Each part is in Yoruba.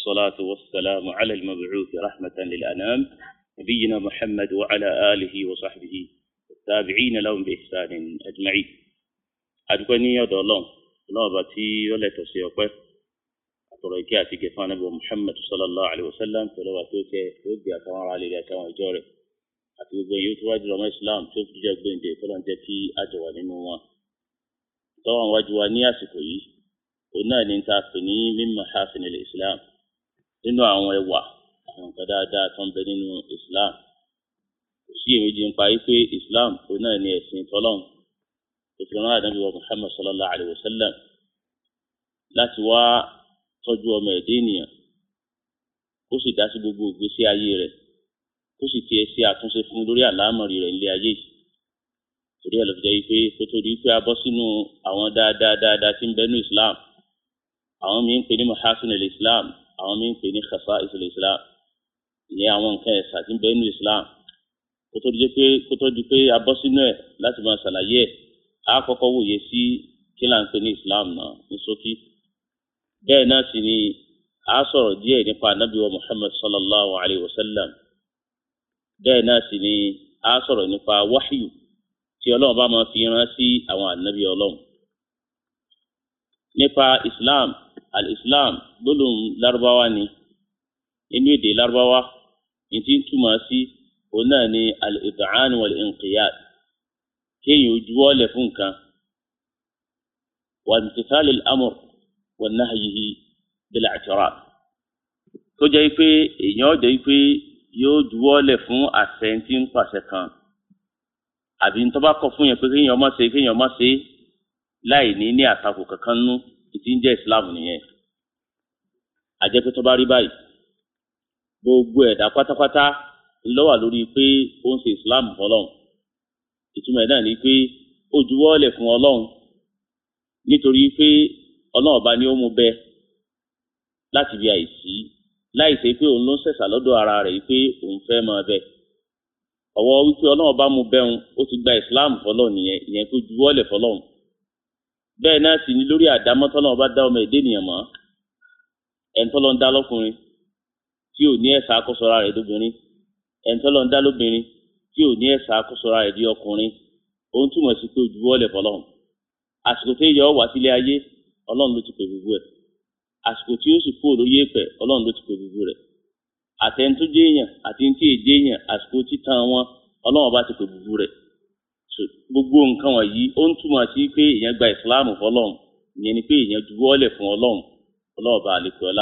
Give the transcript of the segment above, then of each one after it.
والصلاة والسلام على المبعوث رحمة للأنام نبينا محمد وعلى آله وصحبه والتابعين لهم بإحسان أجمعين أدوكني يا دولون الله باتي ولا تسيقه أتركي أتيك فانا محمد صلى الله عليه وسلم فلو أتوك يبدي أتوار عليه أتوار جوري àti gbogbo èyí tó wájú ọmọ islam tó fi jẹ gbẹǹde tó lọ́n jẹ́ kí àjọ wà nínú wọn. tọ́wọ́n wájú wa ní àsìkò yìí òun náà ní ta pè ní mímọ̀ hasan ilẹ̀ islam nínú àwọn ẹwà àwọn nǹkan dáadáa tó ń bẹ nínú islam. kò sí èméjì ń pa yí pé islam òun náà ní ẹ̀sìn tọ́lọ́hún tó fi rán àdánù wa muhammad sallallahu alayhi wa sallam láti wá tọ́jú ọmọ ẹ̀dẹ́ ènìyàn ó sì dá sí gbogbo ìgbésí ayé rẹ̀ ó sì tiẹ̀ ṣe àtúnṣe fún lórí àlámọ̀rí rẹ̀ nílé ayé yìí torí ẹ̀ ló fi jẹ́ wípé kó tó di pé a bọ́ sínú àwọn dáadáa dáadáa tí ń bẹ ní islam àwọn míín pè ní mahasin el islam àwọn míín pè ní khasa'is el islam ìyẹn àwọn nǹkan ẹ̀sà tí ń bẹ ní islam kó tó di pé kó tó di pé a bọ́ sínú ẹ̀ láti máa ṣàlàyé ẹ̀ á kọ́kọ́ wòye sí kí là ń pè ní islam náà ní ṣókí bẹ́ẹ̀ náà sì ni a sọ̀rọ̀ díẹ̀ nípa anabi wa muhammad sallallahu alayhi wa sallam bẹ́ẹ̀ náà sì ni a sọ̀rọ̀ nípa wáhíù tí ọlọ́run bá máa fi rán sí àwọn ànábì ọlọ́run. nípa islam al-islam gbólóhùn lárúbáwá ni nínú èdè lárúbáwá ní tí ń túmọ̀ sí òun náà ni al-id'an wal-inqiyad kéèyàn ojúwọ́lẹ̀ fún nǹkan wa-imtithal al-amr wa nahyihi bil-i'tiraf tó jẹ́ pé èèyàn jẹ́ pé yóò juwọ́lẹ̀ fún àṣẹ tí ń pàṣẹ kan àbí tó bá kọ̀ fún yẹn pé kéèyàn má ṣe kéèyàn má ṣe láì ní ní àtakò kankan nú tí ń jẹ́ islam nìyẹn àjẹpẹ́ tó bá rí báyìí gbogbo ẹ̀dá pátápátá ló wà lórí pé ó ń ṣe islam fọlọ́run ìtumọ̀ ẹ̀ náà ni pé ó juwọ́lẹ̀ fún ọlọ́run nítorí pé ọlọ́run ọba ni ó mú bẹ láti bí àìsí láì ṣe pé òun ló ń ṣẹ̀ṣà lọ́dọ̀ ara rẹ̀ yìí pé òun fẹ́ máa bẹ ọwọ́ wípé ọlọ́run bá mu bẹ́hùn ó ti gba islam fọlọ́run nìyẹn ìyẹn tó juwọ́lẹ̀ fọlọ́run bẹ́ẹ̀ náà sì ni lórí àdámọ́ tọ́lọ́run bá dá ọmọ èdè nìyẹn mọ́ ẹ̀ńtọ́lọ́ ń dá lọ́kùnrin tí ò ní ẹ̀sà àkósọ́ra rẹ̀ lóbìnrin ẹ̀ńtọ́lọ́ ń dá lóbìnrin tí ò ní ẹ̀sà àkósọ́ra rẹ̀ di ọkùnrin ó ń túmọ̀ sí pé juwọ́lẹ̀ fọlọ́run àsìkò tó yọ wá sílé ayé ọlọ́run ló ti pè gbogbo ẹ̀ àsìkò tí ó sì kú olóyè èpẹ Ọlọ́run ló ti pè gbogbo rẹ̀ àtẹnudójé èèyàn àti ní tí èdè èèyàn àsìkò títan wọn Ọlọ́run bá ti pè gbogbo rẹ̀ gbogbo nǹkan wọ̀nyí ó ń túmọ̀ sí pé èèyàn gba ìsìláàmù fọ́lọ́run ìyẹn ni pé èèyàn juwọ́lẹ̀ fún Ọlọ́run Ọlọ́run bá àlekè ọlá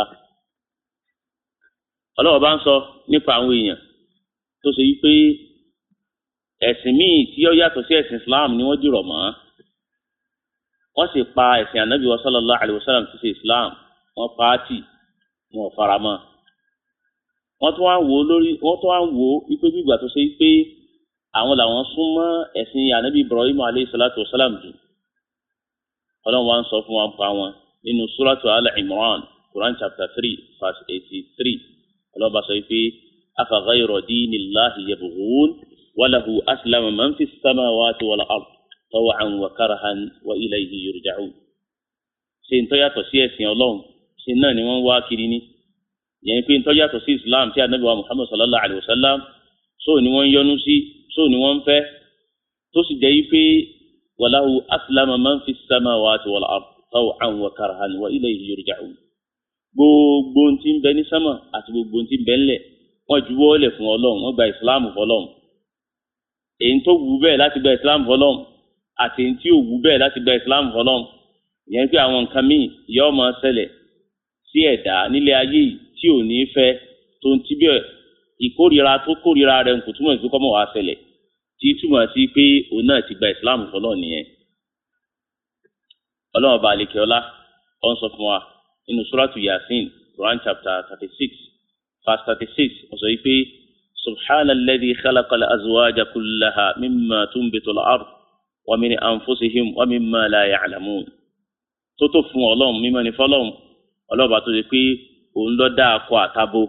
Ọlọ́run bá ń sọ nípa àwọn èèyàn tó ṣe wípé ẹ̀sìn míì tí ó yàtọ̀ sí ẹ̀sìn Islam ni wọ́n dìrọ̀ mọ́ wọ́n sì pa ẹ̀sìn ànábì wa sallallahu alayhi wa sallam ti ṣe Islam wọ́n paati wọn ò fara mọ́ wọ́n tún wá ń wò ó lórí wọ́n tún wá ń wò ó wípé bí ìgbà tó ṣe pé àwọn làwọn súnmọ́ ẹ̀sìn anabi ibrahim aleyhi salatu wa salam jù ọlọ́run wá ń sọ fún wọn pa wọn nínú suratu al-imran quran chapter three verse eighty three ọlọ́run bá sọ pé afa ghayra dinillahi yabghun walahu aslama man fi samawati wal ard taw'an wa karahan wa ilayhi yurja'un ṣe ń tọ́yàtọ̀ sí ẹ̀sìn ọlọ́run ṣe náà ni wọ́n wá kiri ní yẹn pé ntọ́jú yàtọ̀ sí islam tí anabi wa muhammad sallallahu alayhi wa sallam so ni wọ́n yọ́nú sí so ni wọ́n fẹ́ tó sì jẹ́ pé walahu aslama man fi samawati wal ard taw'an wa karhan wa ilayhi yurja'un gbogbo ntí ń bẹ ní sámà àti gbogbo ntí ń bẹ ńlẹ̀ wọ́n juwọ́ lẹ̀ fún ọlọ́run wọ́n gba islam fọlọ́run èyí tó wù bẹ́ẹ̀ láti gba islam fọlọ́run àti èyí tí ò wù bẹ́ẹ̀ láti gba islam fọlọ́run ìyẹn pé àwọn nǹkan míì yóò máa ṣẹlẹ̀ sí ẹ̀dá nílé ayé yìí tí ò ní fẹ́ tó ń tíbẹ̀ ìkórira tó kórira rẹ̀ kò túmọ̀ sí kọ́mọ̀ wá ṣẹlẹ̀ tí túmọ̀ sí pé òun náà ti gba ìsìláàmù fọlọ́ nìyẹn. ọlọ́run bá àlekè ọlá ọ̀ ń sọ fún wa nínú suratu yasin quran chapter thirty six verse thirty six ó sọ yìí pé subhana alladhi khalaqa al-azwaja kullaha mimma tunbitu al-ard wa min anfusihim wa mimma la ya'lamun tó tó fún ọlọ́run mímọ́ ní fọlọ́run ọlọ́ba tó ṣe pé òun ló dá akọ àtabo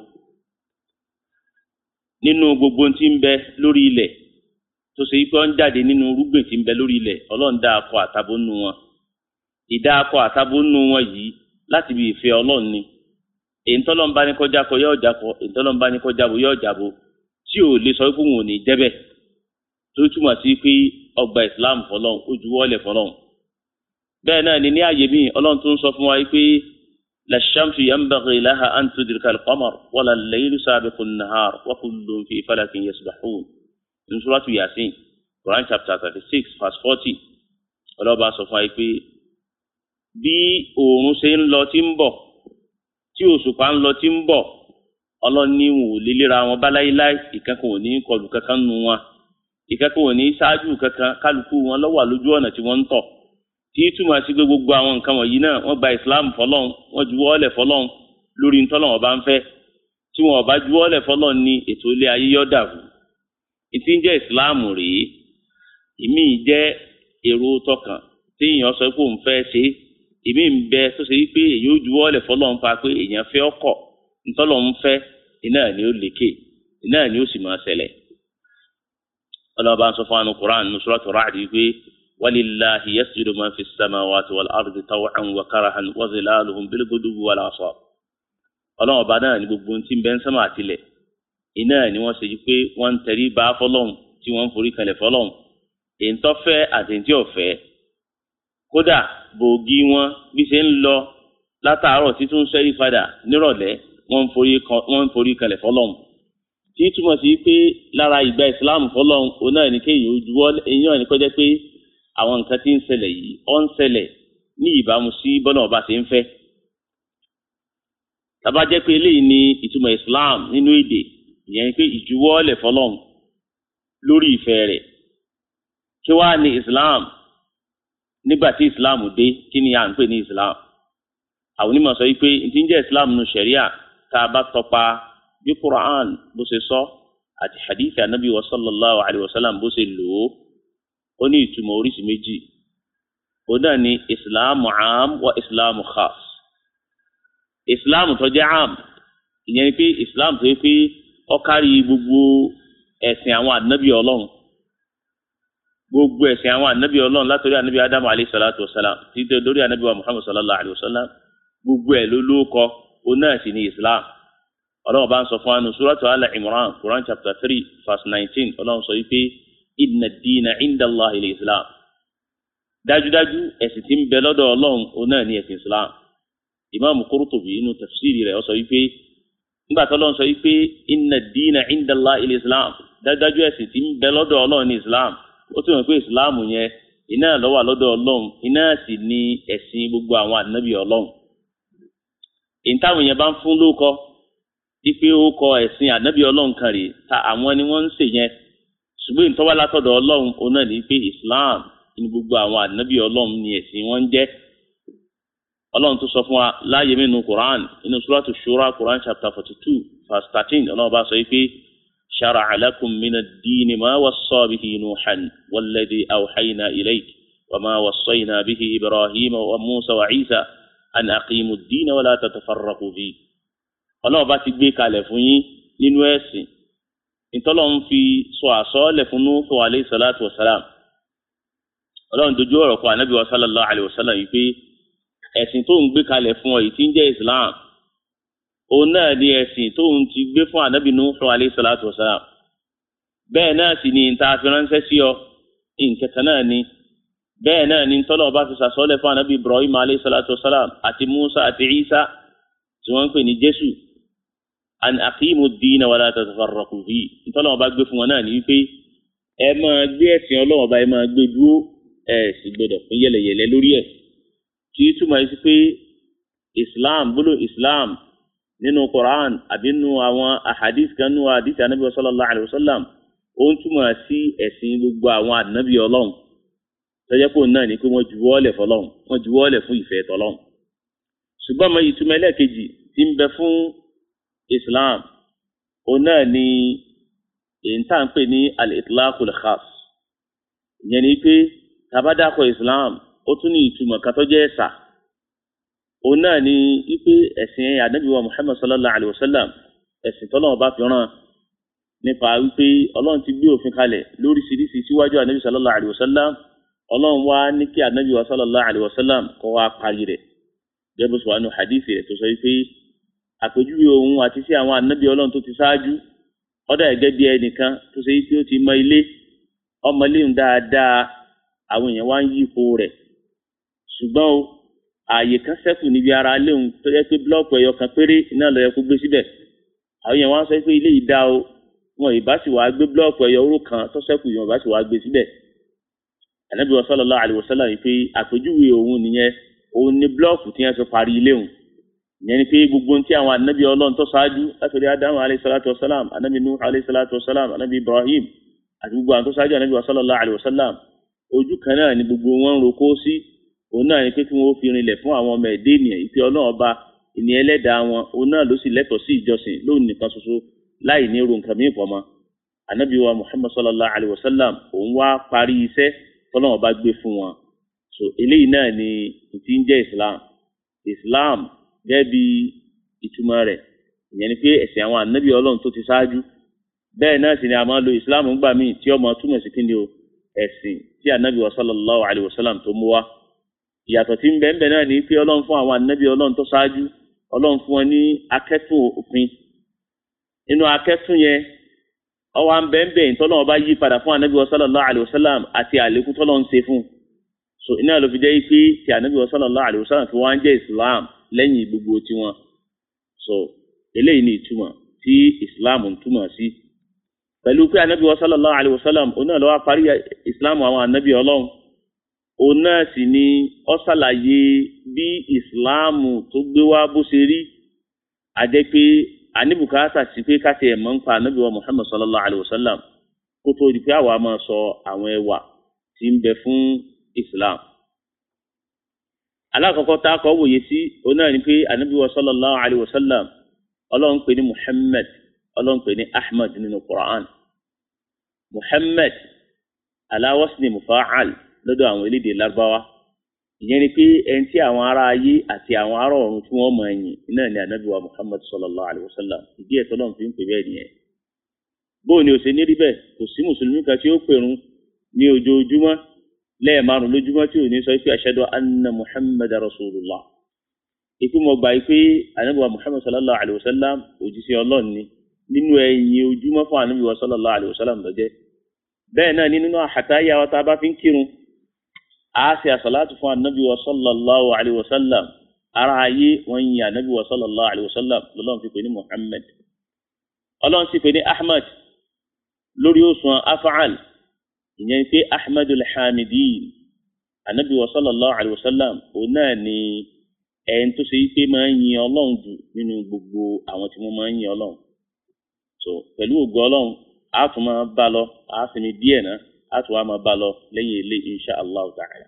nínú gbogbo tí ń bẹ lórí ilẹ̀ tó ṣe pé ó ń jáde nínú irúgbìn tí ń bẹ lórí ilẹ̀ ọlọ́run dá akọ àtabo nù wọn ìdá akọ àtabo nù wọn yìí láti bí ìfẹ́ ọlọ́run ni èyí tọ́lọ́mbá ní kọjá kọ yóò jákọ èyí tọ́lọ́mbá ní kọjá bò yóò jábò tí ò lè sọ pé òun ò ní jẹ́bẹ̀ tó túmọ̀ sí pé ọgbà ìsìláàmù fọlọ́n ó juwọ́lẹ̀ fọlọ́n bẹ́ẹ̀ náà ni ní ààyè mi ọlọ́run tó ń sọ fún wa pé lashamsu yanbaghi laha an tudrika al-qamar wala al-laylu sabiqu an-nahar wa kullun fi falakin yasbahun ní suratu yasin quran chapter thirty six verse forty ọlọ́ba sọ fún wa pé bí oòrùn ṣe ń lọ tí ń bọ̀ tí òṣùpá ń lọ tí ń bọ̀ ọlọ́ni wò lélẹ́ra wọn báláyíláì ìkankan ò ní kọlù kankan nu wọn ìkankan ò ní ṣáájú kankan kálukú wọn lọ́wọ́ lójú ọ̀nà tí wọ́n ń tọ̀ tí túmọ̀ sí pé gbogbo àwọn nǹkan wọ̀nyí náà wọ́n gba islam fọlọ́n wọ́n juwọ́ lẹ̀ fọlọ́n lórí ntọ́lọ́n ọba ń fẹ́ tí wọn ọba juwọ́ lẹ̀ fọlọ́n ní ètò ilé ayé yọ́ dàrú ìtí ń jẹ́ islam rèé ìmí jẹ́ èrò tọkàn tí èèyàn sọ pé òun fẹ́ ṣe ìmí ń bẹ tó ṣe wípé èyí ó juwọ́ lẹ̀ fọlọ́n pa pé èèyàn fẹ́ ọkọ̀ ntọ́lọ́n ń fẹ́ iná ni ó lékè iná ni ó sì máa ṣẹlẹ̀ ọlọ́ba ń sọ fún anu Qur'an ní Suratu Ra'd wípé walillahi yasjudu man fi samawati wal ardi taw'an wa karahan wa zilaluhum bil guduwwi wal asal ọlọ́run ọba náà ní gbogbo tí ń bẹ ń sánmà àtìlẹ̀ iná ni wọ́n ṣe yí pé wọ́n ń tẹrí bá fọlọ́hún tí wọ́n ń forí kalẹ̀ fọlọ́hún èyí tó fẹ́ àti èyí tí ò fẹ́ kódà bòógì wọn bí ṣe ń lọ látàárọ̀ títún sẹ́rí padà nírọ̀lẹ́ wọ́n ń forí kalẹ̀ fọlọ́hún tí túmọ̀ sí pé lára ìgbà ìsìláàmù fọlọ́hún òun náà ní kéèyàn ojúwọ́ èyàn ní kọjá pé àwọn nǹkan tí ń ṣẹlẹ̀ yìí ó ń ṣẹlẹ̀ ní ìbámu sí bọ́lá ọba ṣe ń fẹ́ tàbá jẹ́ pé eléyìí ni ìtumọ̀ islam nínú èdè ìyẹn pé ìjuwọ́lẹ̀ fọlọ́n lórí ìfẹ́ rẹ̀ kí wàá ní islam nígbà tí islam dé kí ni à ń pè ní islam àwọn onímọ̀ sọ wípé ìtí ń jẹ́ islam nu sharia tá a bá tọpa bí quran bó ṣe sọ àti hadith anabi wa sallallahu alayhi wa sallam bó ṣe lò ó ó ní ìtumọ̀ oríṣi méjì ó náà ní islam am wa islam khas islam tó jẹ́ am ìyẹn ni pé islam tó yẹ pé ó kárí gbogbo ẹ̀sìn àwọn ànábì ọlọ́run gbogbo ẹ̀sìn àwọn ànábì ọlọ́run látọ̀rí ànábì adamu alayhi salatu wa salam títí lórí ànábì wa muhammad sallallahu alayhi wa sallam gbogbo ẹ̀ ló lóko ó náà sì ní islam ọlọ́run bá ń sọ fún wa nù suratu al-imran quran chapter three verse nineteen ọlọ́run sọ wípé inna ad-dina inda allah ilẹ̀ islam dájúdájú ẹ̀sìn tí ń bẹ lọ́dọ̀ ọlọ́run ó náà ní ẹ̀sìn islam imaamu Qurtubi inú tafsiri rẹ̀ ó sọ wípé nígbà tó lọ́n sọ wípé inna ad-dina inda Allah il-islam dájúdájú ẹ̀sìn tí ń bẹ lọ́dọ̀ ọlọ́run ní islam ó tún mọ̀ pé islam yẹn iná ló wà lọ́dọ̀ ọlọ́run iná sì ní ẹ̀sìn gbogbo àwọn ànábì ọlọ́run ìtàwọn yẹn bá ń fún lóko wípé ó kọ ẹ̀sìn ànábì ọlọ́run kan rè ta àwọn ni wọ́n ń ṣe yẹn ṣùgbọ́n ìtọ́wá látọ̀dọ̀ ọlọ́run ó náà ní pé islam ní gbogbo àwọn ànábì ọlọ́run ní ẹ̀sìn wọn ń jẹ́ ọlọ́run tó sọ fún wa láàyè mẹ́nu quran inú suratu shura quran chapter forty two verse thirteen ọlọ́run bá sọ yìí pé shara'a lakum mina ad-dini ma wassa bihi nuhan walladhi awhayna ilayk wa ma wassayna bihi ibrahima wa musa wa isa an aqimu ad-dina wa la tatafarraqu fi ọlọ́run bá ti gbé kalẹ̀ fún yín nínú ẹ̀sìn ìtọ́lọ́run fi sọ àsọ́ọ́lẹ̀ fún nuhu alayhi salatu wa salam ọlọ́run dojú ọ̀rọ̀ kọ anabi wa sallallahu alayhi wa sallam yìí pé ẹ̀sìn tó ń gbé kalẹ̀ fún ọ yìí tí ń jẹ́ islam òun náà ni ẹ̀sìn tó ń ti gbé fún anabi nuhu alayhi salatu wa salam bẹ́ẹ̀ náà sì ni ìta fi ránṣẹ́ sí ọ ìǹkẹta náà ni bẹ́ẹ̀ náà ni tọ́lọ̀ ọba fi sàsọ́lẹ̀ fún anabi ibrahim alayhi salatu wa salam àti musa àti isa tí wọ́n ń pè ní jésù an aqimu ad-dina wa la tatafarraqu fi tọ́lọ̀ ọba gbé fún wọn náà ní wípé ẹ máa gbé ẹ̀sìn ọlọ́run ọba ẹ máa gbé dúró ẹ sì gbọdọ̀ fún yẹlẹyẹlẹ lórí ẹ̀ tí túmọ̀ sí pé islam bólú islam nínú quran àbí nínú àwọn ahadith kan nínú ahadith anabi sallallahu alayhi wa sallam ó ń túmọ̀ sí ẹ̀sìn gbogbo àwọn anabi ọlọ́run tọ́jọ́ pé òun náà ní pé wọ́n juwọ́lẹ̀ fọlọ́run wọ́n juwọ́lẹ̀ fún ìfẹ́ tọ́lọ́run ṣùgbọ́n mo ìtumọ̀ ẹlẹ́ẹ̀kejì tí ń bẹ fún islam òun náà ní èyí tá à ń pè ní al-itlaqul khas ìyẹn ni pé tabadakọ islam ó tún ní ìtumọ̀ kan tó jẹ́ ẹ̀sà òun náà ni wípé ẹ̀sìn ànábì wa muhammad sallallahu alayhi wa sallam ẹ̀sìn tọ́lọ́wọ́n bá fi ràn nípa wípé ọlọ́run ti gbé òfin kalẹ̀ lóríṣiríṣi síwájú ànábì sallallahu alayhi wa sallam ọlọ́run wá ní kí ànábì wa sallallahu alayhi wa sallam kọ́ wá parí rẹ̀ gẹ́gẹ́ bó sọ wà nù hadithi rẹ̀ tó sọ wípé àpèjúwe òun àti sí àwọn ànábì ọlọ́run tó ti ṣáájú ọ̀dà ẹ̀gẹ́ bí ẹnìkan tó ṣe pé ó ti mọ ilé ọmọ iléun dáadáa àwọn èèyàn wá ń yí ipò rẹ̀ ṣùgbọ́n o ààyè kan ṣẹ́kù níbi ara léun tó yẹ pé búlọ́ọ̀kù ẹ̀yọ kan péré iná ló yẹ kó gbé síbẹ̀ àwọn èèyàn wá ń sọ pé ilé yìí dá o wọn ìbá sì wá gbé búlọ́ọ̀kù ẹ̀yọ oró kan tó ṣẹ́kù yìí wọn ìbá sì wá gbé síbẹ̀ ànábì sallallahu alaihi wasallam yìí pé àpèjúwe òun nìyẹn òun ní búlọ́ọ̀kù tí wọ́n fi parí ilé òun ìyẹn ni pé gbogbo ohun tí àwọn ànábì ọlọ́run tó ṣáájú látòrí ádámù alayhi salatu wasalam ànábì nuh alayhi salatu wasalam ànábì ibrahim àti gbogbo àwọn tó ṣáájú ànábì sallallahu alayhi wasallam ojú kan náà ni gbogbo wọn ń roko sí òun náà ni pé kí wọn ó fi rinlẹ̀ fún àwọn ọmọ ẹ̀dẹ́ ènìyàn ìpè ọlọ́run ọba ìní ẹlẹ́dàá wọn òun náà ló sì lẹ́tọ̀ọ́ sí ìjọsìn lóun nìkan ṣoṣo láì ní ro nǹkan mìíràn pọ̀mọ́ ànábì wa muhammad sallallahu alayhi wasallam òun wá parí iṣẹ́ tọ́lọ́run ọba gbé fún wọn so eléyìí náà ni ti ń jẹ́ islam islam gẹ́gẹ́ bí ìtumọ̀ rẹ̀ ìyẹn ni pé ẹ̀sìn àwọn ànábì ọlọ́run tó ti ṣáájú bẹ́ẹ̀ náà sì ni a máa lo islam gbà míì tí ọmọ túmọ̀ sí kíni o ẹ̀sìn tí ànábì wa sallallahu alayhi wa sallam tó mú wá ìyàtọ̀ tí ń bẹ ń bẹ náà ni pé ọlọ́run fún àwọn ànábì ọlọ́run tó ṣáájú ọlọ́run fún wọn ní akẹ́tùn òfin nínú akẹ́tùn yẹn ọwọ́ à ń bẹ ń bẹ ìtọ́lọ́run bá yí padà fún ànábì wa sallallahu alayhi wa sallam àti àlékún tọ́lọ́run ṣe fún so iná ló fi jẹ́ pé tí ànábì wa sallallahu alayhi wa sallam fi wá ń jẹ́ islam lẹ́yìn gbogbo tiwọn so eléyìí ni ìtumọ̀ tí islam ń túmọ̀ sí pẹ̀lú pé anabi wa sallallahu alayhi wa sallam òun náà ló wá parí islam àwọn anabi ọlọ́run òun náà sì ni ó ṣàlàyé bí islam tó gbé wá bó ṣe rí àjẹ́ pé àníbùkátà sí pé ká tiẹ̀ mọ̀ ń pa anabi wa muhammad sallallahu alayhi wa sallam kó tó di pé àwa máa sọ àwọn ẹwà tí ń bẹ fún islam alákọ̀ọ́kọ́ tá a kọ́ wòye sí òun náà ni pé anabi wa sallallahu alayhi wa sallam ọlọ́run pè ní muhammad ọlọ́run pè ní ahmad nínú quran muhammad ala wasni mufa'al lọ́dọ̀ àwọn elédè lárúbáwá ìyẹn ni pé ẹni tí àwọn ará ayé àti àwọn ará ọ̀run tí wọ́n mọ̀ ẹ̀yìn iná ni anabi wa muhammad sallallahu alayhi wa sallam ìdí ẹ̀ tọ́lọ́run fi ń pè bẹ́ẹ̀ nìyẹn bóun ni ó ṣe ní rí bẹ́ẹ̀ kò sí mùsùlùmí kan tí ó pèrún ní ojoojúmọ́ lẹ́ẹ̀márùn lójúmọ́ tí ò ní sọ pé ashadu anna muhammad rasulullah ìpín mo gbà pé anabi wa muhammad sallallahu alayhi wa sallam òjíṣẹ́ ọlọ́run ni nínú ẹ̀yìn ojúmọ́ fún anabi wa sallallahu alayhi wa sallam lọ́jẹ́ bẹ́ẹ̀ náà ní nínú àhàtáyà wa tá a bá fi ń kírun a ṣe àṣàlátù fún anabi wa sallallahu alayhi wa sallam ara ayé wọn yin anabi wa sallallahu alayhi wa sallam lọ́lọ́run fi pè ní muhammad ọlọ́run sì pè ní ahmad lórí òṣùwọ̀n afa'al ìyẹn pé ahmadu alhamidin anabi wa sallallahu alayhi wa sallam òun náà ni ẹni tó ṣe yí pé máa ń yin ọlọ́run jù nínú gbogbo àwọn tí wọ́n máa ń yin ọlọ́run so pẹ̀lú ògo ọlọ́run a tún máa bá lọ a sì ní díẹ̀ náà a tún wá máa bá lọ lẹ́yìn ilé insha allah ta'ala.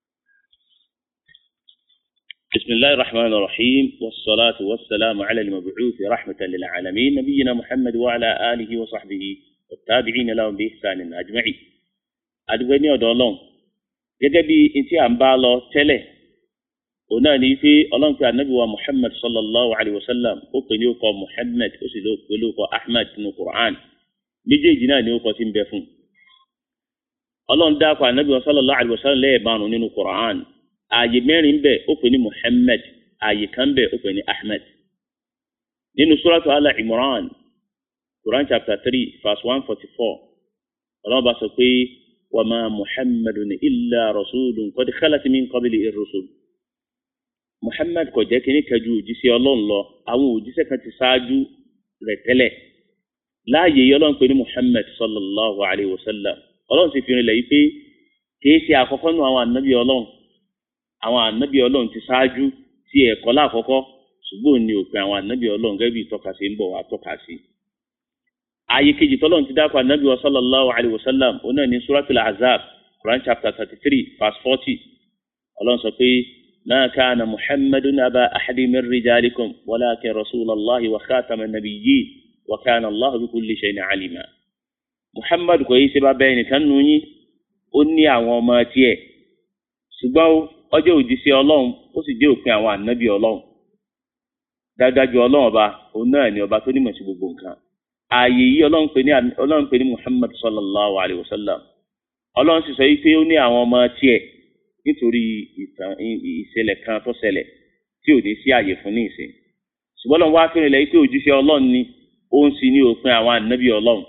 بسم الله الرحمن الرحيم والصلاة والسلام على المبعوث رحمة للعالمين نبينا محمد وعلى آله وصحبه والتابعين لهم بإحسان أجمعين أدويني ودولون gẹ́gẹ́ bí ntí à ń bá lọ tẹ́lẹ̀ òun náà ní pé ọlọ́run pé anabi wa muhammad sallallahu alayhi wa sallam ó pè ní orúkọ muhammad ó sì ló pè ní orúkọ ahmad nínú quran méjèèjì náà ní orúkọ tí ń bẹ fún ọlọ́run dákọ̀ anabi wa sallallahu alayhi wa sallam lẹ́ẹ̀márùn nínú quran ààyè mẹ́rin bẹ̀ ó pè ní muhammad ààyè kan bẹ̀ ó pè ní ahmad nínú suratu ala imran quran chapter three verse one forty four ọlọ́run bá sọ pé wa ma muhammadun illa rasulun qad khalat min qablihi ar-rusul muhammad kò jẹ́ kínní kan ju òjíṣẹ́ ọlọ́run lọ àwọn òjíṣẹ́ kan ti ṣáájú rẹ̀ tẹ́lẹ̀ láàyè yìí ọlọ́run pè ní muhammad sallallahu alayhi wa sallam ọlọ́run sì fi rinlẹ̀ yìí pé kìí ṣe àkọ́kọ́ nù àwọn ànábì ọlọ́run àwọn ànábì ọlọ́run ti ṣáájú tí ẹ̀kọ́ láàkọ́kọ́ ṣùgbọ́n ní òpin àwọn ànábì ọlọ́run gẹ́gẹ́ bí ìtọ́ka sí ń bọ̀ wá tọ́ka sí. ààyè kejì tọ́lọ́run ti dákọ̀ ànábì wa sallallahu alayhi wa sallam òun náà ní suratul azab quran chapter thirty three verse forty ọlọ́run sọ pé ما كان محمد أبا أحد من رجالكم ولكن رسول الله وخاتم النبيين وكان الله بكل شيء عليما محمد kò yí ṣe bàbá ẹnìkan nù yín ó ní àwọn ọmọ tiẹ̀ ṣùgbọ́n ọjọ́ òjíṣẹ́ ọlọ́run ó sì dé òpin àwọn ànábì ọlọ́run dájájú ọlọ́run ọba òun náà ni ọba tó nímọ̀ sí gbogbo nǹkan ààyè yìí ọlọ́run pè ní ọlọ́run pè ní Muhammad sallallahu alayhi wa sallam ọlọ́run sì sọ yìí pé ó ní àwọn ọmọ tiẹ̀ nítorí ìtàn ìṣẹ̀lẹ̀ kan tó ṣẹlẹ̀ tí ò ní sí àyè fún ní ìsìn ṣùgbọ́n lọ́n wá fẹ́rẹ̀ lẹ́yìn pé òjíṣẹ́ ọlọ́run ni ó ń sin ní òpin àwọn ànábì ọlọ́run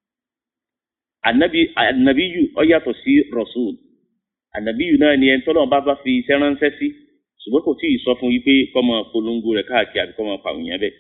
ànábì ànábì yù ọ yàtọ̀ sí rasul ànábì yù náà ni ẹni tọ́lọ́run bá bá fi iṣẹ́ ránṣẹ́ sí ṣùgbọ́n kò tí ì sọ fún yí pé kọ́ máa polongo rẹ̀ káàkiri àbí kọ́ máa pàwọn èèyàn bẹ́ẹ̀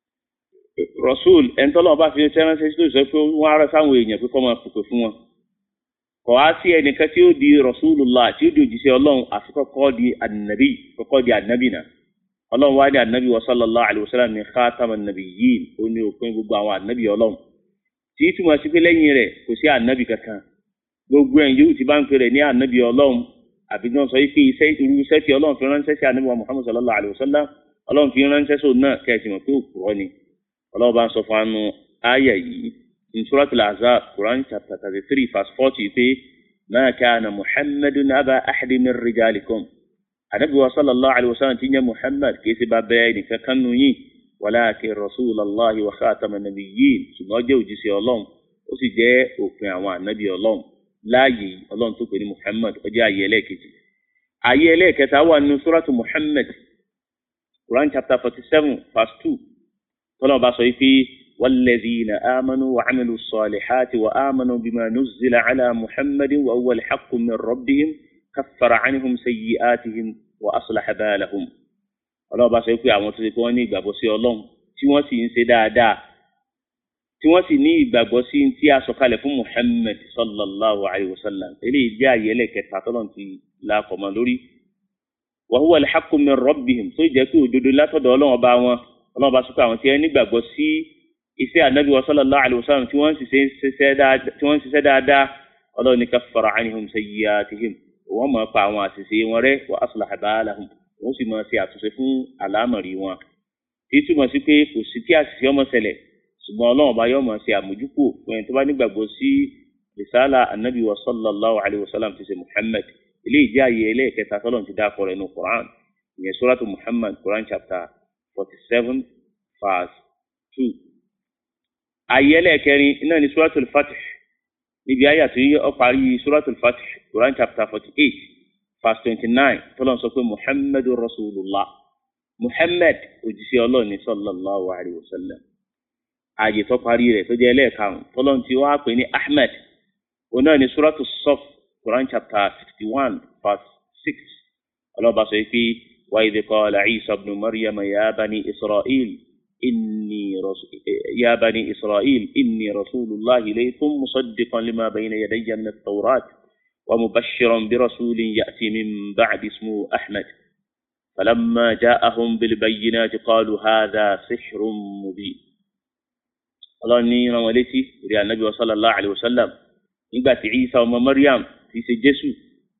rasul ẹni tọ́lọ́run bá fi iṣẹ́ ránṣẹ́ sí tó sọ pé wọ́n á rẹ sáwọn èèyàn pé kọ́ máa pèpè fún wọn kò á sí ẹnìkan tí ó di rasulullah tí ó di òjíṣẹ́ ọlọ́run àfi kọ́kọ́ di ànábì kọ́kọ́ di ànábì náà ọlọ́run wá ní ànábì wa sallallahu alayhi wa sallam ní khatama nabiyyin ó ní òpin gbogbo àwọn ànábì ọlọ́run tí í túmọ̀ sí pé lẹ́yìn rẹ̀ kò sí ànábì kankan gbogbo ẹ̀yìn yóò ti bá ń pè rẹ̀ ní ànábì ọlọ́run àbí náà sọ pé iṣẹ́ irú iṣẹ́ tí ọlọ́run fi ránṣẹ́ sí ànábì wa muhammad sallallahu alayhi wa sallam ọlọ́run fi ránṣẹ́ sóun náà kẹ́sì mọ̀ pé òpùrọ́ ni ọlọ́run bá ń sọ fún anu àyà yìí in suratul ahzab quran chapter thirty three verse forty pé ma kana muhammadun aba ahadi min rijalikum anabi wa sallallahu alaihi wasallam ti nye muhammad kì í ṣe bá bẹ́ẹ̀ nìkan kan nù yín walakin rasulallahi wa khatama nabiyyin ṣùgbọ́n jẹ́ òjíṣẹ́ ọlọ́run ó sì jẹ́ òpin àwọn ànábì ọlọ́run láàyè ọlọ́run tó pè ní muhammad ó jẹ́ ayé ẹlẹ́ẹ̀kejì ayé ẹlẹ́ẹ̀kẹta wà nínú suratu muhammad quran chapter forty seven verse two tọ́lá bá sọ pé والذين آمنوا وعملوا الصالحات وآمنوا بما نزل على محمد وهو الحق من ربهم كفر عنهم سيئاتهم وأصلح بالهم ọlọ́run bá sọ pé àwọn tó ṣe pé wọ́n ní ìgbàgbọ́ sí ọlọ́run tí wọ́n sì ń ṣe dáadáa tí wọ́n sì ní ìgbàgbọ́ sí tí a sọ̀kalẹ̀ fún muhammed sallallahu alayhi wa sallam eléyìí jẹ́ àyè ẹlẹ́kẹta tọ́lọ́run ti lákọ̀ọ́mọ lórí wa huwa al-haqqu min rabbihim tó jẹ́ pé òdodo látọ̀dọ̀ ọlọ́run ọba wọn ọlọ́run bá sọ pé àwọn tí wọ́n nígbàgbọ́ sí iṣẹ́ ànábì wa sallallahu alayhi wa sallam tí wọ́n ń ṣiṣẹ́ dáadáa ọlọ́run ní kaffara anhum sayyi'atihim wọ́n máa pa àwọn àṣìṣe wọn rẹ́ wa aslaha balahum wọ́n sì máa ṣe àtúnṣe fún àlámọ̀rí wọn. tí túmọ̀ sí pé kò sí kí àṣìṣe ọmọ ṣẹlẹ̀ ṣùgbọ́n ọlọ́run ọba yóò máa ṣe àmójúkò fún ẹni tó bá nígbàgbọ́ sí risala anabi wa sallallahu alayhi wa sallam ti ṣe muhammad ilé ìjẹ́ àyè ẹlẹ́ẹ̀kẹta tọ́lọ́run ti dákọ̀ rẹ̀ nù quran ìyẹn suratu muhammad quran chapter forty seven verse two. àyè ẹlẹ́ẹ̀kẹrin iná ní suratul fatih níbi ayé àti ó parí suratul fatih quran chapter forty eight verse twenty nine tọ́lọ́n sọ pé muhammadu rasulullah muhammad òjíṣẹ́ ọlọ́ọ̀ni sallallahu alayhi wa sallam ààyè tó parí rẹ̀ tó jẹ́ ẹlẹ́ẹ̀karùn tọ́lọ́n ti wá pè ní ahmed òun náà ní suratul saf quran chapter sixty one verse six ọlọ́ba sọ pé wa idh qala isa ibn maryam ya bani israel. إني رسول يا بني إسرائيل إني رسول الله إليكم مصدقا لما بين يدي من التوراة ومبشرا برسول يأتي من بعد اسمه أحمد فلما جاءهم بالبينات قالوا هذا سحر مبين الله ني رمالتي ريال النبي صلى الله عليه وسلم نيغا عيسى وما مريم في سجسو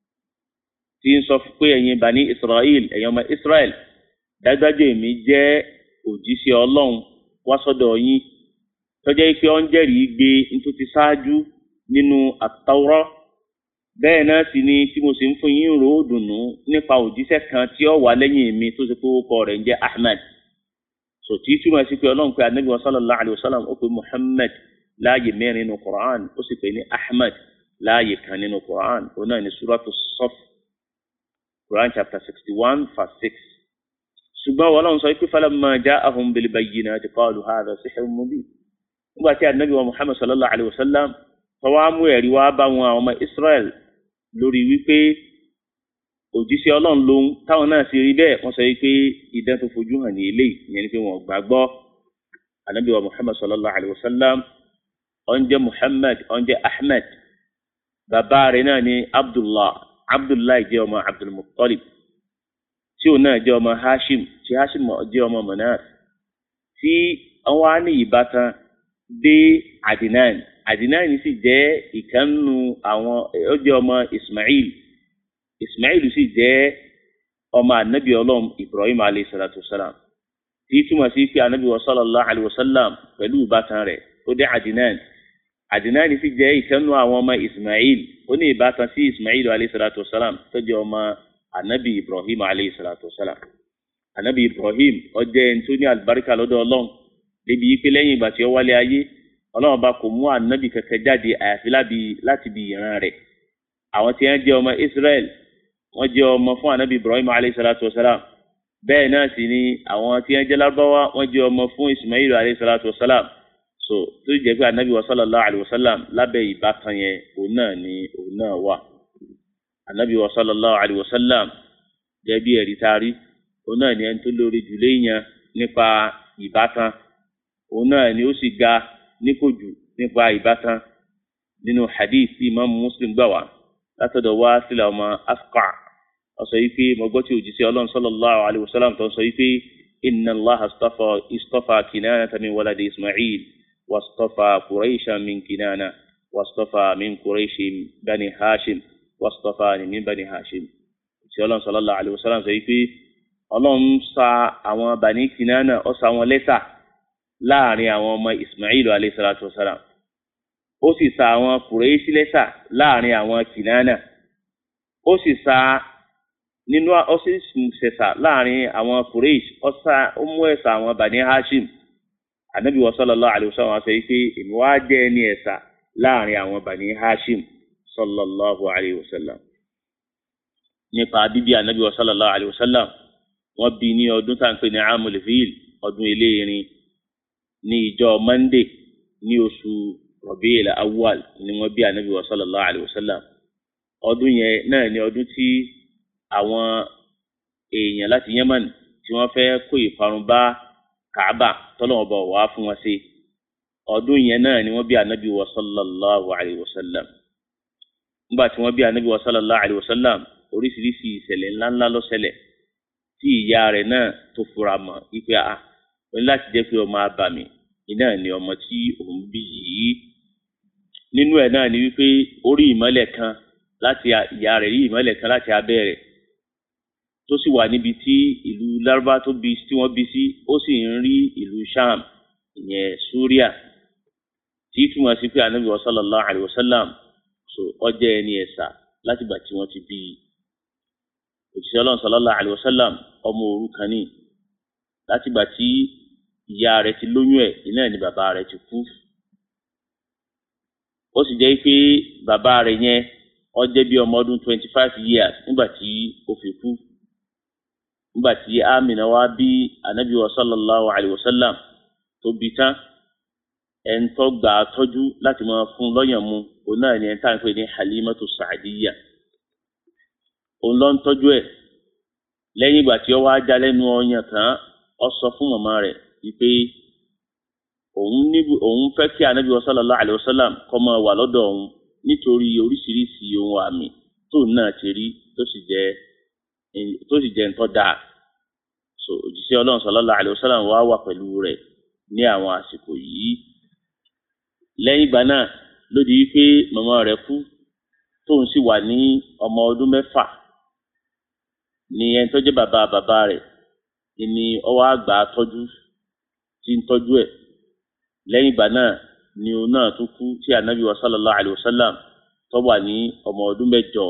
tí ń sọ pé ẹ̀yin bani israel ẹ̀yin ọmọ israel dájúdájú èmi jẹ́ òjíṣẹ́ ọlọ́run wá sọ́dọ̀ yín tọ́jọ́ pé ọ́n jẹ́rìí gbé nítorí ti ṣáájú nínú àtàwọ́rọ́ bẹ́ẹ̀ náà sì ni tí mo sì ń fún yín rò ó dùnú nípa òjíṣẹ́ kan tí ó wà lẹ́yìn mi tó ṣe pé orúkọ rẹ̀ ń jẹ́ ahmed sòtí túmọ̀ sí pé ọlọ́run pé anabi sallallahu alayhi wa sallam ó pe muhammad láàyè mẹ́rin nínú quran ó sì pè ní ahmed láàyè kan nínú quran ó náà ní suratu saf quran chapter sixty one verse six ṣùgbọ́n wọn lọ́n sọ pé falamma ja'ahum bil bayyinati qalu hadha sihrun mubin nígbà tí anabi wa muhammad sallallahu alayhi wa sallam tọwọ́ mú ẹ̀rí wá bá wọn àwọn ọmọ israel lórí wípé òjíṣẹ́ ọlọ́run lòun táwọn náà sì rí bẹ́ẹ̀ wọ́n sọ pé idán tó fojú hàn ní eléyìí ìyẹn ni pé wọ́n gbàgbọ́ anabi wa muhammad sallallahu alayhi wa sallam ọ̀n jẹ́ muhammad ọ̀n jẹ́ ahmed bàbá rẹ̀ náà ni abdullah abdullahi jẹ́ ọmọ abdulmuttalib tí òun náà jẹ́ ọmọ hashim tí hashim jẹ́ ọmọ manaf tí wọ́n á ní ìbátan dé adinan adinan sì jẹ́ ìkànnù àwọn ó jẹ́ ọmọ ismail ismail sì jẹ́ ọmọ anabi ọlọ́run ibrahim alayhi salatu wasalam tí túmọ̀ sí pé anabi wa sallallahu alayhi wa sallam pẹ̀lú ìbátan rẹ̀ ó dé adinan adinan sì jẹ́ ìkànnù àwọn ọmọ ismail ó ní ìbátan sí ismail alayhi salatu wasalam tó jẹ́ ọmọ anabi ibrahim alayhi salatu wasalam anabi ibrahim ó jẹ́ ẹni tó ní alibarika lọ́dọ̀ ọlọ́run débi yìí pé lẹ́yìn ìgbà tí ó wálé ayé ọlọ́run bá kò mú anabi kankan jáde àyàfi láti bí ìran rẹ̀ àwọn tí wọ́n jẹ́ ọmọ israel wọ́n jẹ́ ọmọ fún anabi ibrahim alayhi salatu wasalam bẹ́ẹ̀ náà sì ni àwọn tí wọ́n jẹ́ lárúbáwá wọ́n jẹ́ ọmọ fún ismail alayhi salatu wa salam so tó jẹ́ pé anabi wa sallallahu alayhi wa sallam lábẹ́ ìbátan yẹn òun náà ni òun náà wà anabi wa sallallahu alayhi wa sallam jẹ́ bí ẹ̀rí taari òun náà ni ẹni tó lórí jù léèyàn nípa ìbátan òun náà ni ó sì ga níkòjù nípa ìbátan nínú hadith tí imaamu muslim gbà wá látọ̀dọ̀ wá sílẹ̀ ọmọ asqa ọsọ yìí pé mo gbọ́ tí òjíṣẹ́ ọlọ́run sallallahu alayhi wa sallam tó ń sọ yìí pé inna allah astafa istafa kinana min waladi ismail wastafa quraisha min kinana wastafa min quraishi bani hashim wastafa min bani hashim òjíṣẹ́ ọlọ́run sallallahu alayhi wa sallam sọ yìí pé ọlọ́run sa àwọn bani kinana ó sa wọn lẹ́sà láàrin àwọn ọmọ ismail alayhi salatu wa salam ó sì sa àwọn quraishi lẹ́sà láàrin àwọn kinana ó sì sa nínú ọsísùn ṣẹṣà láàrin àwọn Quraysh ọsà ọmú ẹsà àwọn Bani Hashim anabi wa sallallahu alayhi wa sallam sọ pé èmi wá jẹ ẹni ẹsà láàrin àwọn Bani Hashim sallallahu alayhi wa sallam nípa bíbí anabi wa sallallahu alayhi wa sallam wọ́n bí ní ọdún tá à ń pè ní amul fil ọdún eléyìírín ní ìjọ Monday ní oṣù Rabi'il awwal ni wọ́n bí anabi wa sallallahu alayhi wa sallam ọdún yẹn náà ni ọdún tí àwọn èèyàn láti Yemen tí wọ́n fẹ́ kó ìparun bá Kaaba tọ́lọ́wọ́n bọ̀ wá fún wọn sí ọdún yẹn náà ni wọ́n bí anabi wa sallallahu alayhi wa sallam nígbà tí wọ́n bí anabi wa sallallahu alayhi wa sallam oríṣiríṣi ìṣẹ̀lẹ̀ ńláńlá ló ṣẹlẹ̀ tí ìyá rẹ̀ náà tó fura mọ́ ipe a wọ́n láti jẹ́ pé ọmọ abàmì iná ni ọmọ tí òun bí yìí nínú ẹ̀ náà ni wípé orí ìmọ́lẹ̀ kan láti ìyá rẹ̀ rí ìmọ́lẹ̀ kan láti abẹ́ rẹ̀ tó sì wà níbi tí ìlú lárúbá tó bí tí wọ́n bí sí ó sì ń rí ìlú sham ìyẹn suria tí túmọ̀ sí pé anabi sallallahu alayhi wa sallam so ọjọ́ ẹni ẹ̀sà láti gbà tí wọ́n ti bí i òṣìṣẹ́ ọlọ́run sallallahu alayhi wa sallam ọmọ òrukàn ni láti gbà tí ìyá rẹ̀ ti lóyún ẹ̀ iná ni bàbá rẹ̀ ti kú ó sì jẹ́ pé bàbá rẹ̀ yẹn ó jẹ́ bí ọmọ ọdún twenty five years nígbà tí ó fi kú nígbà tí amina wá bí anabi wa sallallahu alayhi wa sallam tó bí tán ẹn tó gbà á tọ́jú láti máa fún lọ́yàn mu òun náà ni ẹn tá à ń pè ní halimatu saadiya òun ló ń tọ́jú ẹ̀ lẹ́yìn ìgbà tí ó wá já lẹ́nu ọyàn tán ó sọ fún màmá rẹ̀ wípé òun níbi òun fẹ́ kí anabi wa sallallahu alayhi wa sallam kó máa wà lọ́dọ̀ òun nítorí oríṣiríṣi ohun àmì tóun náà ti rí tó sì jẹ́ tó sì jẹ́ ntọ́ dáa so òjíṣẹ́ ọlọ́run sallallahu alayhi wa sallam wá wà pẹ̀lú rẹ̀ ní àwọn àsìkò yìí lẹ́yìn ìgbà náà ló di wípé màmá rẹ̀ kú tóun sì wà ní ọmọ ọdún mẹ́fà ní ẹni tó jẹ́ bàbá bàbá rẹ̀ ni ọwọ́ àgbà tọ́jú tí ń tọ́jú ẹ̀ lẹ́yìn ìgbà náà ni òun náà tún kú tí anabi wa sallallahu alayhi wa sallam tó wà ní ọmọ ọdún mẹ́jọ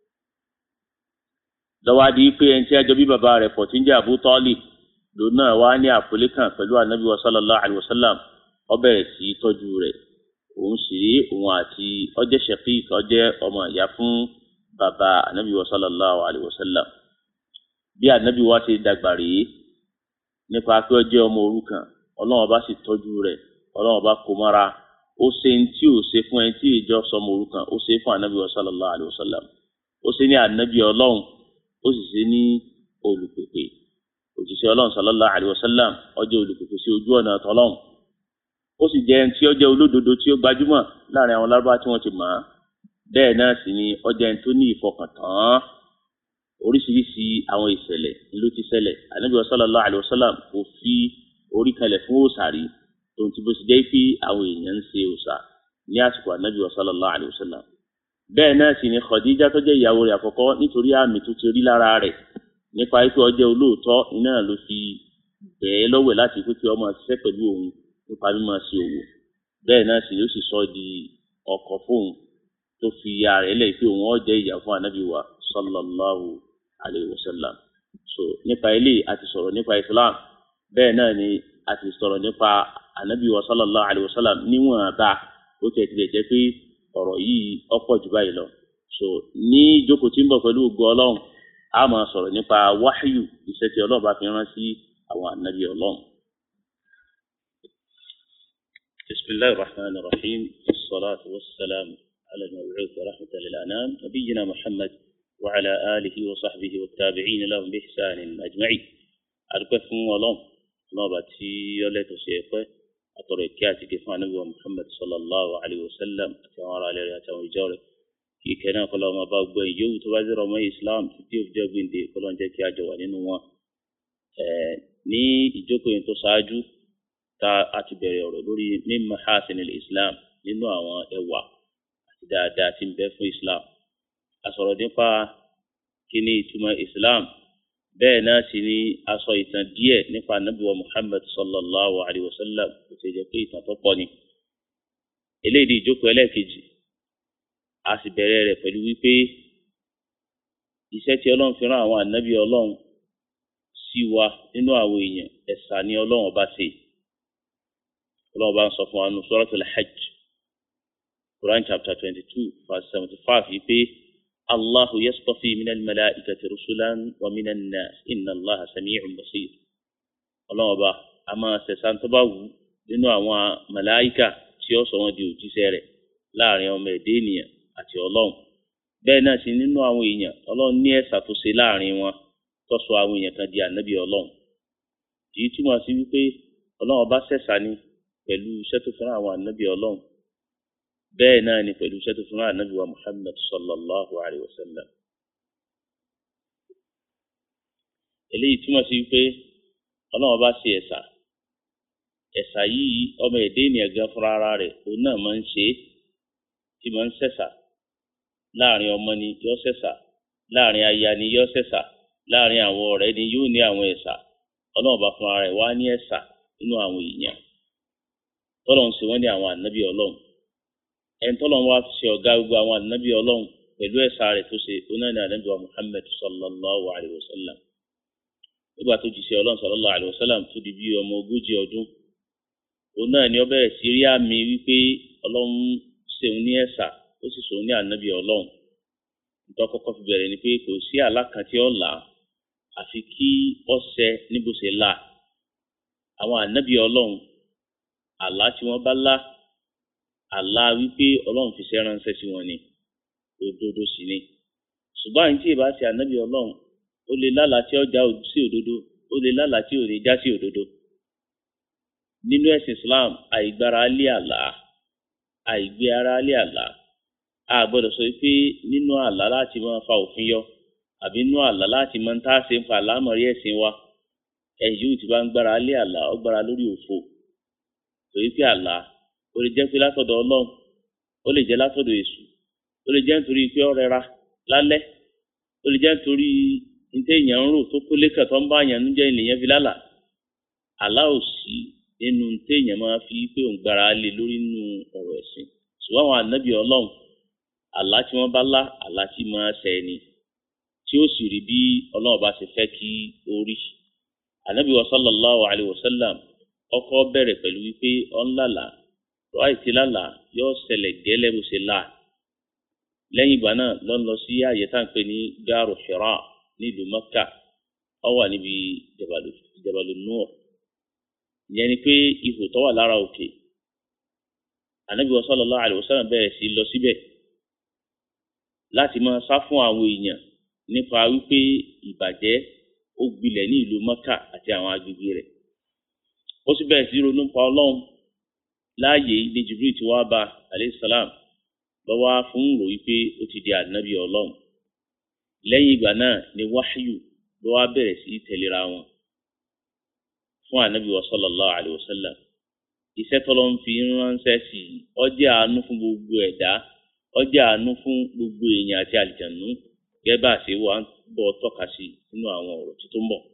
lọ́wádìí pé ẹni tí a jọ bí bàbá rẹ̀ pọ̀ tí ń jẹ́ Abu Talib lòun náà wá ní àpòlé kan pẹ̀lú anabi wa sallallahu alayhi wa sallam ó bẹ̀rẹ̀ sí í tọ́jú rẹ̀ òun sì rí òun àti ọjẹ́ shaqiq ọjẹ́ ọmọ ìyá fún bàbá anabi wa sallallahu alayhi wa sallam bí anabi wa ti dàgbà rèé nípa pé ó jẹ́ ọmọ òrukàn ọlọ́run ọba sì tọ́jú rẹ̀ ọlọ́run ọba kò mọ́ra ó ṣe ń tí ò ṣe fún ẹni tí ìjọ sọmọ òrukàn ó ṣe fún anabi wa sallallahu alayhi wa sallam ó ṣe ní anabi ọlọ́run ó sì ṣe ní olùpèpè òjíṣẹ́ ọlọ́run sallallahu alayhi wa sallam ó jẹ́ olùpèpè sí ojú ọ̀nà tọ́lọ́run ó sì jẹ́ ẹni tí ó jẹ́ olódodo tí ó gbajúmọ̀ láàrin àwọn lárúbá tí wọ́n ti mọ̀ ọ́ bẹ́ẹ̀ náà sì ni ó jẹ́ ẹni tó ní ìfọkàntán oríṣiríṣi àwọn ìṣẹ̀lẹ̀ ló ti ṣẹlẹ̀ ànábì sallallahu alaihi wasallam kò fi orí kalẹ̀ fún òòṣà rí tòun ti bó ti jẹ́ pé àwọn èèyàn ń ṣe òòṣà ní àsìkò ànábì sallallahu alaihi wasallam bẹ́ẹ̀ náà sì ni Khadija tó jẹ́ ìyàwó rẹ̀ àkọ́kọ́ nítorí àmì tó ti rí lára rẹ̀ nípa pé ó jẹ́ olóòótọ́ iná ló fi bẹ̀ẹ́ lọ́wẹ̀ láti pé kí ọmọ ṣiṣẹ́ pẹ̀lú òun nípa mímọ̀ sí òwò bẹ́ẹ̀ náà sì ni ó sì sọ di ọkọ fóun tó fi ya rẹ̀ lẹ̀ pé òun ó jẹ́ ìyá fún anabi wa sallallahu alayhi wa sallam so nípa ilé a ti sọ̀rọ̀ nípa islam bẹ́ẹ̀ náà ni a ti sọ̀rọ̀ nípa anabi wa sallallahu alayhi wa sallam níwọ̀n bá ó tẹ̀ tilẹ̀ jẹ́ pé ọ̀rọ̀ yìí ọ̀pọ̀ jù báyìí lọ so ní ìjókòó tí ń bọ̀ pẹ̀lú ògo ọlọ́run a máa sọ̀rọ̀ nípa wáhíyù iṣẹ́ tí ọlọ́run bá fi rán sí àwọn ànábì ọlọ́run. bisimilahi rahman rahim salatu wassalam ala al-mab'uth rahmatan lil anam nabiyyina muhammad wa ala alihi wa sahbihi wa tabi'in lahum bi ihsanin ajma'in. adúpẹ́ fún ọlọ́run ọlọ́run bá tí ọlẹ́tọ̀ ṣe ẹ̀pẹ́ àtọ̀rọ̀ ìkẹ́ àti ìkẹ́ fún ànábì wa muhammad sallallahu alayhi wa sallam àti àwọn ará ilé rẹ̀ àti àwọn ìjọ rẹ̀ kí ìkẹ́ náà kọ́lọ́ ọmọ bá gbọ́ ìyówù tó bá zẹ́rọ ọmọ islam títí òfìjọ́ gbìndé kọ́lọ́ ń jẹ́ kí a jọ wà nínú wọn. ní ìjókòó yẹn tó ṣáájú tá a ti bẹ̀rẹ̀ ọ̀rọ̀ lórí min mahasinil islam nínú àwọn ẹwà àti dáadáa tí ń bẹ fún islam. a sọ̀rọ̀ nípa kí ni ìtumọ̀ islam bẹ́ẹ̀ náà sì ni a sọ ìtàn díẹ̀ nípa ànábì wa muhammad sallallahu alayhi wa sallam kò sì jẹ́ pé ìtàn tó pọ̀ ni. eléyìí ìjókòó ẹlẹ́ẹ̀kejì a sì bẹ̀rẹ̀ rẹ̀ pẹ̀lú wípé iṣẹ́ tí ọlọ́run fi rán àwọn ànábì ọlọ́run sí wa nínú àwọn èèyàn ẹ̀sà ni ọlọ́run ọba ṣe ọlọ́run ọba ń sọ fún wa nínú suratul hajj quran chapter twenty two verse seventy five yìí pé allahu yastafi minal malaikati rusulan wa minan nas inna allaha sami'un basir ọlọ́run ọba a máa ṣẹ̀san tó bá wù nínú àwọn màláìkà tí ó sọ wọn di òjíṣẹ́ rẹ̀ láàrin ọmọ ẹ̀dẹ́ ènìyàn àti ọlọ́run bẹ́ẹ̀ náà sì nínú àwọn èèyàn ọlọ́run ní ẹ̀sà tó ṣe láàrin wọn tó sọ àwọn èèyàn kan di ànábì ọlọ́run èyí túmọ̀ sí wípé ọlọ́run ọba ṣẹ̀ṣà ni pẹ̀lú iṣẹ́ tó fẹ́ràn àwọn ànábì ọlọ́run bẹ́ẹ̀ náà ni pẹ̀lú iṣẹ́ tó fẹ́ràn ànábì wa muhammad sallallahu alayhi wa sallam eléyìí túmọ̀ sí wípé ọlọ́run ọba ṣe ẹ̀sà ẹ̀sà yìí ọmọ ẹ̀dẹ́ ènìyàn gan fúnra ara rẹ̀ òun náà máa ń ṣe é tí máa ń ṣẹ̀ṣà láàrin ọmọ ni yóò ṣẹ̀ṣà láàrin aya ni yóò ṣẹ̀ṣà láàrin àwọn ọ̀rẹ́ ni yóò ní àwọn ẹ̀ṣà ọlọ́run bá fúnra rẹ̀ wá ní ẹ̀ṣà nínú àwọn èèyàn tọ́lọ́run ṣe wọ́n ní àwọn ànábì ọlọ́run ẹni tọ́lọ́run wá ṣe ọ̀gá gbogbo àwọn ànábì ọlọ́run pẹ̀lú ẹ̀ṣà rẹ̀ tó ṣe onáni ànábì wa Muhammad sallallahu alayhi wa sallam nígbà tó jíṣẹ́ ọlọ́run sallallahu alayhi wa sallam tó di bí ọmọ ogójì ọdún òun náà ni ó bẹ̀rẹ̀ sí rí àmì wípé ọlọ́run ṣeun ní ẹ̀sà ó sì sòun ní ànábì ọlọ́run nítorí kọ́kọ́ fi bẹ̀rẹ̀ ni pé kò sí àlá kan tí ó là á àfi kí ọ̀sẹ níbo ṣe là àwọn ànábì ọlọ́run àlá tí wọ́n bá lá àlá wípé ọlọ́run fi ṣe ránṣẹ́ sí wọn ni òdodo sì ni ṣùgbọ́n àyìn tí ì bá ṣe ànábì ọlọ́run ó lè lálàá tí ó já sí òdodo ó lè lálàá tí ò ní já sí òdodo nínú ẹ̀sìn Islam àìgbára lé àlá àìgbé ara lé àlá a gbọ́dọ̀ sọ pé nínú àlá láti máa fa òfin yọ àbí nínú àlá láti máa ń tá a ṣe ń fa àlámọ̀rí ẹ̀sìn wa ẹ̀yìn yóò ti bá ń gbára lé àlá ó gbára lórí òfo torí pé àlá ó lè jẹ́ pé látọ̀dọ̀ Ọlọ́run ó lè jẹ́ látọ̀dọ̀ Èṣù ó lè jẹ́ nítorí pé ó rẹra lálẹ́ ó lè jẹ́ nítorí níta èèyàn ń rò tó kólé kàn tó ń bá àyàn ń jẹ́ ènìyàn fi lálà àlá ò sí nínú téèyàn máa fi pé òun gbára lé lórí nínú ọ̀rọ̀ ẹ̀sìn ṣùgbọ́n àwọn ànábì ọlọ́run àlá tí wọ́n bá lá àlá tí máa ṣẹ ni tí ó sì rí bí ọlọ́run bá ṣe fẹ́ kí ó rí ànábì wa sallallahu alayhi wa sallam ọkọ bẹ̀rẹ̀ pẹ̀lú wípé ọ̀n lálà tó àìsí lálà yóò ṣẹlẹ̀ gẹ́lẹ́ bó ṣe là lẹ́yìn ìgbà náà ló ń lọ sí àyè tá à ń pè ní gáàrò Hira nílùú Mẹ́kà ó wà níbi Jabalu Nur ìyẹn ni pé ihò tó wà lára òkè ànábì sallallahu alaihi wasallam bẹ̀rẹ̀ sí lọ síbẹ̀ láti máa sá fún àwọn èèyàn nípa wípé ìbàjẹ́ ó gbilẹ̀ ní ìlú Mẹ́kà àti àwọn agbègbè rẹ̀ ó sì bẹ̀rẹ̀ sí ronú pa ọlọ́run láàyè ní Jibril tí wàá bá alayhi salam lọ́wọ́ fún rò wípé ó ti di ànábì ọlọ́run lẹ́yìn ìgbà náà ni wáhíyù ló wá bẹ̀rẹ̀ sí tẹ̀léra wọn fún ànábì wa sallallahu alayhi wa sallam iṣẹ́ tọ́lọ́ ń fi ránṣẹ́ sí i ó jẹ́ àánú fún gbogbo ẹ̀dá ó jẹ́ àánú fún gbogbo èèyàn àti àlìjànú gẹ́gẹ́ bá a ṣe wà ń bọ̀ tọ́ka sí nínú àwọn ọ̀rọ̀ tó ń bọ̀.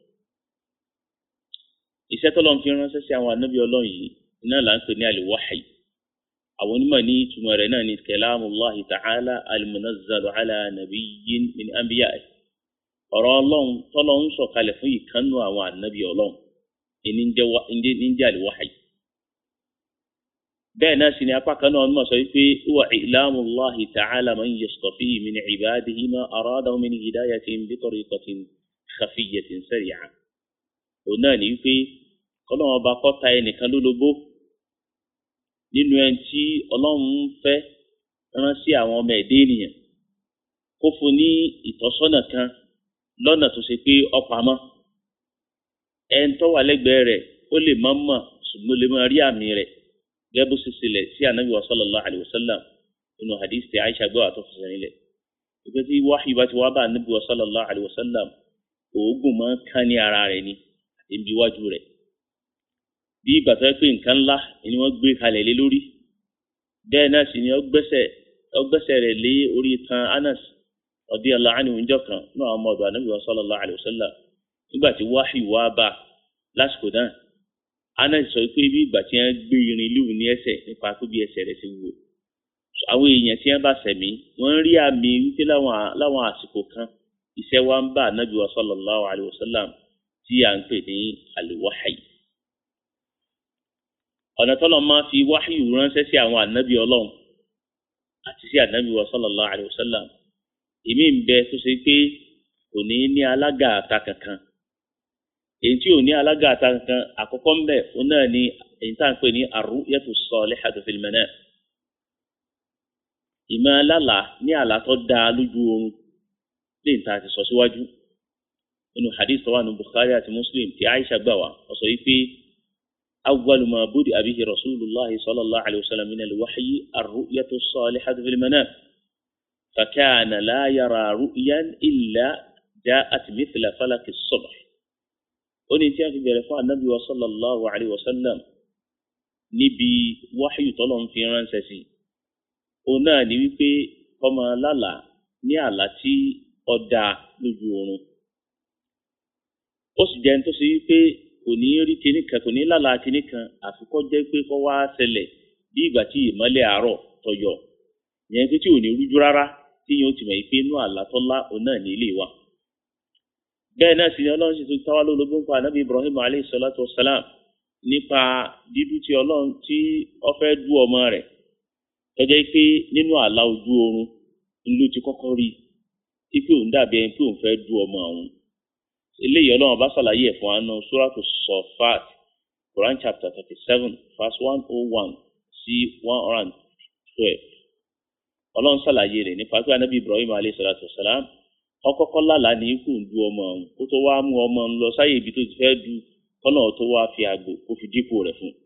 iṣẹ́ tọ́lọ́ ń fi ránṣẹ́ sí àwọn ànábì ọlọ́run yìí iná là ń pè ní al-wahyi àwọn onímọ̀ ní ìtumọ̀ rẹ̀ náà ní kalamullahi ta'ala al-munazzalu ala nabiyyin min anbiya'i ọ̀rọ̀ ọlọ́run tọ́lọ́ ń sọ̀kalẹ̀ fún ìkànnù àwọn ànábì ọlọ́run ní ń jẹ́ al-wahyi bẹ́ẹ̀ náà sì ni apá kan náà mọ̀ sọ wípé wà ìlàmù Allahi ta'ala man yastafi min ibadihi ma aradahu min hidayatin bi tariqatin khafiyyatin sari'a. òun náà ní wípé kọ́lọ́wọ́n ọba kọ́ta ẹnìkan lólobó nínú ẹni tí ọlọ́run fẹ́ rán sí àwọn ọmọ ẹ̀dẹ́ ènìyàn kó fún ní ìtọ́sọ́nà kan lọ́nà tó ṣe pé ọ̀pamọ́ ẹni tó wà lẹ́gbẹ̀ẹ́ rẹ̀ ó lè má mọ̀ ṣùgbọ́n ó lè má rí àmì rẹ̀ gẹ́gẹ́ bó ṣe ṣẹlẹ̀ sí anabi wa sallallahu alayhi wa sallam nínú hadith tí aisha gbọ́ àtọ́ fẹsẹ̀ nílẹ̀ ìgbẹ́ tí wáhí bá ti wá bá anabi wa sallallahu alayhi wa sallam oògùn máa ń kán ní ara rẹ̀ ni àti ibi iwájú rẹ̀ bí ìgbà tó yẹ pé nǹkan ńlá ni wọ́n gbé kalẹ̀ lé lórí bẹ́ẹ̀ náà sì ni ó gbẹ́sẹ̀ rẹ̀ lé orí tan anas radiyallahu anhu ìjọ kan náà ọmọ ọ̀dọ̀ anabi wa sallallahu alayhi wa sallam nígbà tí wáhí wá bá lásìkò náà anas sọ pé bí ìgbà tí wọn gbé irin líwù ní ẹsẹ̀ nípa pé bí ẹsẹ̀ rẹ̀ ti wò àwọn èèyàn tí wọn bá sẹmí wọn rí àmì wípé láwọn àsìkò kan iṣẹ́ wa ń bá anabi wa sallallahu alayhi wa sallam tí à ń pè ní aliwahayi ọ̀nà tọ́lọ̀ máa fi wáhíù ránṣẹ́ sí àwọn anabi ọlọ́run àti sí anabi wa sallallahu alayhi wa sallam èmi ń bẹ tó ṣe pé kò ní ní alága àta kankan èyí tí ò ní alága àta kankan àkọ́kọ́ ń bẹ̀ ó náà ní èyí tá à ń pè ní ar-ru'yatu s-salihatu fil manam. ìmọ̀ alálà ní àlá tó dáa lójú oorun lè ta àti sọ síwájú nínú hadith tó wà ní Bukhari àti Muslim tí Aisha gbà wá ó sọ yìí pé awwalu ma budi'a bihi rasulullah sallallahu alayhi wa sallam min al-wahyi ar-ru'yatu s-salihatu fil manam. فكان لا يرى رؤيا إلا جاءت مثل فلك الصبح ó ní tí a fi bẹ̀rẹ̀ fún anabi wa sallallahu alayhi wa sallam níbi wáhíù tọ́lọ̀ ń fi ránṣẹ́ sí òun náà ní wípé ọmọ lálà ní àlá tí ọ̀dà lójú oorun ó sì jẹ́ tó ṣe wípé kò ní rí kinní kan kò ní lálà kinní kan àfikọ́ jẹ́ pé kọ́ wá ṣẹlẹ̀ bí ìgbà tí ìmọ́lẹ̀ àárọ̀ tọyọ yẹn pé tí ò ní rújú rárá tí yóò ti mọ̀ pé inú àlá tọ́lá òun náà ní ilé wa bẹ́ẹ̀ náà sì ni ọlọ́run sì tún táwa lólobó ń pa ànábì ibrahim alayhi salatu wa salam nípa dídú tí ọlọ́run tí ó fẹ́ dú ọmọ rẹ̀ tọ́jẹ́ pé nínú àlá ojú oorun ló ti kọ́kọ́ rí tí pé òun dàbí ẹni pé òun fẹ́ dú ọmọ òun eléyìí ọlọ́run bá ṣàlàyé ẹ̀ fún àánú suratu sọfat quran chapter thirty seven verse one oh one sí one hundred and twelve ọlọ́run ṣàlàyé rẹ̀ nípa pé ànábì ibrahim alayhi salatu wa salam ọkọkọ lálàá ní ikú ń du ọmọ ọ̀hún kó tó wáá mú ọmọ ń lọ sáyè ibi tó ti fẹ́ du kọ́nà tó wáá fi àgbò kó fi dípò rẹ̀ fún un.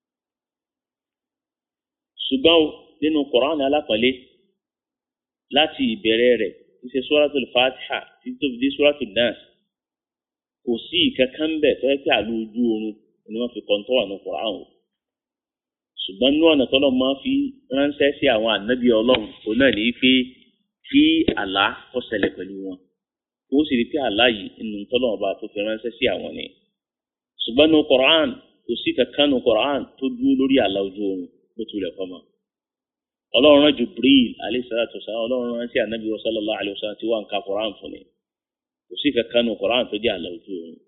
ṣùgbọ́n nínú kọ̀ránì alápọ̀lé láti ìbẹ̀rẹ̀ rẹ̀ ti ṣe suratul fatiha títí tó fi dé suratul nas kò sí ìkankan bẹ̀ tó yẹ kí àlọ́ ojú oorun ni wọ́n fi kọ́ńtọ́ wà ní kọ̀ránì o. ṣùgbọ́n nínú ọ̀nà tọ́lọ́ máa fi ránṣẹ́ sí àwọn ànábì ọlọ́run òun náà ní pé kí àlá kó ṣẹlẹ̀ pẹ̀lú wọn ó sì rí pé àlá yìí nínú tọ́lọ́ ọba tó fi ránṣẹ́ sí àwọn ni ṣùgbọ́n ní Qur'an kò sí kankan ní Qur'an tó dúró lórí àlá ojú oorun bó tilẹ̀ kọ́ mọ́ ọlọ́run rán Jibril alayhi salatu wasalam ọlọ́run rán sí anabi sallallahu alayhi wasallam tí wọ́n ń ka Qur'an fún ni kò sí kankan ní Qur'an tó jẹ́ àlá ojú oorun.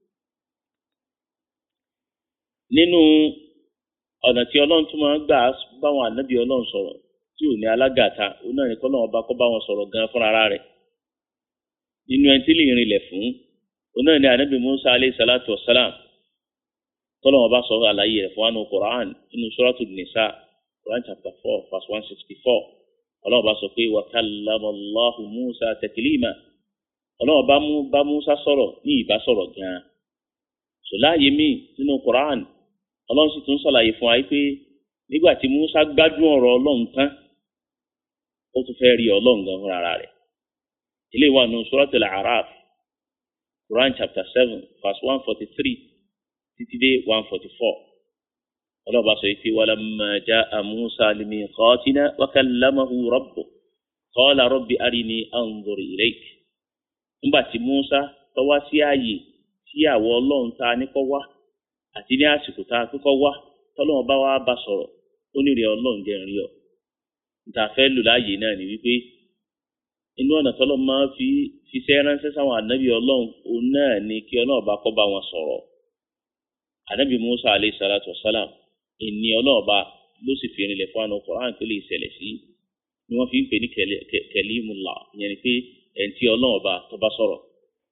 nínú ọ̀nà tí ọlọ́run tún máa ń gbà báwọn anabi ọlọ́run sọ̀rọ̀ tí ò ní alágàta òun náà ní kọ́ náà ọba kọ́ bá wọn sọ̀rọ̀ gan fúnra ara rẹ̀ nínú ẹni tí lè rinlẹ̀ fún òun náà ní anabi musa aleyhi salatu wa salam tọ́lọ́ wọn bá sọ àlàyé rẹ̀ fún anu quran nínú suratu nisa quran chapter four verse one sixty four ọlọ́wọ́n bá sọ pé wa kallama Allahu musa taklima ọlọ́wọ́n bá mú bá musa sọ̀rọ̀ ní ìbá sọ̀rọ̀ gan sọláyé mi nínú quran ọlọ́run sì tún sàlàyé fún wa pé nígbà tí musa gbádùn ọ̀rọ̀ ọlọ́run tán ó tún fẹ́ rí ọlọ́run gan fúnra rẹ̀ ilé wa nù suratul A'raf Quran chapter seven verse one forty three títí dé one forty four ọlọ́ba sọ pé walamma ja'a Musa limiqatina wa kallamahu rabbuh qala rabbi arini anzur ilayk nígbà tí Musa tó wá sí ààyè tí àwọ̀ ọlọ́run ta ní kọ́ wá àti ní àsìkò tá a kọ́kọ́ wá tọ́lọ́wọ́n bá wá bá sọ̀rọ̀ ó ní rí ọlọ́run jẹ́ rí ọ níta fẹ́ lò láàyè náà ni wípé inú ọ̀nà tọ́lọ́ máa fi fiṣẹ́ ránṣẹ́ sáwọn ànábì ọlọ́run òun náà ni kí ọlọ́run bá kọ́ bá wọn sọ̀rọ̀ ànábì Musa alayhi salatu wasalam ìní ọlọ́run bá ló sì fi rinlẹ̀ fún àwọn Qur'an tó lè ṣẹlẹ̀ sí ni wọ́n fi ń pè ní kalimullah ìyẹn ni pé ẹni tí ọlọ́run ọba tó bá sọ̀rọ̀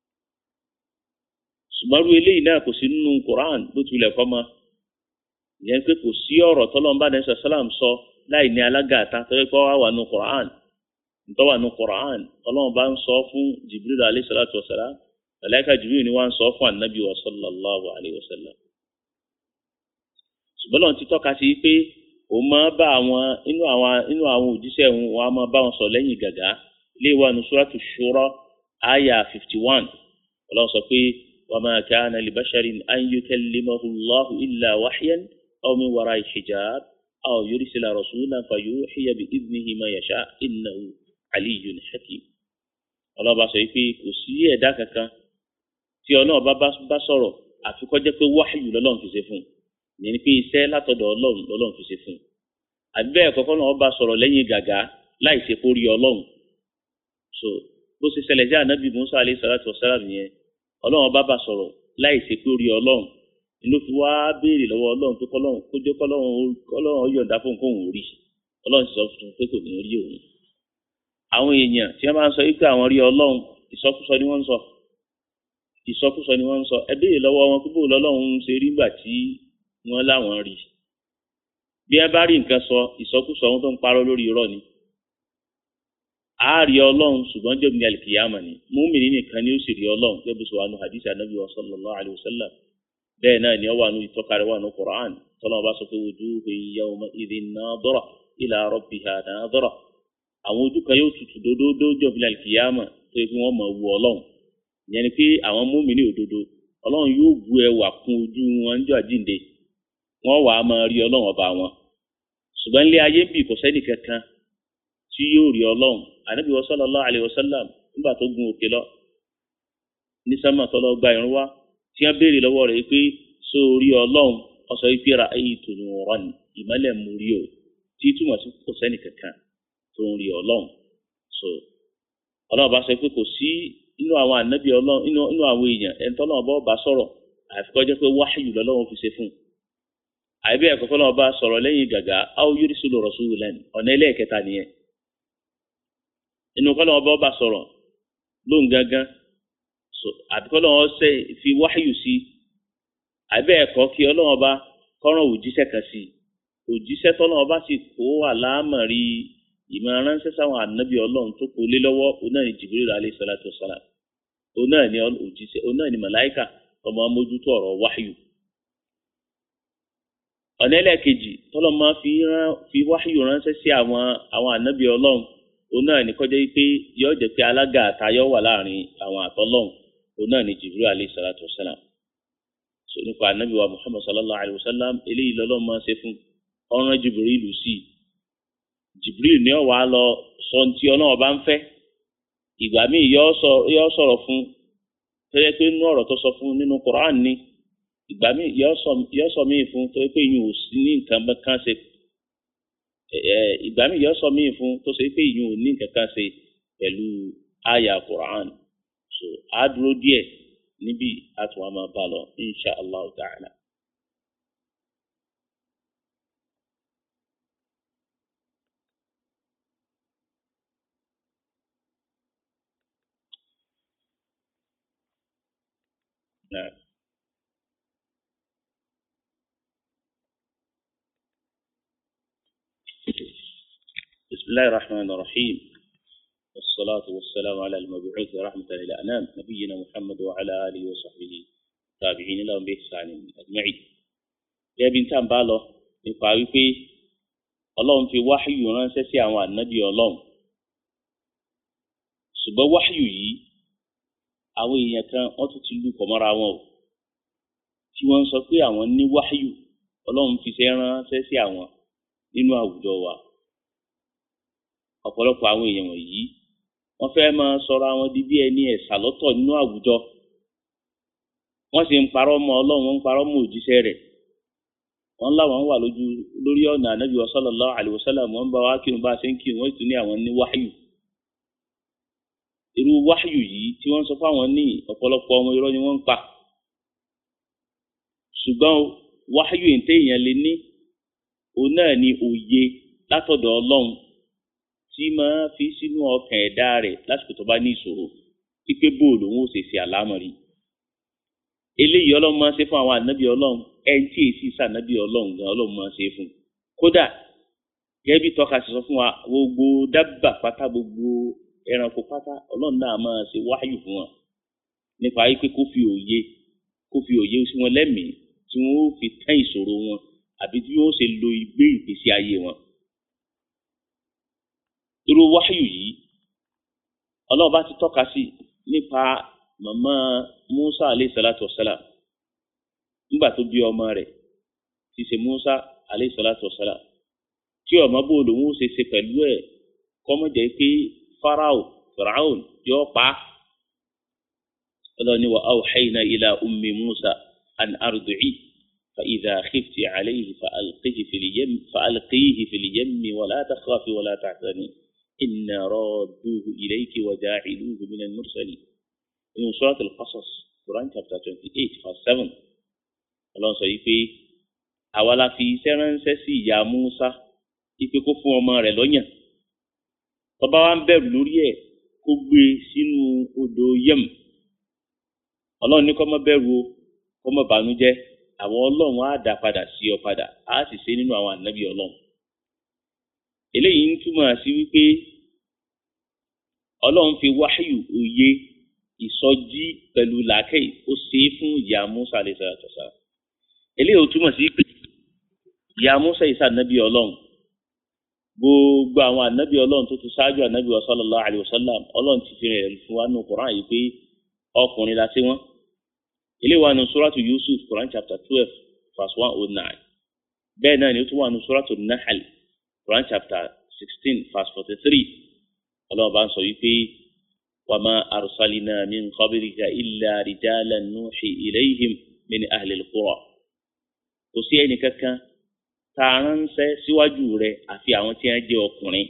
ṣùgbọ́n irú eléyìí náà kò sí nínú Qur'an bó tilẹ̀ kọ́ mọ́ ìyẹn pé kò sí ọ̀rọ̀ tọ́lọ́mbà ní sàlám sọ láì ní alágàtà tó yẹ kó wá wà nù Qur'an ntọ́ wà nù Qur'an ọlọ́run bá ń sọ fún Jibril alayhi salatu wa salam malaika Jibril ni wọ́n ń sọ fún anabi wa sallallahu alayhi wa sallam ṣùgbọ́n lọ́n ti tọ́ka sí pé òun máa bá àwọn inú àwọn inú àwọn òjíṣẹ́ òun wọn á máa bá wọn sọ lẹ́yìn gàgá ilé wa nù suratu Shura aya fifty one ọlọ́run sọ pé wa ma kana li basharin an yukallimahu Allahu illa wahyan aw min wara'i hijab aw yursila rasulan fayuhiya bi idnihi ma yasha innahu aliyyun hakim ọlọ́ba sọ pé kò sí ẹ̀dá kankan tí ọlọ́run bá bá sọ̀rọ̀ àfi kó jẹ́ pé wáhìyù lọ́lọ́run fi ṣe fún un ìyẹn ni pé iṣẹ́ látọ̀dọ̀ ọlọ́run lọ́lọ́run fi ṣe fún un àbí bẹ́ẹ̀ kọ́kọ́ náà ọba sọ̀rọ̀ lẹ́yìn gàgá láì ṣe kó rí ọlọ́run so bó ṣe ṣẹlẹ̀ sí ànábì musa alayhi salatu wasalam yẹn ọlọ́run bá bá sọ̀rọ̀ láì ṣe kó rí ọlọ́run ló fi wá béèrè lọ́wọ́ ọlọ́run pé kọ́lọ́run kó jẹ́ kọ́lọ́run yọ̀ǹda fún kóun rí ọlọ́run sì sọ fún pé kò ní rí òun àwọn èèyàn tí wọ́n bá ń sọ wípé àwọn rí ọlọ́run ìsọkúsọ ni wọ́n ń sọ ìsọkúsọ ni wọ́n ń sọ ẹ béèrè lọ́wọ́ wọn pé bó lọ́lọ́run ṣe rí gbà tí wọ́n láwọn rí bí ẹ bá rí nǹkan sọ ìsọkúsọ ohun tó ń parọ́ lórí irọ́ ni a rí ọlọ́run ṣùgbọ́n jẹ́bi alìkìyàmà ni múmìnì nìkan ni ó sì rí ọlọ́run gẹ́gẹ́ bí sọ wà nù hadith anabi wa sallallahu alayhi wa sallam bẹ́ẹ̀ náà ni ó wà nù ìtọ́kari wà nù Qur'an tọ́lọ́mọ bá sọ pé wujuhun yawma idhin nadira ila rabbiha nadira àwọn ojú kan yóò tutù dódódó jọ̀bi alìkìyàmà tó yẹ kí wọ́n mọ̀ wù ọlọ́run ìyẹn ni pé àwọn múmìnì òdodo ọlọ́run yóò bu ẹwà kún ojú wọn ń jọ àjíǹde wọ́n wà á máa rí ọlọ́run ọba wọn ṣùgbọ́n ilé ayé bì kò sẹ́ni kankan tí yóò rí ọlọ́run ànábì wa sallallahu alayhi wa sallam nígbà tó gun òkè lọ ní sámà tó lọ gba ìrún wá tí wọ́n béèrè lọ́wọ́ rẹ̀ pé so rí ọlọ́run ọ̀sọ̀ ìpè ra ayé ìtònú ọ̀rọ̀ ni ìmọ́lẹ̀ mú rí o tí túmọ̀ sí kò sẹ́ni kankan tó ń rí ọlọ́run so ọlọ́run bá sọ pé kò sí inú àwọn ànábì ọlọ́run inú àwọn èèyàn ẹni tọ́lọ́run bá bá sọ̀rọ̀ àfikọ́ jẹ́ pé wáhìyù lọ́lọ́run fi ṣe fún un àìbí ẹ̀kọ́ kọ́ náà bá sọ̀rọ̀ lẹ́yìn gàgà áwọ̀ yóò sùn lọ́rọ̀ sùn lẹ́nu ọ̀nà ẹlẹ́ẹ̀kẹta nìyẹn inú kọ́ náà bá sọ̀rọ̀ lóhùn gángan àbí kọ́ náà ṣe fi wáyù sí àìbí ẹ̀kọ́ kí ọlọ́wọ́n bá kọ́ràn òjíṣẹ́ kan sí òjíṣẹ́ tọ́lọ́wọ́n bá sì kó àlámọ̀rí ìmọ̀ràn ránṣẹ́ sáwọn ànábì ọlọ́run tó kó lé lọ́wọ́ òun náà ni Jibril alayhi salatu wassalam òun náà ni òjíṣẹ́ òun náà ni màláìkà ọmọ amójútó ọ̀rọ̀ wáyù ọ̀nà ẹlẹ́ẹ̀kejì tọ́lọ́ máa fi rán fi wáyù ránṣẹ́ sí àwọn àwọn ànábì ọlọ́run òun náà ní kọjá pé yóò jẹ́ pé alága àtayọ́ wà láàrin àwọn àtọ́lọ́run òun náà ní Jibril alayhi salatu wassalam so nípa ànábì wa Muhammad sallallahu alayhi wa sallam eléyìí lọ́lọ́ máa ṣe fún ọ̀ràn Jibril sí i Jibril ní ọ̀wá lọ sọ ti ọlọ́run bá ń fẹ́ ìgbà míì yóò sọ̀rọ̀ fún tẹ́lẹ̀ pé nínú ọ̀rọ̀ tó sọ fún nínú Qur'an ni ìgbà míì yọ sọ míì fún tó pé ìyún ò sí ní nǹkan kan ṣe ìgbà míì yọ sọ míì fún tó ṣe pé ìyún ò ní nǹkan kan ṣe pẹ̀lú àyà Qur'an so a dúró díẹ̀ níbi àtún wa máa bá lọ insha allah ta'ala. نعم بسم الله الرحمن الرحيم والصلاة والسلام على المبعوث رحمة للأنام نبينا محمد وعلى آله وصحبه تابعين لهم بإحسان أجمعين يا بنت بالو nípa wípé ọlọ́run fi wáhíyù ránṣẹ́ sí àwọn ànábì ọlọ́run ṣùgbọ́n wáhíyù yìí àwọn èèyàn kan wọ́n tún ti lù pọ̀ mọ́ra wọn o tí wọ́n ń sọ pé àwọn ní wáhíyù ọlọ́run fi ṣe ránṣẹ́ sí àwọn nínú àwùjọ wa ọ̀pọ̀lọpọ̀ àwọn èèyàn wọ̀nyí wọ́n fẹ́ máa sọ̀rọ̀ àwọn di bí ẹni ẹ̀sà lọ́tọ̀ nínú àwùjọ wọ́n sì ń parọ́ mọ́ ọlọ́run wọ́n ń parọ́ mọ́ òjíṣẹ́ rẹ̀ wọ́n láwọn wà lójú lórí ọ̀nà ànábì sallallahu alaihi wasallam wọ́n bá wá kírun bá a ṣe ń kírun wọ́n sì tún ní àwọn ní wáhíyù irú wáhíyù yìí tí wọ́n sọ fáwọn ní ọ̀pọ̀lọpọ̀ ọmọ irọ́ ni wọ́n ń pa ṣùgbọ́n wáhíyù ètè èèyàn lè ní òun náà ni òye látọ̀dọ̀ ọlọ́run tí máa fi sínú ọkàn ẹ̀dá rẹ̀ lásìkò tó bá ní ìṣòro pípé bóòlù òun ò sì ṣe àlámọ̀rí eléyìí ọlọ́run máa ń ṣe fún àwọn ànábì ọlọ́run ẹni tí èsì sànábì ọlọ́run gan ọlọ́run máa ń ṣe fún kódà gẹ́gẹ́ bí tọ́ka ṣe sọ fún wa gbogbo dábà pátá gbogbo ẹranko pátá ọlọ́run náà máa ṣe wáyù fún wọn nípa wípé kó fi òye kó fi òye sí wọn lẹ́mìí tí wọ́n ó fi tán ìṣòro wọn àbí tí wọ́n ó ṣe lo ìgbé ìgbésí ayé wọn. irú wáyù yìí ọlọ́run bá ti tọ́ka sí nípa màmá Musa aleyhi salatu wa salam nígbà tó bí ọmọ rẹ̀ ti ṣe Musa aleyhi salatu wa salam tí ọmọ bò lòun ó ṣe ṣe pẹ̀lú ẹ̀ kọ́mọ̀jẹ́ pé farao firaun yóò pa á ọlọ́ni wa awhayna ila ummi Musa an ardu'i fa idha khifti alayhi fa alqihi fil yam fa alqihi fil yammi wa la takhafi wa la tahzani inna radduhu ilayki wa ja'iluhu min al-mursalin inú surat al-Qasas Quran chapter twenty eight verse seven ọlọ́run sọ yìí pé àwa la fi iṣẹ́ ránṣẹ́ sí ìyá Musa ipe kó fún ọmọ rẹ̀ lọ́yàn tọba wa ń bẹ̀rù lórí ẹ̀ kó gbé sínú odò yẹm ọlọ́run ní kó má bẹ̀rù o kó má bànújẹ́ àwọn ọlọ́run á dá padà sí ọ padà á sì ṣe nínú àwọn ànábì ọlọ́run eléyìí ń túmọ̀ sí wípé ọlọ́run fi wáyù òye ìsọjí pẹ̀lú làákẹ́ ó ṣe é fún ìyá Musa alayhi salatu wassalam eléyìí ó túmọ̀ sí pé ìyá Musa yìí sànábì ọlọ́run gbogbo àwọn ànábì ọlọ́run tó ti ṣáájú ànábì wa sallallahu alayhi wa sallam ọlọ́run ti fi rẹ̀ fún wa nù Quran yìí pé ọkùnrin la sí wọn eléyìí wà nù suratu Yusuf Quran chapter twelve verse one oh nine bẹ́ẹ̀ náà ni ó tún wà nù suratu Nahl Quran chapter sixteen verse forty three ọlọ́run bá ń sọ yìí pé. وما أرسلنا من قبلك إلا رجالا نوحي إليهم من أهل القرى kò sí ẹnì kankan tá a ránṣẹ́ síwájú rẹ̀ àfi àwọn tí wọ́n jẹ́ ọkùnrin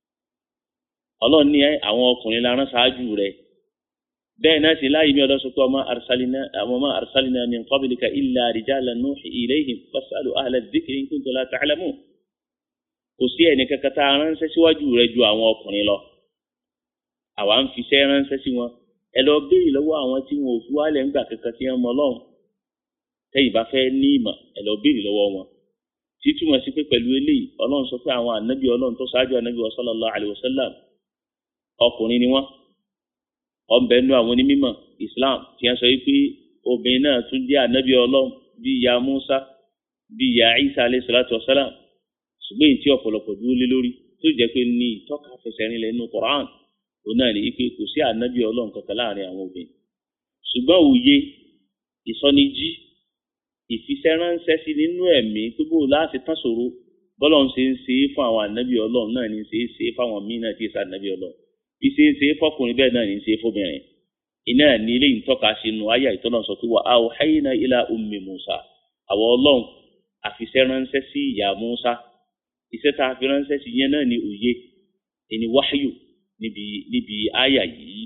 Ọlọ́run ní àwọn ọkùnrin la rán ṣáájú rẹ̀ bẹ́ẹ̀ náà sì láàyè mi ọlọsọ pé ọmọ arsalina ọmọ arsalina min qablika illa rijalan nuhi ilayhim fasalu ahla dhikri in kuntum la ta'lamun kò sí ẹnì kankan tá a ránṣẹ́ síwájú rẹ̀ ju àwọn ọkùnrin lọ àwa ń fiṣẹ́ ránṣẹ́ sí wọn ẹ lọ béèrè lọ́wọ́ àwọn tí wọn ò fi wálẹ̀ ńgbà kankan tí wọ́n mọ ọlọ́run tẹ́yìn bá fẹ́ ní ìmọ̀ ẹ lọ béèrè lọ́wọ́ wọn títúmọ̀ sí pé pẹ̀lú eléyìí ọlọ́run sọ pé àwọn ànábì ọlọ́run tó ṣáájú ànábì wa sallallahu alayhi wa sallam ọkùnrin ni wọ́n ọ̀nbẹ nú àwọn onímọ̀ Islam tí wọ́n sọ pé obìnrin náà tún jẹ́ ànábì ọlọ́run bí ìyá Musa bí ìyá Isa alayhi salatu wa salam ṣùgbọ́n èyí tí ọ̀pọ̀lọpọ̀ dúró lé lórí tó jẹ́ pé ní ìtọ́ka fẹsẹ̀ rinlẹ̀ nínú Quran òun náà ní pé kò sí ànábì ọlọ́run kankan láàrin àwọn obìnrin ṣùgbọ́n òye ìsọnijí ìfisẹ́ránṣẹ́ sí nínú ẹ̀mí tó bò láti tán ṣòro bọ́lọ́run ṣe ń ṣe é fún àwọn ànábì ọlọ́run náà ní ṣe é ṣe é fáwọn míín náà tí ì sànábì ọlọ́run bí ṣe ń ṣe é fọkùnrin bẹ́ẹ̀ náà ní ṣe é fóbìnrin iná ní ilé ìtọ́ka sínú ayé ìtọ́nà sọ pé wà á ò hayna ila ummi Musa àwọn ọlọ́run àfisẹ́ránṣẹ́ sí ìyá Musa iṣẹ́ tá a fi ránṣẹ́ sí yẹn náà ní òye ẹni wáyù níbi níbi àyà yìí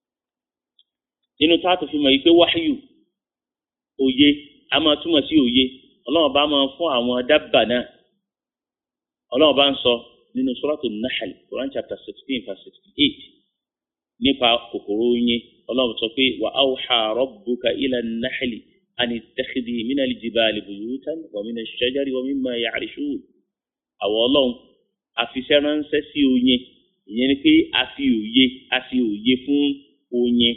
nínú táàtù fi mọ̀ yìí pé wáyù òye a máa túmọ̀ sí òye ọlọ́run bá máa fún àwọn dábà náà ọlọ́run bá ń sọ nínú suratul Nahl Quran chapter sixteen verse sixty eight nípa kòkòrò oyin ọlọ́run sọ pé wa awha rabbuka ila an-nahli an ittakhidhi mina al-jibali buyutan wa mina ash-shajari wa mimma ya'rishun àwọn ọlọ́run àfiṣẹ́ ránṣẹ́ sí oyin ìyẹn ni pé a fi òye a fi òye fún oyin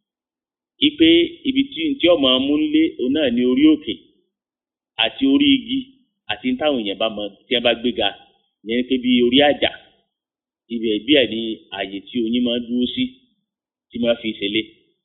ipe ibi tí tí ọmọ amúnlé òun náà ní orí òkè àti orí igi àti táwọn èèyàn bá mọ tí wọn bá gbéga ìyẹn ni pé bí orí àjà ibẹ̀ bí ẹ̀ ní ààyè tí oyin máa dúró sí tí máa fi ṣẹlẹ̀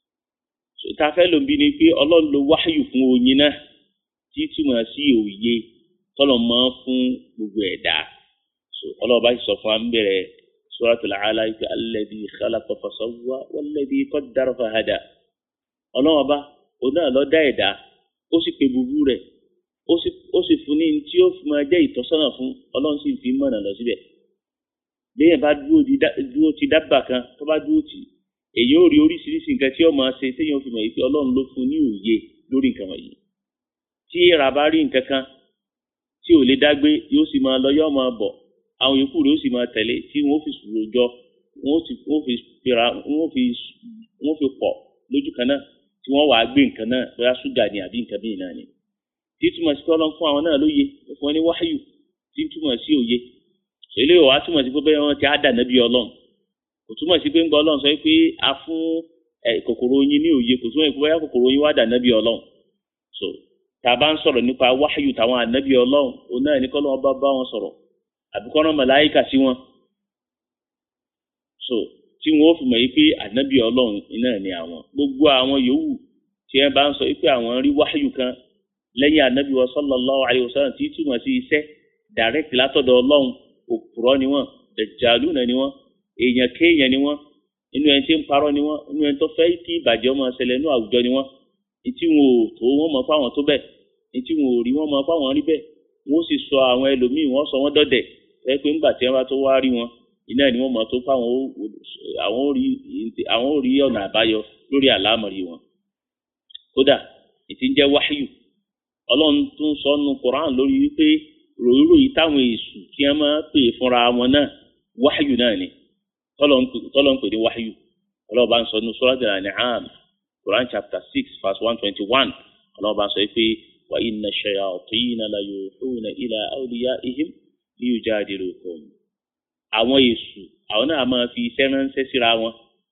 ta fẹ́ ló ń bí ni pé ọlọ́run ló wáyù fún oyin náà tí túmọ̀ sí òye tọ́lọ̀ máa fún gbogbo ẹ̀dá ọlọ́run bá sì sọ fún wa ń bẹ̀rẹ̀ suratul Alaq alladhi khalaqa fasawwa walladhi qaddara fahada ọlọ́run ọba òun náà ló dá ẹ̀dá ó sì pe búburú rẹ̀ ó sì fún ní tí ó fi máa jẹ́ ìtọ́sọ́nà fún ọlọ́run sì fi mọ̀nà lọ síbẹ̀ léyìn bá dúró ti dábàá kan tó bá dúró tì èyí ó rí oríṣiríṣi nǹkan tí ó máa ṣe téèyàn fi mọ̀ yìí pé ọlọ́run ló fún ní òye lórí nǹkan wọ̀nyí tí ìrà bá rí nǹkan kan tí ò lè dágbé yóò sì máa lọ yóò máa bọ̀ àwọn yòókù rẹ̀ ó sì máa tẹ̀lé tí wọ́n fi sùúrù jọ wọ́n sì wọ́n fi fira wọ́n fi wọ́n fi pọ̀ lójú kan náà tí wọ́n wàá gbé nǹkan náà bóyá ṣúgà ni àbí nǹkan bíi náà ni tí túmọ̀ sí kọ́ fún àwọn náà lóye fún wọn ní wáyù tí túmọ̀ sí òye eléyìí wàá túmọ̀ sí pé bẹ́ẹ̀ wọ́n ti á dà nábì ọlọ́run kò túmọ̀ sí pé ń gbọ́ ọlọ́run sọ pé a fún kòkòrò oyin ní òye kò túmọ̀ sí pé bóyá kòkòrò oyin wá dà nábì ọlọ́run so tá a bá ń sọ̀rọ̀ nípa wáyù táwọn ànábì ọlọ́run òun náà ní kọ́lọ́wọ́n bá bá wọn sọ̀rọ̀ àbí kọ́nà màláìkà sí wọn so tí wọn ó fi mọ̀ yí pé ànábì ọlọ́run iná ni àwọn gbogbo àwọn yòówù tí ẹ bá ń sọ pé àwọn rí wáyù kan lẹ́yìn ànábì wa sallallahu alayhi wa sallam tí túmọ̀ sí iṣẹ́ direct látọ̀dọ̀ ọlọ́run òpùrọ́ ni wọ́n dẹ̀jàlú náà ni wọ́n èèyàn kéèyàn ni wọ́n inú ẹni tí ń parọ́ ni wọ́n inú ẹni tó fẹ́ kí ìbàjẹ́ ọmọ ṣẹlẹ̀ inú àwùjọ ni wọ́n etí wọn ò tó wọn mọ̀ fáwọn tó bẹ́ẹ̀ etí wọn ò rí wọn mọ̀ fáwọn rí bẹ́ẹ̀ wọ́n sì sọ àwọn ẹlòmíì wọ́n sọ wọ́n dọ̀dẹ̀ ẹ pé ńgbà tí wọ́n bá tó wá rí wọn iná ni wọ́n mọ̀ tó fáwọn àwọn ò rí àwọn ò rí ọ̀nà àbáyọ lórí àlámọ̀rí wọn kódà ìtí ń jẹ́ wáyù ọlọ́run tún sọ nu Quran lórí wípé ròyìnròyìn táwọn èṣù tí wọ́n máa pè fúnra wọn náà wáyù náà ni tọ́lọ̀ ń pè ní wáyù ọlọ́run bá ń sọ nu Suratul An'am Quran chapter six verse one twenty one ọlọ́run bá ń sọ pé wa inna shayatina la yuhuna ila awliyaihim liyujadilukum àwọn èṣù àwọn náà máa fi iṣẹ́ ránṣẹ́ síra wọn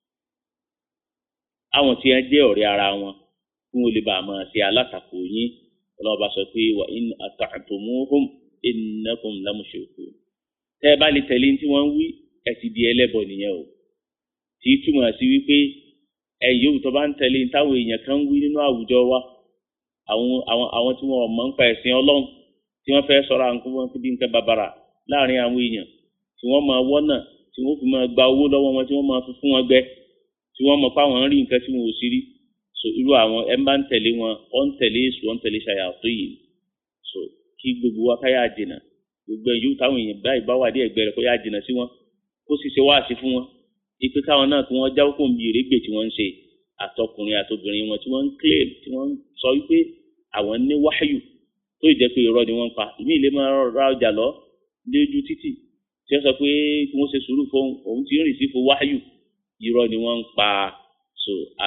àwọn tí wọ́n jẹ́ ọ̀rẹ́ ara wọn kí wọ́n lè bá a máa ṣe alátakò yín ọlọ́run bá sọ pé wa in ata'tumuhum innakum lamushrikun tẹ́ ẹ bá lè tẹ̀lé tí wọ́n ń wí ẹ ti di ẹlẹ́bọ nìyẹn o tí túmọ̀ sí wípé ẹ yóò tó bá ń tẹ̀lé táwọn èèyàn kan ń wí nínú àwùjọ wa àwọn àwọn àwọn tí wọ́n mọ̀ ń pa ẹ̀sìn ọlọ́run tí wọ́n fẹ́ sọ̀rọ̀ àwọn kúmọ̀ bí nǹkan bàbàrà láàrin àwọn èèyàn tí wọ́n máa wọ́nà tí wọ́n fi máa gba owó lọ́wọ́ wọn tí wọ́n máa fi fún wọn gbẹ tí wọ́n mọ̀ fáwọn ń rí nǹkan tí wọn ò sí rí so irú àwọn ẹ bá ń tẹ̀lé wọn ọ ń tẹ̀lé èṣù ọ ń tẹ̀lé ṣàyàtọ̀ yìí so kí gbogbo wa ká yà jìnà gbogbo ẹ̀ yóò táwọn èèyàn báyìí bá wà dé ẹ̀gbẹ́ rẹ̀ kó yà jìnà sí wọn kó sì ṣe wáàsí fún wọn ipe káwọn náà kí wọ́n jáwọ́ kó ń bi ìrégbè tí wọ́n ń ṣe àtọkùnrin àtobìnrin wọn tí wọ́n ń claim tí wọ́n ń sọ wípé àwọn ní wáyù tó ì jẹ́ pé irọ́ ni wọ́n ń pa ìmí ilé máa ra ọjà lọ lójú títì tí wọ́n sọ pé kí wọ́n ṣe sùúrù fún òun tí ń rìn sí fún wáyù irọ́ ni wọ́n ń pa so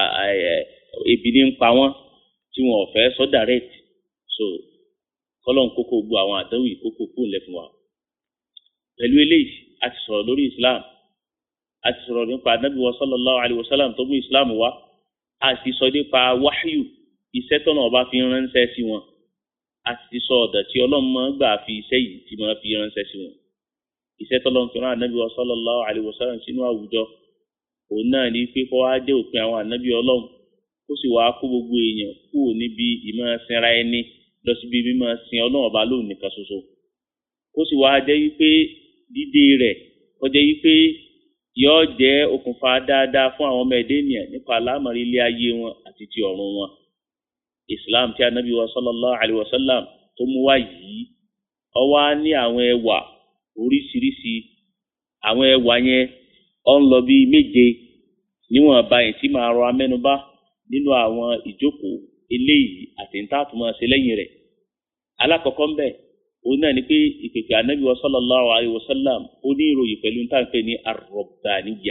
ebi ní ń pa wọ́n tí wọ́n ò fẹ́ sọ direct so kọ́lọ́n kókó gbọ́ àwọn àdánwò ìkókó fún ilẹ̀ fún wa pẹ̀lú eléyìí a ti sọ̀rọ̀ lórí Islam a ti sọ̀rọ̀ nípa anabi wa sallallahu alayhi wa sallam tó mú Islam wá a sì sọ nípa wáyù iṣẹ́ tọ́nà ọba fi ránṣẹ́ sí wọn a sì sọ ọ̀dọ̀ tí ọlọ́run máa gbà fi iṣẹ́ yìí tí máa fi ránṣẹ́ sí wọn iṣẹ́ tọ́lọ́run fi rán ànábì wa sallallahu alaihi wasallam sínú àwùjọ òun náà ní pé kó wá dé òpin àwọn ànábì ọlọ́run kó sì wá kó gbogbo èèyàn kúrò níbi ìmọ̀ sinra ẹni lọ síbi mímọ̀ sin ọlọ́run ọba lóun nìkan ṣoṣo kó sì wá jẹ́ wípé dídé rẹ̀ kó jẹ́ wípé yóò jẹ́ okùnfà dáadáa fún àwọn ọmọ ẹ̀dẹ́ ènìyàn nípa àlámọ̀rí ilé ayé wọn àti ti ọ̀run wọn islam tí anabi wa sallallahu alayhi wa sallam tó mú wá yìí ó wà ní àwọn ẹwà oríṣiríṣi àwọn ẹwà yẹn ó ń lọ bíi méje níwọ̀n báyìí tí màá rọ amẹ́nubá nínú àwọn ìjókòó eléyìí àti níta tó máa ṣe lẹ́yìn rẹ̀ alákọ̀ọ́kọ́ ń bẹ̀ òun náà ni pé ìpèpè anabi wa sallallahu alayhi wa sallam ó ní ìròyìn pẹ̀lú níta ń pè ní arọ̀bàníyà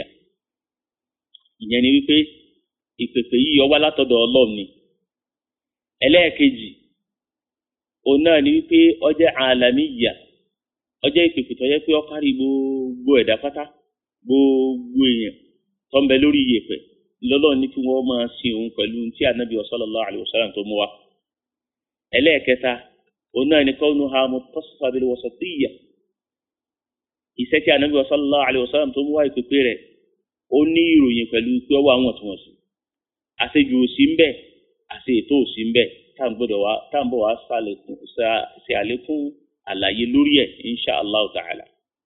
ìyẹn ni wípé ìpèpè yìí ó wá látọ̀dọ̀ ọlọ́run ni ẹlẹ́ẹ̀kejì òun náà ni wípé ọjẹ́ àlàmíyà ọjẹ́ ìpèpè tó yẹ pé ó kárí gbogbo ẹ̀dá pátá gbogbo èèyàn tó ń bẹ lórí iyẹ̀pẹ̀ lọ́lọ́run ní kí wọ́n máa sin òun pẹ̀lú tí ànábì sallallahu alaihi wasallam tó mú wa ẹlẹ́ẹ̀kẹta òun náà ni kaunuha muttasifa bil wasatiyya iṣẹ́ tí ànábì sallallahu alaihi wasallam tó mú wa ìpèpè rẹ̀ ó ní ìròyìn pẹ̀lú pé ọwọ́ àwọn ọ̀túnwọ̀sì àṣejù òsì ń bẹ àti ètò òsì ń bẹ tá à ń gbọ́dọ̀ wá tá à ń bọ̀ wá ṣe àlékún àlàyé lórí ẹ̀ insha allah ta'ala.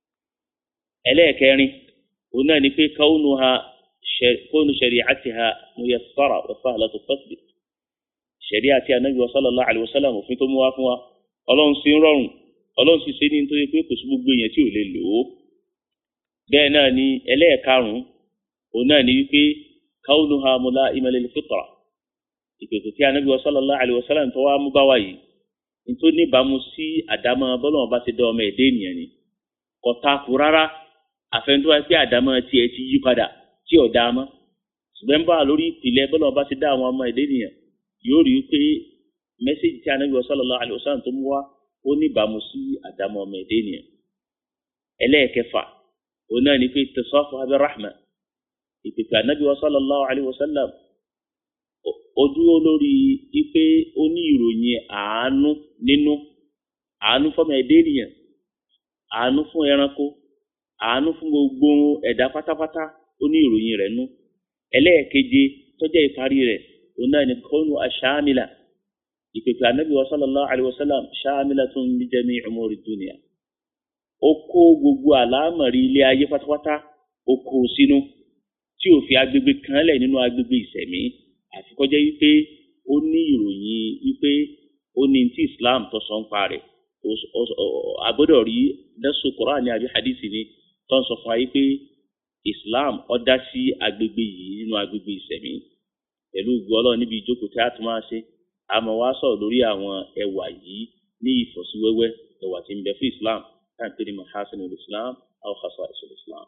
ẹlẹ́ẹ̀kẹrin òun náà ni pé kaunuha kóònù shari'atiha muyassara wa sahlatu tatbiq. ṣẹ̀ríà àti anabi wa sallallahu alayhi wa sallam òfin tó mú wá fún wa ọlọ́run sì ń rọrùn ọlọ́run sì ṣe ní nítorí pé kò sí gbogbo èèyàn tí ò lè lò ó. bẹ́ẹ̀ náà ni ẹlẹ́ẹ̀karùn-ún òun náà ni wípé kaunuha mula'ima lil fitra ìpèsè tí anabi sallallahu alaihi wasallam tó wá mú bá wa yìí nítorí níbàámu sí àdámọ́ bọ́lọ́wọ́n bá ti dá ọmọ ẹ̀dá ènìyàn ni kò takò rárá àfẹnudọ́ pé àdámọ́ tiẹ̀ ti yí padà tí ò dá mọ́ ṣùgbọ́n bá lórí ìpìlẹ̀ bọ́lọ́wọ́n bá ti dá àwọn ọmọ ẹ̀dá ènìyàn yóò rí i pé mẹ́sẹ̀jì tí Ànábì sallallahu alaihi wasallam tó mú wá ó níbàámu sí àdámọ́ ọmọ ẹ̀dá ènìyàn ẹlẹ́ẹ̀kẹfà òun náà ní pé tẹ̀sọ́fù abẹ́ rahma ìpèpè Ànábì sallallahu alaihi wasallam ó dúró lórí ipe ó ní ìròyìn àánú nínú àánú fọmọ ẹdẹ ènìyàn àánú fún ẹranko àánú fún gbogbo ẹ̀dá pátápátá ó ní ìròyìn rẹ̀ nú ẹlẹ́ẹ̀keje tọ́jẹ́ ìparí rẹ̀ òun náà ní kọ́nù aṣáámìlà ìpèpè ànábì wa sallallahu alayhi wa sallam ṣáámìlatun li jami'i umuri dunya ó kó gbogbo àlámọ̀rí ilé ayé pátápátá ó kó sínú tí ò fi agbègbè kan lẹ̀ nínú agbègbè ìsẹ̀mí àfi kó jẹ́ wípé ó ní ìròyìn wípé ó ní tí islam tó sọ ń pa rẹ̀ agbọ́dọ̀ rí nẹ́sù Kùránì àbí hadisi ni tó ń sọ fún wa wípé islam ó dá sí agbègbè yìí nínú agbègbè ìsẹ̀mí pẹ̀lú gbọ́lọ́ níbi ìjókòó tí a tún máa ṣe àmọ́ wá sọ̀rọ̀ lórí àwọn ẹwà yìí ní ìfọ̀síwẹ́wẹ́ ẹwà tí ń bẹ fún islam táǹpé ní mahasinul islam aw khasaisul islam.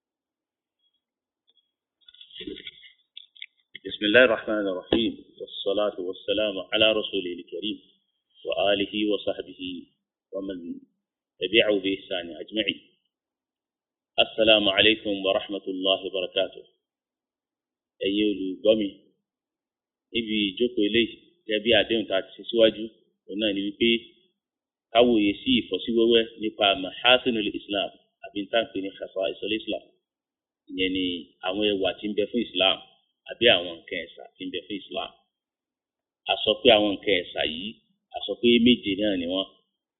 بسم الله الرحمن الرحيم والصلاة والسلام على رسوله الكريم وآله وصحبه ومن تبعه بإحسان أجمعين السلام عليكم ورحمة الله وبركاته أيها الغمي ibi ìjókòó ilé gẹ́gẹ́ bí àdéhùn tá a ti ṣe síwájú òun náà ni wípé káwòye sí ìfọ́síwẹ́wẹ́ nípa mahasinul islam àbí ntàǹpé ní khasaisul islam ìyẹn ni àwọn ẹwà tí ń bẹ fún islam àbí àwọn nǹkan ẹ̀sà tí ń bẹ fún Islam a sọ pé àwọn nǹkan ẹ̀sà yìí a sọ pé méje náà ni wọ́n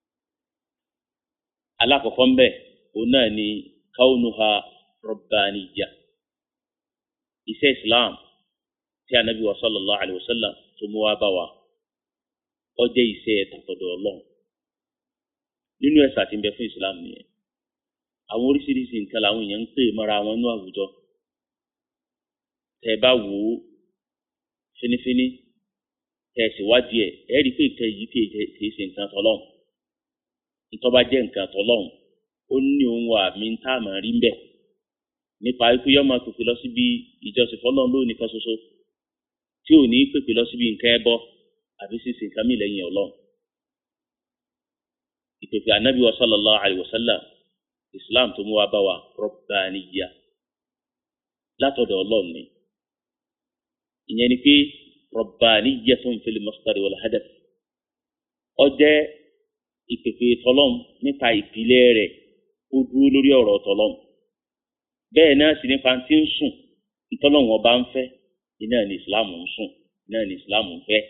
alákọ̀ọ́kọ́ ńbẹ òun náà ni kaunuha rabbaniya iṣẹ́ Islam tí anabi wa sallallahu alayhi wa sallam tó mú wá bá wa ó jẹ́ iṣẹ́ tàtọ̀dọ̀ ọlọ́run nínú ẹ̀sà tí ń bẹ fún Islam nìyẹn àwọn oríṣiríṣi nǹkan làwọn èèyàn ń pè mọ́ra wọn ní àwùjọ tẹ bá wò ó finifini tẹ sì wádìí ẹ ẹ rí i pé nǹkan yìí kìí ṣe nǹkan tọlọ́run ntọ́ba jẹ́ nǹkan tọlọ́run ó ní ohun àmì ń tá àmọ́ rí ń bẹ̀ nípa ikú yọ máa pèpè lọ síbi ìjọsìn fọlọ́run lónìí kan ṣoṣo tí ò ní pèpè lọ síbi nǹkan ẹbọ àbí ṣíṣe nǹkan mìíràn lẹ́yìn ọlọ́run ìpèpè ànábì wa sallallahu alayhi wa sallam islam tó mú wa bá wa rọ̀bàníyà látọ̀dọ̀ ọlọ́run ni ìyẹn ni pé rabbaniyatun fil masdar wal hadaf ó jẹ́ ìpèpè tọlọ́m nípa ìpìlẹ̀ rẹ̀ ó dúró lórí ọ̀rọ̀ tọlọ́m bẹ́ẹ̀ náà sì nípa tí ń sùn ìtọ́lọ́wọ́n ọba ń fẹ́ iná ní islam ń sùn iná ní islam ń fẹ́.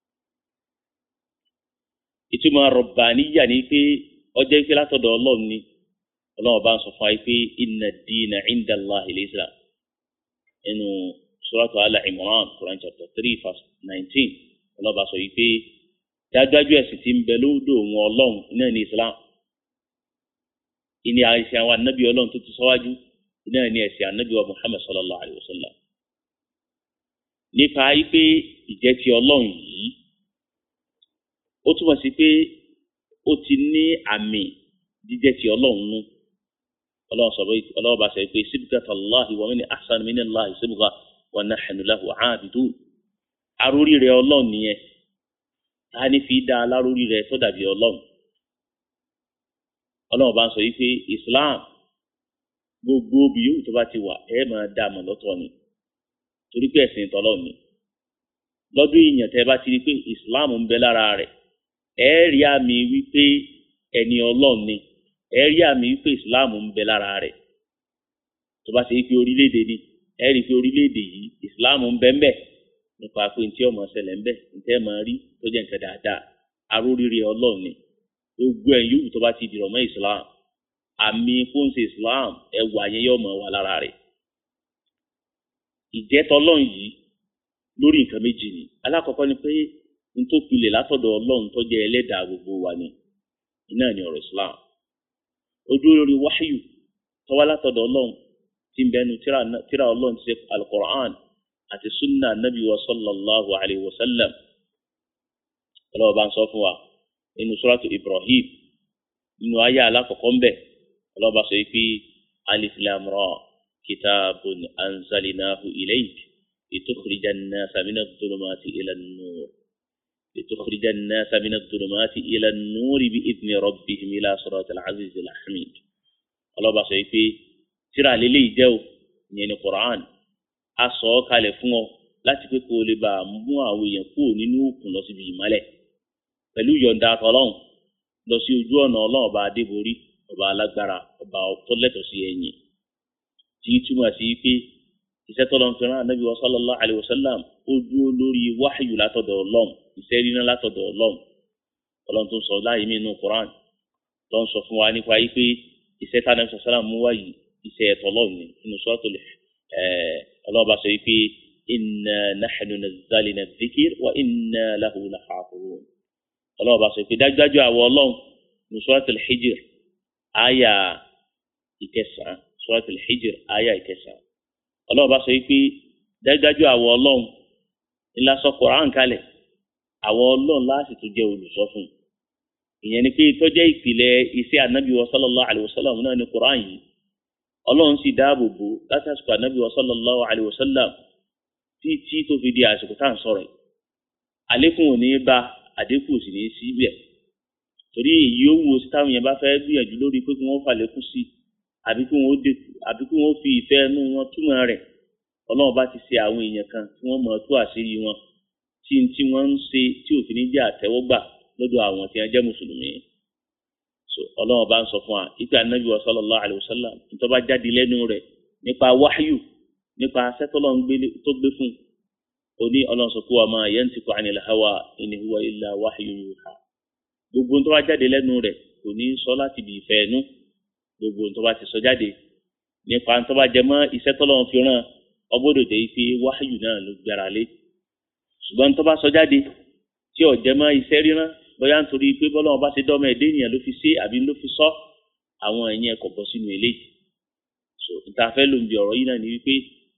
ìtumọ̀ rabbaniyya ni pé ó jẹ́ pé látọ̀dọ̀ ọlọ́run ni ọlọ́run ọba ń sọ fún wa pé inna ad-dina 'inda Allahi al-islam ẹnu suratu ala imran quran chapter three verse nineteen ọlọ́ba sọ yìí pé dájúdájú ẹ̀sìn tí ń bẹ lódò wọn ọlọ́run iná ní islam ìní àìsàn àwọn anábì ọlọ́run tó ti sọ́wájú iná ní ẹ̀sìn anábì wa muhammad sallallahu alayhi wa sallam nípa yìí pé ìjẹ́ ti ọlọ́run yìí ó túmọ̀ sí pé ó ti ní àmì jíjẹ́ ti ọlọ́run nú ọlọ́run bá sọ pé sibgatallahi wa min ahsan minallahi sibga wa nahnu lahu aabidun arórí rẹ ọlọ́run nìyẹn ta ni fi dá alárórí rẹ tó dàbí ọlọ́run ọlọ́run bá ń sọ yìí pé islam gbogbo bí yóò tó bá ti wà ẹ máa dá àmọ́ lọ́tọ̀ ni torí pé ẹ̀sìn tọ́lọ́ ni lọ́dún ìyàn tẹ́ bá ti rí pé islam ń bẹ lára rẹ̀ ẹ rí àmì wípé ẹni ọlọ́run ni ẹ rí àmì wípé islam ń bẹ lára rẹ̀ tó bá ṣe pé orílẹ̀-èdè ni ẹ rí i pé orílẹ̀-èdè yìí islam ń bẹ ń bẹ nípa pé ntí ọmọ ṣẹlẹ̀ ń bẹ ntẹ́ máa rí tó jẹ́ nǹkan dáadáa aróríire ọlọ́run ni gbogbo ẹ̀ yòówù tó bá ti dìrọ̀ mọ́ islam àmì fóńsì islam ẹwà yẹn yóò mọ̀ wà lára rẹ̀ ìjẹ́tọ̀ ọlọ́run yìí lórí nǹkan méjì ni alákọ̀ọ́kọ́ ni pé ntòpilẹ̀ látọ̀dọ̀ ọlọ́run tó jẹ́ ẹlẹ́dàá gbogbo wa ni iná ni ọ̀rọ̀ islam ó dúró lórí wáyù tọ́wá látọ̀dọ̀ ọlọ́run tí ń bẹnu tíra ọlọ́run ti ṣe alukur'an àti sunna nabi wa sallallahu alayhi wa sallam ọlọ́wọ́ bá ń sọ fún wa nínú suratu Ibrahim nínú ayé alákọ̀ọ́kọ́ ń bẹ̀ ọlọ́ba sọ pé alif lam ra kitabun anzalnahu ilayk litukhrija an-nasa mina adh-dhulumati ila an-nur litukhrija an-nasa mina adh-dhulumati ila an-nur bi'idhni rabbihim ila siratil azizil hamid ọlọ́ba sọ pé tíra lélẹ́yìí jẹ́ o ìyẹn ní Qur'an a sọ ọ́ kalẹ̀ fún ọ láti pé kó o lè bá a mú àwọn èèyàn kúrò nínú òkun lọ síbi ìmọ́lẹ̀ pẹ̀lú yọ̀ǹda àtọ̀lọ́hún lọ sí ojú ọ̀nà ọlọ́run ọba adébórí ọba alágbára ọba ọ̀tọ́lẹ̀tọ̀ sí ẹ̀yìn tí túmọ̀ sí pé iṣẹ́ tọ́lọ́ ń fẹ́ràn anábì sallallahu alaihi wasallam ó dúró lórí wáhìyù látọ̀dọ̀ ọlọ́run iṣẹ́ ríná látọ̀dọ̀ ọlọ́run ọlọ́run tó ń sọ láàyè mí inú Qur'an tó ń sọ fún wa nípa yí pé iṣẹ́ tá anábì sallallahu mú wáyìí iṣẹ́ ẹ̀tọ́ ọlọ́run ni inú suratul ọlọ́ọ̀bá sọ wípé inna nahnu nazzalna dhikr wa inna lahu lahafizun ọlọ́ọ̀bá sọ pé dájúdájú àwọ ọlọ́run ní suratul hijr àyà ìkẹsàn-án suratul hijr àyà ìkẹsàn-án ọlọ́ọ̀bá sọ pé dájúdájú àwọ ọlọ́run ńlá sọ Qur'an kalẹ̀ àwọ ọlọ́run láti tún jẹ́ olùsọ fún ìyẹn ni pé tọ́jẹ́ ìpìlẹ̀ iṣẹ́ ànábì wa sallallahu alayhi wa sallam náà ní Qur'an yìí ọlọ́run sì dáàbò bò látàsìkò ànábì wa sallallahu alayhi wa sallam títí tó fi di àsìkò tá à ń sọ̀rọ̀ yìí àlékún ò ní bá àdínkù sì ní síbẹ̀ torí èyí ó wo táwọn yẹn bá fẹ́ gbìyànjú lórí pé kí wọ́n fàlékún sí àbí kí wọ́n dínkù àbí kí wọ́n fi ìfẹ́ inú wọn túmọ̀ rẹ̀ ọlọ́run bá ti ṣe àwọn èèyàn kan tí wọ́n mọ̀ tó àṣírí wọn tí tí wọ́n ń ṣe tí òfin ní jẹ́ àtẹ́wọ́gbà lọ́dọ̀ àwọn tí wọ́n jẹ́ mùsùlùmí so ọlọ́run bá ń sọ fún wa ipe anabi wa sallallahu alayhi wa sallam nítorí bá jáde lẹ́nu rẹ̀ nípa wáyù nípa sẹ́tọ́lọ́ tó gbé fún oní ọlọ́run sọ pé wa ma yantiqu anil hawa in huwa illa wahyun yuha gbogbo tó bá jáde lẹ́nu rẹ̀ kò ní sọ láti bí ìfẹ́ ẹnu gbogbo tó bá ti sọ jáde nípa tó bá jẹ mọ́ iṣẹ́ tọ́lọ́run fi ràn ọgbọ́dọ̀ jẹ́ pé wáyù náà ló gbára lé ṣùgbọ́n tó bá sọ jáde tí ò jẹ mọ́ iṣẹ́ ríran bóyá nítorí pé bọ́lọ́run bá ti dọ́mọ ẹ̀dẹ́ ènìyàn ló fi ṣe àbí ló fi sọ àwọn ẹ̀yìn ẹ̀kọ́ bọ́ sínú eléyìí so ìtafẹ́ ló ń bi ọ̀rọ̀ yìí náà ni wípé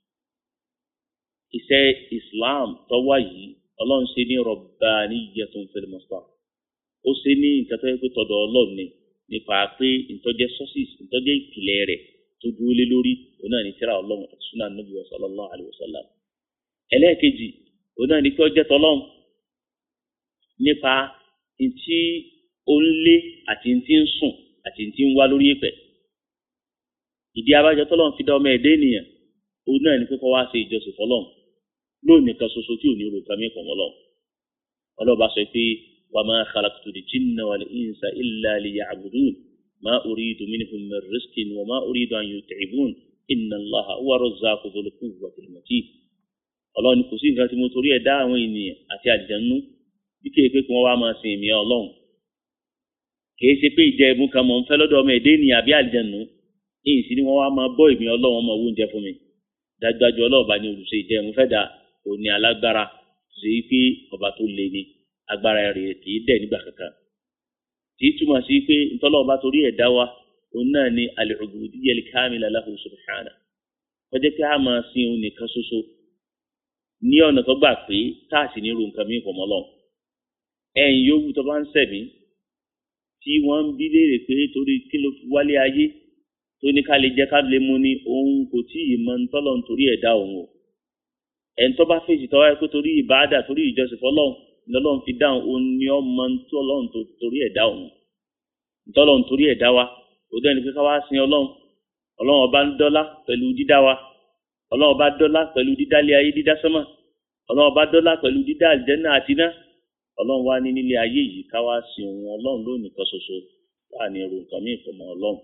iṣẹ́ Islam tó wà yìí ọlọ́run ṣe ní rabbaniyyatun fil mustar ó ṣe ní nǹkan tó yẹ pé tọ̀dọ̀ ọlọ́run ni nípa pé ìtọ́jẹ́ sources ìtọ́jẹ́ ìpìlẹ̀ rẹ̀ tó dúró lé lórí òun náà ní tírà ọlọ́run àti sunnah nabi sallallahu alayhi wa sallam ẹlẹ́ẹ̀kejì òun náà ní pé ọjẹ́ tọ́lọ́run nípa ntí ó ń lé àti ntí ń sùn àti ntí ń wá lórí ìpẹ́ ìdí abájọ tọ́lọ́run fi dá ọmọ ẹ̀dẹ́ ènìyàn òun náà ní pé kọ́ wá ṣe ìjọsìn fọlọ́run lónìí kan ṣoṣo tí ò ní ro kàmí pọ̀ mọ́lọ́ ọlọ́ba sọ pé wa ma khalaqtul jinna wal insa illa liya'budun ma uridu minhum min rizqin wa ma uridu an yut'ibun inna Allaha huwa razzaqu dhul quwwatil matin ọlọ́run kò sí nǹkan tí mo torí ẹ̀ dá àwọn ènìyàn àti àjẹnú bí kéè pé kí wọ́n wá máa sin èmi ọlọ́run kìí ṣe pé ìjẹ ẹ̀bùn kan mọ̀ ń fẹ́ lọ́dọ̀ ọmọ ẹ̀dẹ́ ènìyàn àbí àjẹnú èyí sì ni wọ́n wá máa bọ́ èmi ọlọ́run ọmọ owó oúnjẹ fún mi dájúdájú ọlọ́ọ̀bá ni olùṣe ìjẹ ẹ̀mú fẹ́ da òní alágbára ṣe é pé ọba tó le ni agbára rẹ̀ kì í dẹ̀ nígbà kankan tí túmọ̀ sí pé ntọ́lọ́ọ̀bá torí ẹ̀ dá wa òun náà ni al-ubudiyya al-kamila lahu subhanahu kọjá pé a máa sin òun nìkan ṣoṣo ní ọ̀nà tó gbà pé tá a sì ní ro nǹkan mí pọ̀mọ́ lọ ẹ̀yìn yòówù tó bá ń sẹ̀mí tí wọ́n ń bí léèrè pé torí kí ló fi wálé ayé tó ní ká lè jẹ́ ká lè mú ni òun kò tí ì mọ ntọ́lọ́ nítorí ẹ̀dá òun o ẹni tó bá fèsì tọ́wọ́ ẹ pé torí ìbáàdà torí ìjọsìn fọlọ́run lọ́lọ́run fi dáhùn òun ni ọ mọ ntọ́lọ́run torí ẹ̀dá òun ntọ́lọ́run torí ẹ̀dá wa kò dẹ́ni pé ká wá sin ọlọ́run ọlọ́run ọba ń dọ́lá pẹ̀lú dídá wa ọlọ́run ọba dọ́lá pẹ̀lú dídálé ayé dídá sánmà ọlọ́run ọba dọ́lá pẹ̀lú dídá àlìjẹ́nà àtiná ọlọ́run wá ní nílé ayé yìí ká wá sin òun ọlọ́run lónìí kan ṣoṣo láàrin èrò nǹkan mí ìfọ̀mọ́ ọlọ́run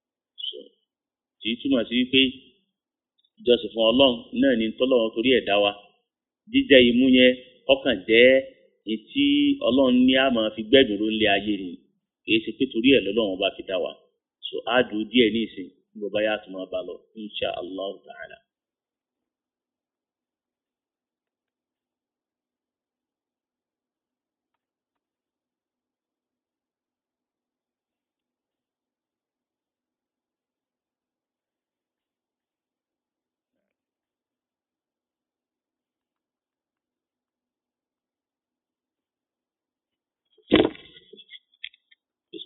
tí túmọ̀ sí pé ìjọsìn fún ọlọ́run náà ní tọ́lọ́run torí ẹ̀dá wa jíjẹ imú yẹn ọkàn jẹ́ etí ọlọ́run ní a máa fi gbẹ́dùn ló ń lé ayé ni kìí ṣe pé torí ẹ̀ lọ́lọ́run bá fi dá wa so á dùn díẹ̀ ní ìsìn ní bàbá yà tó máa bá lọ insha allah ta'ala.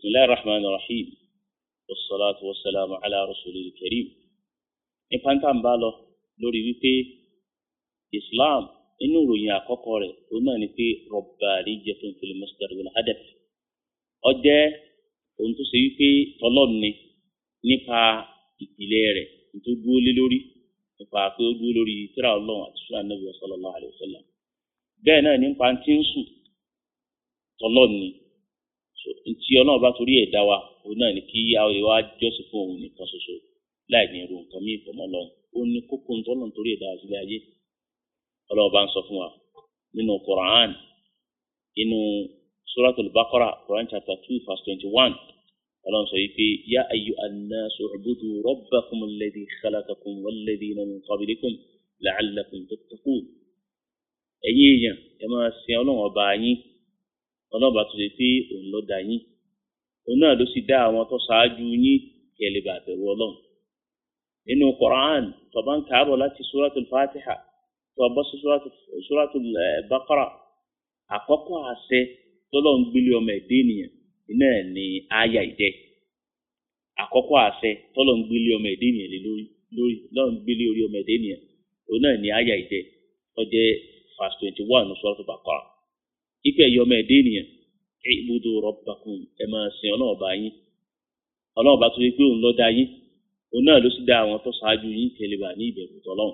بسم الله الرحمن الرحيم والصلاة والسلام على رسول الكريم nípa tá à ń bá lọ lórí wípé islam inú ìròyìn àkọ́kọ́ rẹ̀ òun náà ni pé rabbaniyatun fil masdar wal hadaf ó jẹ́ ohun tó ṣe wípé tọlọ́run ni nípa ìpìlẹ̀ rẹ̀ tó dúró lé lórí nípa pé ó dúró lórí tírà ọlọ́run àti sùnà nàbì sallallahu alaihi wasallam bẹ́ẹ̀ náà nípa tí ń sùn tọlọ́run ni ntí ọlọ́run bá torí ẹ̀ dá wa òun náà ni kí àwọn ìwà jọ́sìn fún òun nìkan ṣoṣo láì ní irú nǹkan mí ìfọmọ́ lọ ó ní kókó ntọ́lọ́run torí ẹ̀ dá wa sílé ayé ọlọ́run bá ń sọ fún wa nínú Quran nínú suratul Baqara Quran chapter two verse twenty one ọlọ́run sọ yìí pé yá ayyuhan nasu u'budu rabbakum alladhi khalaqakum walladhina min qablikum la'allakum tattaqun ẹ̀yin èèyàn ẹ máa sin ọlọ́run ọba yín ọlọ́run bá tó ṣe pé òun ló dá yín òun náà ló sì dá àwọn tó ṣáájú yín kí ẹ lè bá bẹ̀rù ọlọ́run nínú Quran tó bá ń kàábọ̀ láti suratul Fatiha tó bọ́ sí suratul Baqara àkọ́kọ́ àṣẹ tọ́lọ́ ń gbélé ọmọ ẹ̀dẹ́ ènìyàn iná ní àyà ìjẹ́ àkọ́kọ́ àṣẹ tọ́lọ́ ń gbélé ọmọ ẹ̀dẹ́ ènìyàn lé lórí lórí lọ́n gbélé orí ọmọ ẹ̀dẹ́ ènìyàn òun náà ní àyà ìjẹ́ tó jẹ́ verse twenty one ní suratul Baqara ipe ẹ̀yọ́ ọmọ ẹ̀dẹ́ ènìyàn ibudu rabbakum ẹ máa sin ọlọ́run ọba yín ọlọ́run ọba tó yẹ pé òun ló dá yín òun náà ló sì dá àwọn tó ṣáájú yín kẹlẹ́bà ní ìbẹ̀rù tọ́lọ́run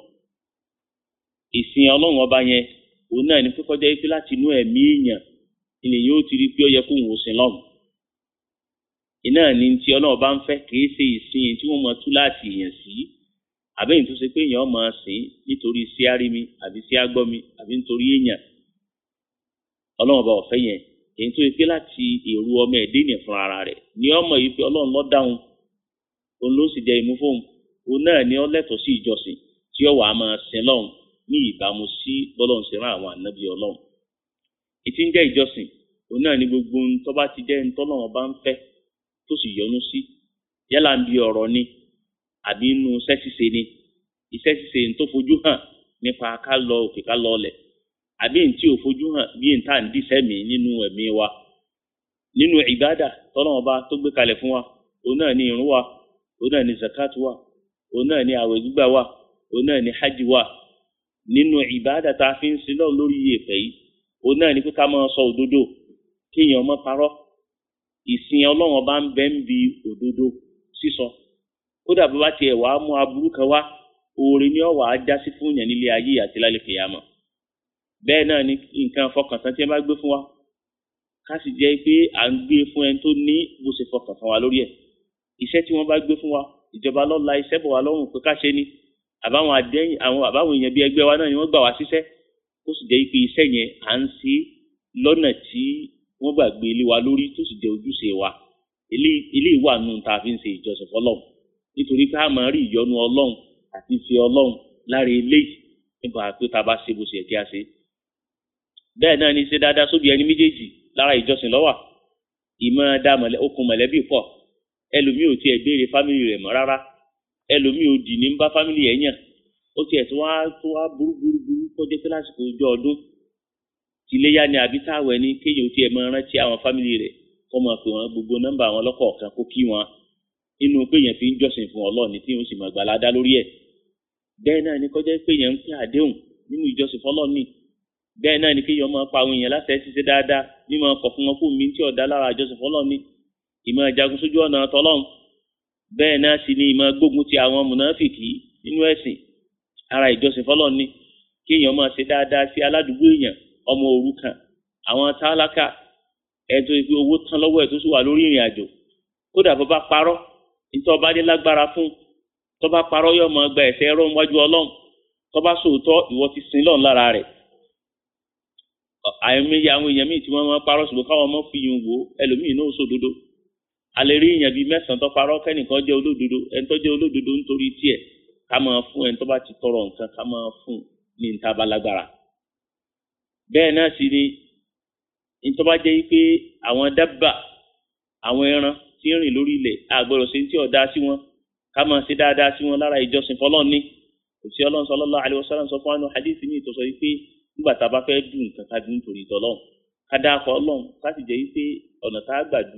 ìsìn ọlọ́run ọba yẹn òun náà ní pípọ́ jẹ́ pé láti inú ẹ̀mí èèyàn ilẹ̀ yóò ti rí pé ó yẹ kó òun sin lọ́run iná ní ti ọlọ́run bá ń fẹ́ kì í ṣe ìsìn tí wọ́n mọ tú láti èèyàn sí àbẹ́yìn tó ṣe pé èèyàn máa sìn nítorí sí árími àbí sí ágbọ́mi àbí nítorí èèyàn ọlọ́run ọba ọ̀fẹ́ yẹn èyí tó yẹ pé láti èrò ọmọ ẹ̀dẹ́ ènìyàn fúnra ara rẹ̀ ní ọmọ yìí pé ọlọ́run ló dáhùn òun ló sì jẹ ìmú fóun òun náà ni ó lẹ́tọ̀ọ́ sí ìjọsìn tí ó wàá máa sin lọ́run ní ìbámu sí bọ́lọ́run ṣe rán àwọn ànábì ọlọ́run ìtí ń jẹ́ ìjọsìn òun náà ni gbogbo ohun tó bá ti jẹ́ ohun tọ́lọ́run bá ń fẹ́ tó sì yọ́nú sí yálà ń bi ọ̀rọ̀ ni àbí inú iṣẹ́ ṣíṣe ni iṣẹ́ ṣíṣe tó fojú hàn nípa ká lọ òkè ká lọ ọlẹ̀ àbí ntí ò fojú hàn bí n ta ń dísẹ́ mi nínú ẹ̀mí wa nínú ìbádà tọ́lọ́wọ́n bá tó gbé kalẹ̀ fún wa òun náà ní irun wa òun náà ní zakat wa òun náà ní àwẹ̀ gbígbà wa òun náà ní hajj wa nínú ìbádà tá a fi ń sin lọ́ọ̀ lórí ìyèpẹ̀ yìí òun náà ní pé ká máa sọ òdodo kéèyàn má parọ́ ìsìn ọlọ́wọ́n bá ń bẹ́ ń bi òdodo sísọ kódà bó bá tiẹ̀ wàá mú aburú kan wá oore ni ó wàá já sí fún yàn nílé ayé àti lálẹ́ kìyàmọ̀ bẹ́ẹ̀ náà ni nǹkan fọkàntán tí ẹ bá gbé fún wa ká sì jẹ́ pé à ń gbé fún ẹni tó ní bó ṣe fọkàntán wa lórí ẹ̀ iṣẹ́ tí wọ́n bá gbé fún wa ìjọba lọ́la iṣẹ́ bọ̀ wá lọ́rùn pé ká ṣe ni àbáwọn àdéhìn àwọn àbáwọn èèyàn bíi ẹgbẹ́ wa náà ni wọ́n gbà wá síṣẹ́ ó sì jẹ́ pé iṣẹ́ yẹn à ń ṣe lọ́nà tí wọ́n gbàgbé ilé wa lórí tó sì jẹ́ ojúṣe wa ilé ìwà nù tá a fi ń ṣe ìjọsìn fọlọ́run nítorí pé a máa rí ìyọ́nú ọlọ́run àti ìfẹ́ ọlọ́run lára eléyìí nípa pé tá a bá ṣe bó ṣe yẹ kí a ṣe bẹ́ẹ̀ náà ni ṣe dáadáa sóbi ẹni méjèèjì lára ìjọsìn lọ́wà ìmọ̀ dá okùn mọ̀lẹ́bí pọ̀ ẹlòmíì ò tiẹ̀ béèrè fámìlì rẹ̀ mọ́ rárá ẹlòmíì ò dì ní bá fámìlì ẹ̀ yàn ó tiẹ̀ tó wá tó wá burú burú burú kọjá pé lásìkò ọjọ́ ọdún tìléyà ni àbí táwẹ̀ ni kéèyàn ò tiẹ̀ máa rántí àwọn fámìlì rẹ̀ kọ́ máa pè wọ́n gbogbo nọ́mbà wọn lọ́kọ̀ọ̀kan kó kí wọn inú pé yẹn fi ń jọ́sìn fún Ọlọ́run tí yóò sì máa gbàládá lórí ẹ̀ bẹ́ẹ̀ náà ni kọjá pé yẹn ń pè àdéhùn nínú ìjọsìn fọlọ́ọ̀ ni bẹ́ẹ̀ náà ni kéèyàn máa pa àwọn èèyàn láti ẹ̀ ṣiṣẹ́ dáadáa mímọ kọ̀ fún wọn kó mi tí ọ̀dá lára ìjọsìn fọlọ́ọ̀ ni ìmọ̀ ìjagun sójú ọ̀nà tọlọ́run bẹ́ẹ̀ náà sì ni ìmọ̀ gbógun ti àwọn mùnáfìkì nínú ẹ̀sìn ara ìjọsìn fọlọ́ọ̀ ni kéèyàn máa ṣe dáadáa sí aládùúgbò èèyàn ọmọ òrukàn àwọn tálákà ẹ̀ tó fi owó tán lọ́wọ́ ẹ̀ tó sì wà lórí ìrìn àjò kódà bó bá parọ́ nítorí ọba dé lágbára fún tó bá parọ́ yóò máa gba ẹ̀ṣẹ̀ ẹ̀rọ níwájú ọlọ́run tó bá sòótọ́ ìwọ ti sin lọ́run lára rẹ̀ àìmọye àwọn èèyàn míì tí wọ́n máa parọ́ ṣùgbọ́n káwọn ọmọ fi yun wò ẹlòmíì náà sòdodo alẹ́ rí èèyàn bíi mẹ́sàn-án tó parọ́ kẹ́nìkan jẹ́ olódodo ẹni tó jẹ́ olódodo nítorí tiẹ̀ ká máa fún ẹni tó bá ti tọrọ nǹkan ká máa fún ní níta bá lágbára bẹ́ẹ̀ náà sì ni ní tó bá jẹ́ pé àwọn dábà àwọn ẹran tí ń rìn lórí ilẹ̀ àgbọ̀rọ̀ sí tí ọ̀dá sí wọn ká máa ṣe dáadáa sí wọn lára ìjọsìn fọlọ́ọ̀ni òsì ọlọ́run sallallahu alaihi wasallam sọ fún àwọn hadith ní ìtọ́sọ yìí pé nígbà tá a bá fẹ́ dùn nǹkan ká dùn nítorí ìtọ́lọ́run ká dáa kọ́ ọlọ́run ká sì jẹ́ yìí pé ọ̀nà tá a gbà du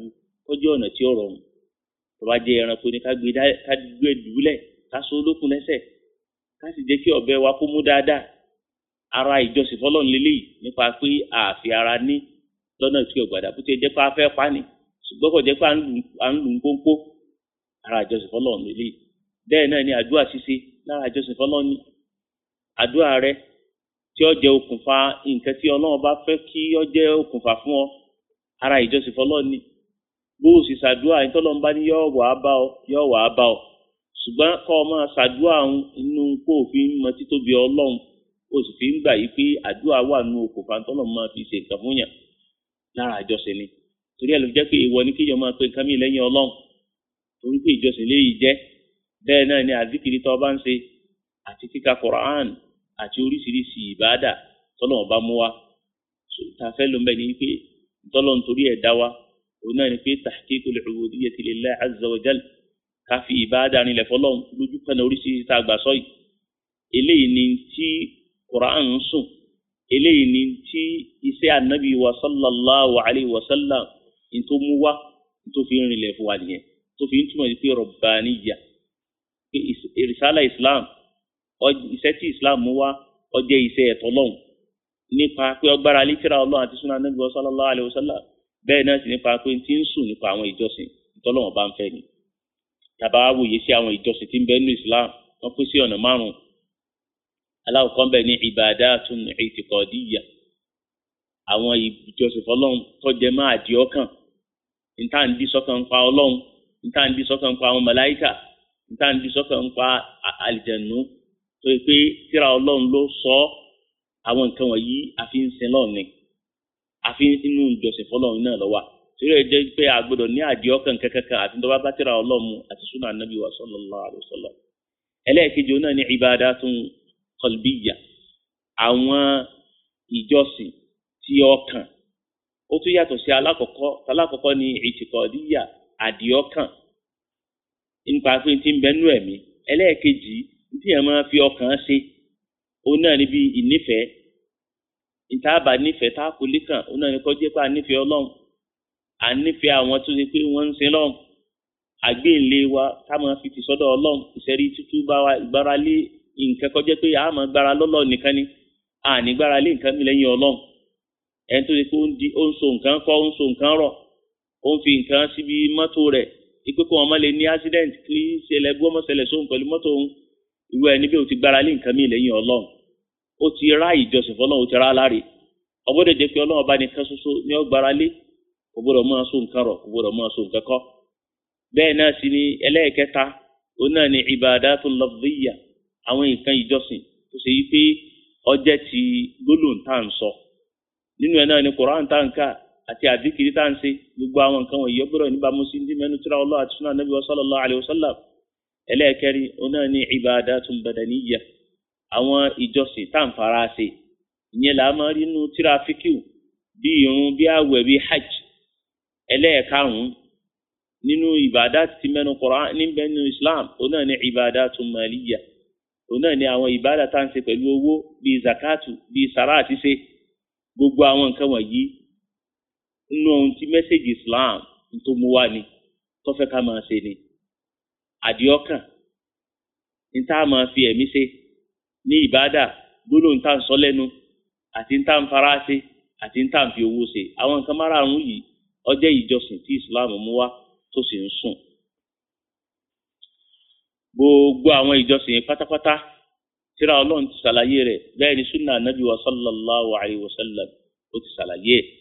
kọjú ọ̀nà tí ó rọrùn tó bá jẹ́ ẹranko ni ká gbé ká gbé dùúlẹ̀ ká so olókun lẹ́sẹ̀ ká sì jẹ́ kí ọ̀bẹ wa kó mú dáadáa ara ìjọsìn fọlọ́run lélẹ́yìí nípa pé àfi ara ní lọ́nà tí ọ̀gbàdà bó ti jẹ́ pé a fẹ́ pa ni ṣùgbọ́n kò jẹ́ pé à ń lù ń pónpó ara ìjọsìn fọlọ́run lélẹ́yìí bẹ́ẹ̀ náà ni àdúrà ṣíṣe lára ìjọsìn fọlọ́run ni àdúrà rẹ tí ó jẹ́ okùnfà nǹkan tí ọlọ́run bá fẹ́ kí ó jẹ́ okùnfà fún ọ ara ìjọsìn fọlọ́run ni bó o sì ṣàdúrà ìtọ́lọ́run bá ní yọ̀ wà á bá ọ yọ̀ wà á bá ọ ṣùgbọ́n kọ́ ọ máa ṣàdúrà inú kó o fi ń mọ títóbi ọlọ́run o sì fi ń gbà yí pé àdúrà wà nù okùnfà tọ́lọ́run máa fi ṣe nǹkan fún yàn lára ìjọsìn ni torí ẹ̀ ló jẹ́ pé ìwọ ni kíyọ̀ máa pe nǹkan mi lẹ́yìn ọlọ́run torí pé ìjọsìn léyìí jẹ́ bẹ́ẹ̀ náà ni àzíkiri tó bá ń ṣe àti kíka Quran àti oríṣiríṣi ìbáàdà tọ́lọ́run bá mú wa tá a fẹ́ ló ń bẹ̀ ni pé tọ́lọ́run torí ẹ̀ dá wa òun náà ni pé tahqiqul ubudiyyati lillahi azza wa jal ká fi ìbáàdà nílẹ̀ fọlọ́run lójú kan oríṣiríṣi tá a gbà sọ yìí eléyìí ni tí Quran ń sùn eléyìí ni tí iṣẹ́ ànábì wa sallallahu alayhi wa sallam ní tó mú wá ní tó fi ń rinlẹ̀ fún wa nìyẹn tó fi ń túmọ̀ sí pé rọ̀bàníyà pé ìrìsálà islam iṣẹ́ tí islam mú wá ó jẹ́ iṣẹ́ ẹ̀tọ́ lọ́hùn nípa pé ọgbára lítírà ọlọ́run àti súnà ànábì wa sallallahu alayhi wa sallam bẹ́ẹ̀ náà sì nípa pé tí ń sùn nípa àwọn ìjọsìn ìtọ́lọ́wọ̀n bá ń fẹ́ ni tàbá wòye sí àwọn ìjọsìn tí ń bẹ nínú islam wọ́n pín sí ọ̀nà márùn-ún aláwọ̀kọ́ bẹ̀ ní ibadatun i'tiqadiyya àwọn ìjọsìn fọlọ́run tọ́jẹ́ máa di ọkàn níta ń di sọ́kàn ń pa ọlọ́run níta ń di sọ́kàn ń pa àwọn màláíkà níta ń di sọ́kàn ń pa àlìjẹ̀nù tó yẹ pé tíra ọlọ́run ló sọ àwọn nǹkan wọ̀nyí àfi ń sin lọ́run ni àfi inú ìjọsìn fọlọ́run náà lọ́wọ́ torí ẹ jẹ́ pé àgbọ́dọ̀ ní àdí ọkàn kankan àti tó bá bá tíra ọlọ́run àti súnà anábì wa sallallahu alaihi wasallam ẹlẹ́ẹ̀kejì náà ní ibadatun qalbiyya àwọn ìjọsìn tí ọkàn ó tún yàtọ̀ sí alákọ̀ọ́kọ́ alákọ̀ọ́kọ́ ní ìtìkọ̀díyà àdìọ́kàn nípa pé tí ń bẹnú ẹ̀mí ẹlẹ́ẹ̀kejì tí yẹn máa fi ọkàn ṣe ó náà níbi ìnífẹ̀ẹ́ ìtaàbà nífẹ̀ẹ́ tá a kò lè kàn ó náà ní kọjá pé a nífẹ̀ẹ́ ọlọ́run à ń nífẹ̀ẹ́ àwọn tó ṣe pé wọ́n ń sin lọ́run àgbéǹlé wa ká máa fi ti sọ́dọ̀ ọlọ́run ìṣẹ́rí tútú bá wa ìgbára lé nǹkan kọjá pé a máa gbára lọ́lọ́ nìkan ni a ní gbára lé nǹkan mi lẹ́yìn ọlọ́run ẹni tó ṣe pé ó ń so nǹkan kọ́ ó ń so nǹkan rọ̀ ó ń fi nǹkan síbi mọ́tò rẹ̀ ipe kó wọn má lè ní accident kí ṣẹlẹ̀ gbọ́ mọ́ ṣẹlẹ̀ sóhun pẹ̀lú mọ́tò òun irú ẹni bí o ti gbára lé nǹkan mi lẹ́yìn ọlọ́run ó ti rá ìjọsìn fọlọ́run ó ti rá láre ọgbọ́dọ̀ jẹ́ pé ọlọ́run bá ní kan ṣoṣo ní ó gbára lé kò gbọ́dọ̀ máa so nǹkan rọ̀ kò gbọ́dọ̀ máa so nǹkan kọ́ bẹ́ẹ̀ náà sì ni ẹlẹ́ẹ̀kẹta òun náà ni ibadatul lafziyya àwọn nǹkan ìjọsìn tó ṣe yí pé ọjẹ́ ti gbólóhùn tá à ń sọ nínú ẹ̀ náà ni Qur'an tá à ń kà àti àdìkiri tá à ń ṣe gbogbo àwọn nǹkan wọ̀nyí ọgbọ́dọ̀ níbàámu sí ní mẹ́nu tíra Allah àti sunnah Nabi sallallahu alayhi wa sallam ẹlẹ́ẹ̀kẹrin òun náà ni ibadatun badaniyya àwọn ìjọsìn tá à ń fara ṣe ìyẹn là á máa rí inú tíra fíkìw bí irun bí àwẹ̀ bí hajj ẹlẹ́ẹ̀karùn-ún nínú ìbàdá ti mẹ́nu Qur'an níbẹ̀ nínú Islam òun náà ni ibadatun maliyya òun náà ni àwọn ìbádà tá à ń ṣe pẹ̀lú owó bíi zakatu bíi sàrà àti ṣe gbogbo àwọn nǹkan wọ̀nyí nínú ohun tí mẹ́sẹ̀gì Islam tó mú wá ni tó fẹ́ ká máa ṣe ni àdìọ́kàn ní tá a máa fi ẹ̀mí ṣe ní ìbádà gbólóhùn tá à ń sọ lẹ́nu àti ní tá à ń fara ṣe àti ní tá à ń fi owó ṣe àwọn nǹkan márààrún yìí ó jẹ́ ìjọsìn tí Islam mú wá tó sì ń sùn gbogbo àwọn ìjọsìn yẹn pátápátá tíra ọlọ́run ti ṣàlàyé rẹ̀ bẹ́ẹ̀ ni sunna anabi wa sallallahu alayhi wa sallam ó ti ṣàlàyé ẹ̀.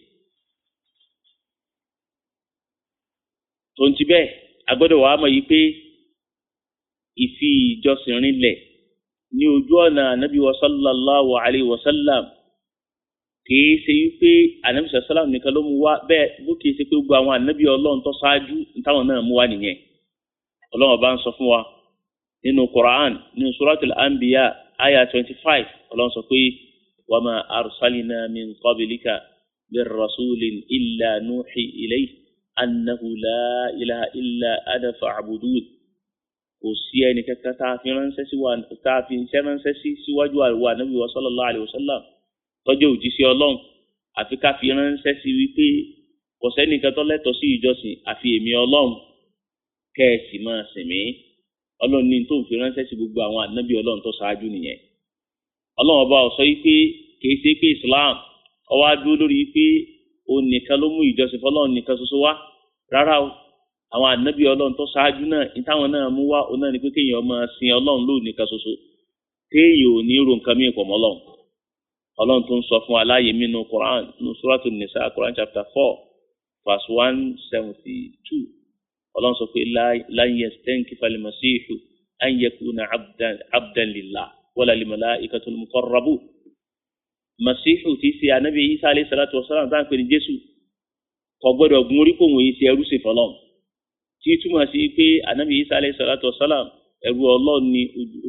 tonti bẹ́ẹ̀ agbọ́dọ̀ wàá mọ̀ yìí pé ìfi ìjọsìn rinlẹ̀ ní ojú ọ̀nà anabi wa sallallahu alayhi wa sallam kìí ṣe wípé anabi sallam nìkan ló mú wá bẹ́ẹ̀ bó kìí ṣe pé gbogbo àwọn anabi ọlọ́run tó ṣáájú táwọn náà mú wá nìyẹn ọlọ́run bá ń sọ fún wa nínú Quran nínú suratul anbiya aya twenty five ọlọ́run sọ pé wa ma arsalina min qablika min rasulin illa nuhi ilayhi annahu la ilaha illa ana fa'budun kò sí ẹni kankan tá a fi ránṣẹ́ sí wa tá a fi iṣẹ́ ránṣẹ́ sí síwájú àríwá nabi wa sallallahu alayhi wa sallam tọ́jú òjíṣẹ́ ọlọ́run àfi ká fi ránṣẹ́ sí wípé kò sẹ́nìkan tó lẹ́tọ̀ọ́ sí ìjọsìn àfi èmi ọlọ́run kẹ́ ẹ sì máa sìn mí ọlọ́run ní tó ń fi ránṣẹ́ sí gbogbo àwọn ànábì ọlọ́run tó ṣáájú nìyẹn ọlọ́run ọba ó sọ yìí pé kì í ṣe pé Islam ó wá dúró lórí pé òun nìkan ló mú ìjọsìn fọlọ́run nìkan ṣoṣo wá rárá o àwọn ànábì ọlọ́run tó ṣáájú náà ìtàwọn náà mú wá òun náà ni pé kéèyàn máa sin ọlọ́run lóun nìkan ṣoṣo téèyàn ò ní ro nǹkan mìíràn pọ̀ mọ́ ọlọ́run ọlọ́run tó ń sọ fún aláyè mínú Quran nínú Suratul Nisa Quran chapter four verse one seventy two ọlọ́run sọ pé lan yastankifa al-masihu an yakuna abdan lillah wala lil-malaikatil muqarrabun masihu ti ṣe anabi isa alayhi salatu wa salam táwọn pè ní jésù kò gbọ́dọ̀ gun orí kòwò yìí ṣe ẹrú sí fọlọ́n tí túmọ̀ sí pé anabi isa alayhi salatu wa salam ẹrú ọlọ́run ni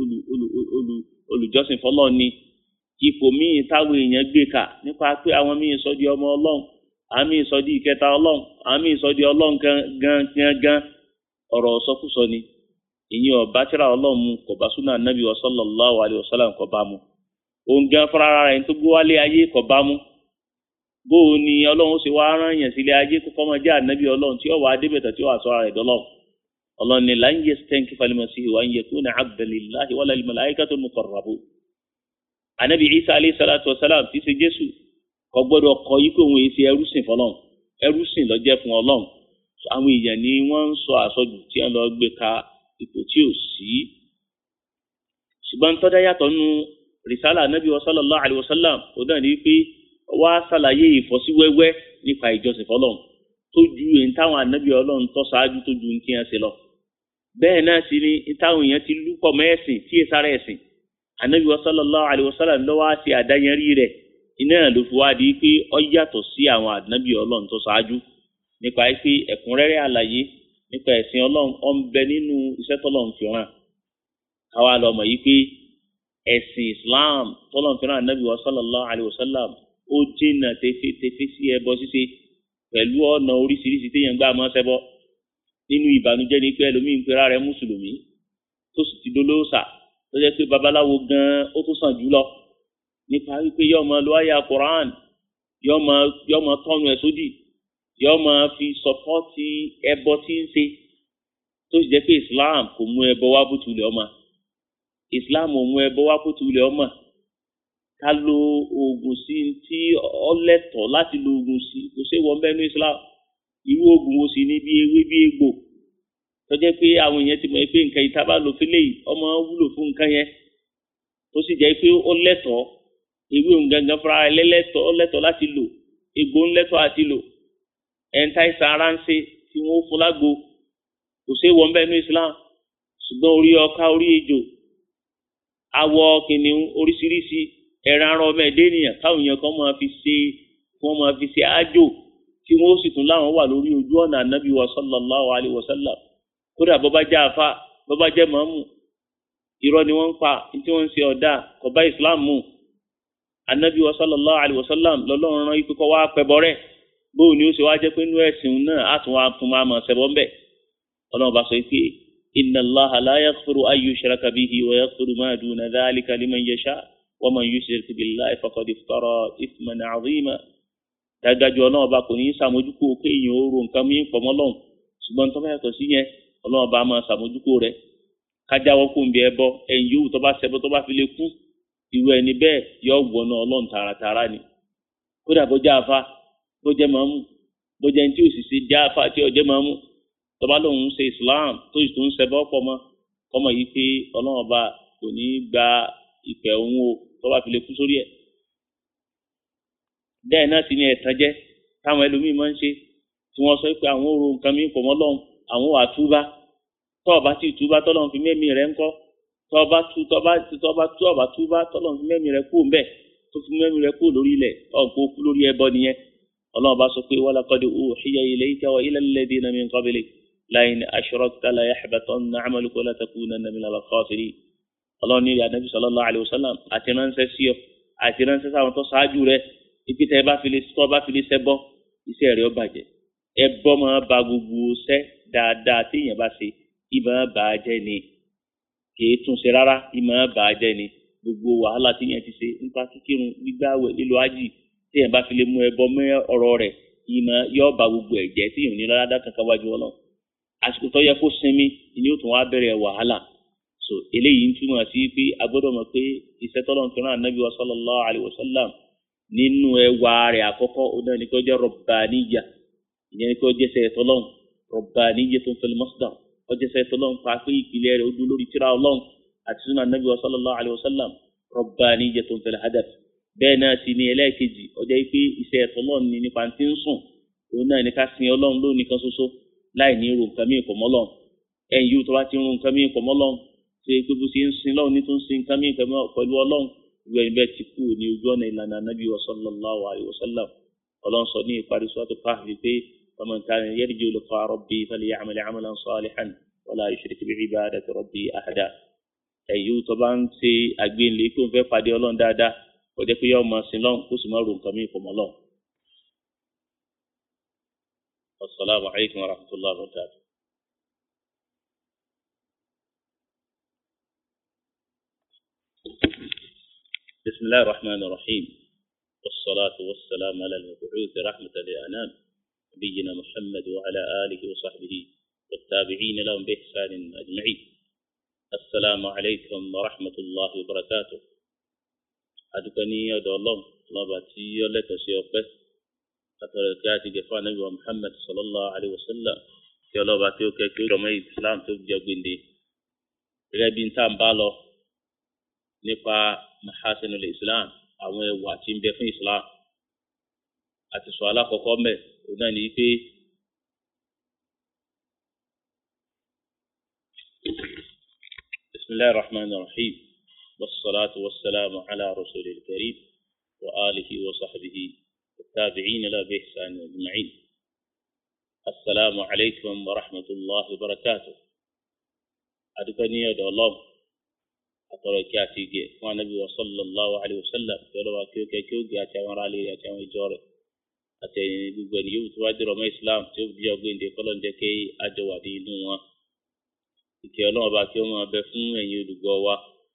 olùjọ́sìn fọlọ́run ni ipò míì táwọn èèyàn gbé kà nípa pé àwọn míì sọ di ọmọ ọlọ́run àwọn míì sọ di ìkẹta ọlọ́run àwọn míì sọ di ọlọ́run gan gan gan ọ̀rọ̀ sọkúsọ ni ìyẹn ọba tíra ọlọ́run mu kò bá súnà anabi wa sallallahu alayhi wa sallam kò bá mu òun gan fúnra rẹ̀ tó gbé wálé ayé kò bá mu bóò ni ọlọ́run ṣe wá rán yàn sílé ayé kó fọmọ jẹ́ ànábì ọlọ́run tí ó wà á débẹ̀tẹ̀ tí ó wà sọ ara rẹ̀ dọ́lọ́run ọlọ́run ni lan yastankifa al-masihu an yakuna abdan lillahi wala al-malaikatu al-muqarrabun ànábì isa alayhi salatu wa salam ti ṣe jésù kò gbọ́dọ̀ kọ yí pé òun èsì ẹrúsìn fọlọ́run ẹrúsìn ló jẹ́ fún ọlọ́run àwọn èèyàn ni wọ́n ń sọ àsọjù tí wọ́n lọ gbé ka ipò tí ò sí ṣùgbọ́n tọ́jà yàtọ̀ nu risala anabi wa sallallahu alayhi wa sallam ó dàn ní pé wá ṣàlàyé ìfọ́síwẹ́wẹ́ nípa ìjọsìn fọlọ́n tó ju èyí táwọn anabi ọlọ́run tó ṣáájú tó ju ní kí wọ́n ṣe lọ. bẹ́ẹ̀ náà sì ni táwọn èèyàn ti lúpọ̀ mẹ́ẹ̀sìn tí èsà rẹ̀ sìn anabi wa sallallahu alayhi wa sallam lọ́wọ́ á ṣe àdáyẹrí rẹ̀ iná ló fi wá di pé ó yàtọ̀ sí àwọn anabi ọlọ́run tó ṣáájú nípa pé ẹ̀kúnrẹ́rẹ́ àlàyé nípa ẹ̀sìn ọlọ́run ó ń bẹ nínú iṣẹ́ tọ́lọ́run fi ràn káwa lọ mọ̀ yìí pé ẹ̀sìn islam tọ́lọ̀ fẹ́ràn anabi wa sallallahu alayhi wa sallam ó jìnnà tẹfẹtẹfẹ sí ẹbọ ṣíṣe pẹ̀lú ọ̀nà oríṣiríṣi téèyàn gbà máa ṣẹbọ nínú ìbànújẹ́ ni pé ẹlòmíì ń pera rẹ̀ mùsùlùmí tó sì ti dolóòṣà tó jẹ́ pé babaláwo gan-an ó tó sàn jùlọ nípa wípé yóò máa lo àyà quran yóò máa yóò máa tọ́nu ẹ̀ sódì yóò máa fi sọpọ́tì ẹbọ tí ń ṣe tó sì jẹ́ pé islam kò mú ẹbọ wá bùtùlẹ̀ ọmọ islam ò mú ẹbọ wá kó tulẹ̀ ọmọ ká lo oògùn sí tí ọlẹ́tọ̀ láti lo oògùn sí kò sí wọn bẹ́ẹ̀ ní islam irú oògùn wo sì ní bí ewé bí egbò tó jẹ́ pé àwọn èèyàn ti mọ̀ pé nǹkan ìta bá lò fílẹ̀ yìí ọmọ wúlò fún nǹkan yẹn tó sì jẹ́ pé ó lẹ́tọ̀ ewé òun gangan fúnra rẹ̀ lẹ́lẹ́tọ̀ ọlẹ́tọ̀ láti lò egbò ńlẹ́tọ̀ àti lò ẹ̀ńtà ìsàn ara ń ṣe tí wọ́n fún lágbo kò sí wọn bẹ́ẹ̀ ní islam ṣùgbọ́n orí ọká orí ejò awọ kìnìún oríṣiríṣi ẹran ara ọmọ ẹdẹ ènìyàn káwọn èèyàn kan máa fi ṣe wọn máa fi ṣe ájò tí wọn ó sì tún láwọn wà lórí ojú ọ̀nà ànábì wa sallallahu alayhi wa sallam kódà bọ́bá jẹ́ àfa bọ́bá jẹ́ màmú irọ́ ni wọ́n ń pa tí wọ́n ń ṣe ọ̀dà kò bá islam mu ànábì wa sallallahu alayhi wa sallam lọ́lọ́run rán ikú kọ́ wá pẹ́bọ rẹ̀ bóun ni ó ṣe wá jẹ́ pé inú ẹ̀sìn náà á tún wá fún wa mọ̀ ṣẹbọ ńbẹ̀ ọlọ́run bá sọ pé إن الله لا يغفر أن يشرك به ويغفر ما دون ذلك لمن يشاء ومن يشرك بالله فقد افترى إثما عظيما dájú ọlọ́run ọba kò ní í sàmójúkú kéèyàn ó ro nǹkan mìíràn pọ̀ mọ́lọ́run ṣùgbọ́n tó bá yàtọ̀ sí yẹn ọlọ́run ọba máa sàmójúkú rẹ̀ kájáwọ́ kó ń bí ẹbọ ẹ̀yìn yòówù tó bá ṣẹbọ tó bá fi lè kú irú ẹni bẹ́ẹ̀ yọ wọnà ọlọ́run tààràtààrà ni kódà bó jẹ́ àfa bó jẹ́ màmú bó jẹ́ ní tí òṣìṣẹ́ jẹ́ àfa tí ọjẹ́ màmú tọba lòun ń ṣe islam tó sì tún ń ṣẹbọ pọ̀ mọ́ kọmọ yìí pé Ọlọ́run ọba kò ní í gba ìpè òun o tọba fi lè kú sórí ẹ̀ bẹ́ẹ̀ náà sì ni ẹ̀tàn jẹ́ táwọn ẹlòmíín máa ń ṣe tí wọ́n sọ pé àwọn ò ro nǹkan mi pọ̀ mọ́ lọ́hùn àwọn wà túbá tọ́ọ̀bá tí túbá tọ́lọ́run fi mẹ́mí rẹ̀ ńkọ́ tọ́ọ̀bá tú tọ́ọ̀bá tọ́ọ̀bá tọ́ọ̀bá túbá tọ́lọ́run fi mẹ́mí rẹ̀ kú ńbẹ̀ tó fi mẹ́mí rẹ̀ kú lórí ilẹ̀ ọ̀gbọ́n kú lórí ẹbọ nìyẹn Ọlọ́run bá sọ pé walaqad uhiya ilayka wa ila alladhina min qablik لئن أشركت ليحبطن عملك ولتكونن من الخاسرين ọlọ́run ní anabi sallallahu alayhi wa sallam àti ránṣẹ́ sí ọ àti ránṣẹ́ sáwọn tó ṣáájú rẹ ibi tẹ bá fi lè tọ́ bá fi lè ṣẹbọ iṣẹ́ rẹ ó bàjẹ́ ẹbọ máa ba gbogbo ṣẹ́ dáadáa téèyàn bá ṣe ìmọ̀ bà á jẹ́ ni kìí tún ṣe rárá ìmọ̀ bà á jẹ́ ni gbogbo wàhálà téèyàn ti ṣe nípa kíkírun gbígbàwẹ̀ lílo ájì téèyàn bá fi lè mú ẹbọ mọ́ ọ̀rọ̀ rẹ̀ ìmọ̀ yóò ba gbogbo ẹ̀jẹ̀ tí yòó ní lọ́dá kankan wájú ọlọ́run àsìkò tó yẹ kó sinmi ni yóò tún wá bẹ̀rẹ̀ wàhálà so eléyìí ń túmọ̀ sí pé a gbọ́dọ̀ mọ̀ pé iṣẹ́ tọ́lọ́run fi rán ànábì wa sallallahu alayhi wa sallam nínú ẹwà rẹ̀ àkọ́kọ́ ọ̀nà ni kò jẹ́ rọ̀bàníyà ìyẹn ni kò jẹ́ sẹ́yẹ tọ́lọ́run rọ̀bàníyà tó ń fẹ́lẹ́ masdar ó jẹ́ sẹ́yẹ tọ́lọ́run pa pé ìpìlẹ̀ rẹ̀ ó dúró lórí tírà ọlọ́run àti sunnah ànábì wa sallallahu alayhi wa sallam rọ̀bàníyà tó ń fẹ́lẹ́ hadaf bẹ́ẹ̀ náà sì ni ẹlẹ́ẹ̀kejì ó jẹ́ pé iṣẹ́ tọ́lọ́run ni nípa ti ń sùn òun náà ní ká sin ọlọ́run lónìí kan ṣoṣo láì ní irun nǹkan míì pọ̀ mọ́ Ọlọ́run ẹ̀yìn yóò tó bá ti ń run nǹkan míì pọ̀ mọ́ Ọlọ́run ṣe pé bó ṣe ń sin lọ́run ní tó ń sin nǹkan míì pẹ̀lú Ọlọ́run ìwé ẹni bẹ́ẹ̀ ti kú ní ojú ọ̀nà ìlànà anábì wa sallallahu alayhi wa sallam Ọlọ́run sọ ní ìparí sọ́tò káàfin pé faman kana yarju liqa'a rabbi falya'mal 'amalan salihan wa la yushrik bi'ibadati rabbi ahada ẹ̀yìn yóò tó bá ń ṣe àgbéǹlé kó ń fẹ́ pàdé Ọlọ́run dáadáa kó jẹ́ pé yóò máa sin lọ́run kó sì máa run nǹkan míì pọ̀ mọ́ Ọlọ́run والسلام عليكم ورحمة الله وبركاته بسم الله الرحمن الرحيم والصلاة والسلام على المبعوث رحمة للأنام نبينا محمد وعلى آله وصحبه والتابعين لهم بإحسان أجمعين السلام عليكم ورحمة الله وبركاته أدكني يا الله الله باتي يولك سيوبه àtọ̀rọ̀ ìgbà àti gẹ̀fọ́ anábì wa muhammad sallallahu alayhi wa sallam kí ọlọ́ba tí ó kẹ́ kí ó rọmọ islam tó jẹ́ gbèǹde gẹ́gẹ́ bí n tá n bá lọ nípa mahasinul islam àwọn ẹwà tí ń bẹ fún islam àti sọ alákọ̀ọ́kọ́ mẹ́ òun náà ní pé bisimilahi rahman rahim wasalaatu wasalaamu ala rasulil karim wa alihi wa sahbihi. التابعين لا بإحسان أجمعين السلام عليكم ورحمة الله وبركاته أدكني يا الله أترى كاتيجي ونبي صلى الله عليه وسلم يلو كيو كيو كيو أتوان علي أتوان جوري أتاني بقول يوم توادر ما إسلام تيوب جاوين دي كلون دكي أجوا دي نوا ìkẹ́ ọlọ́run bá kí ó máa bẹ fún ẹ̀yin olùgbọ́ wa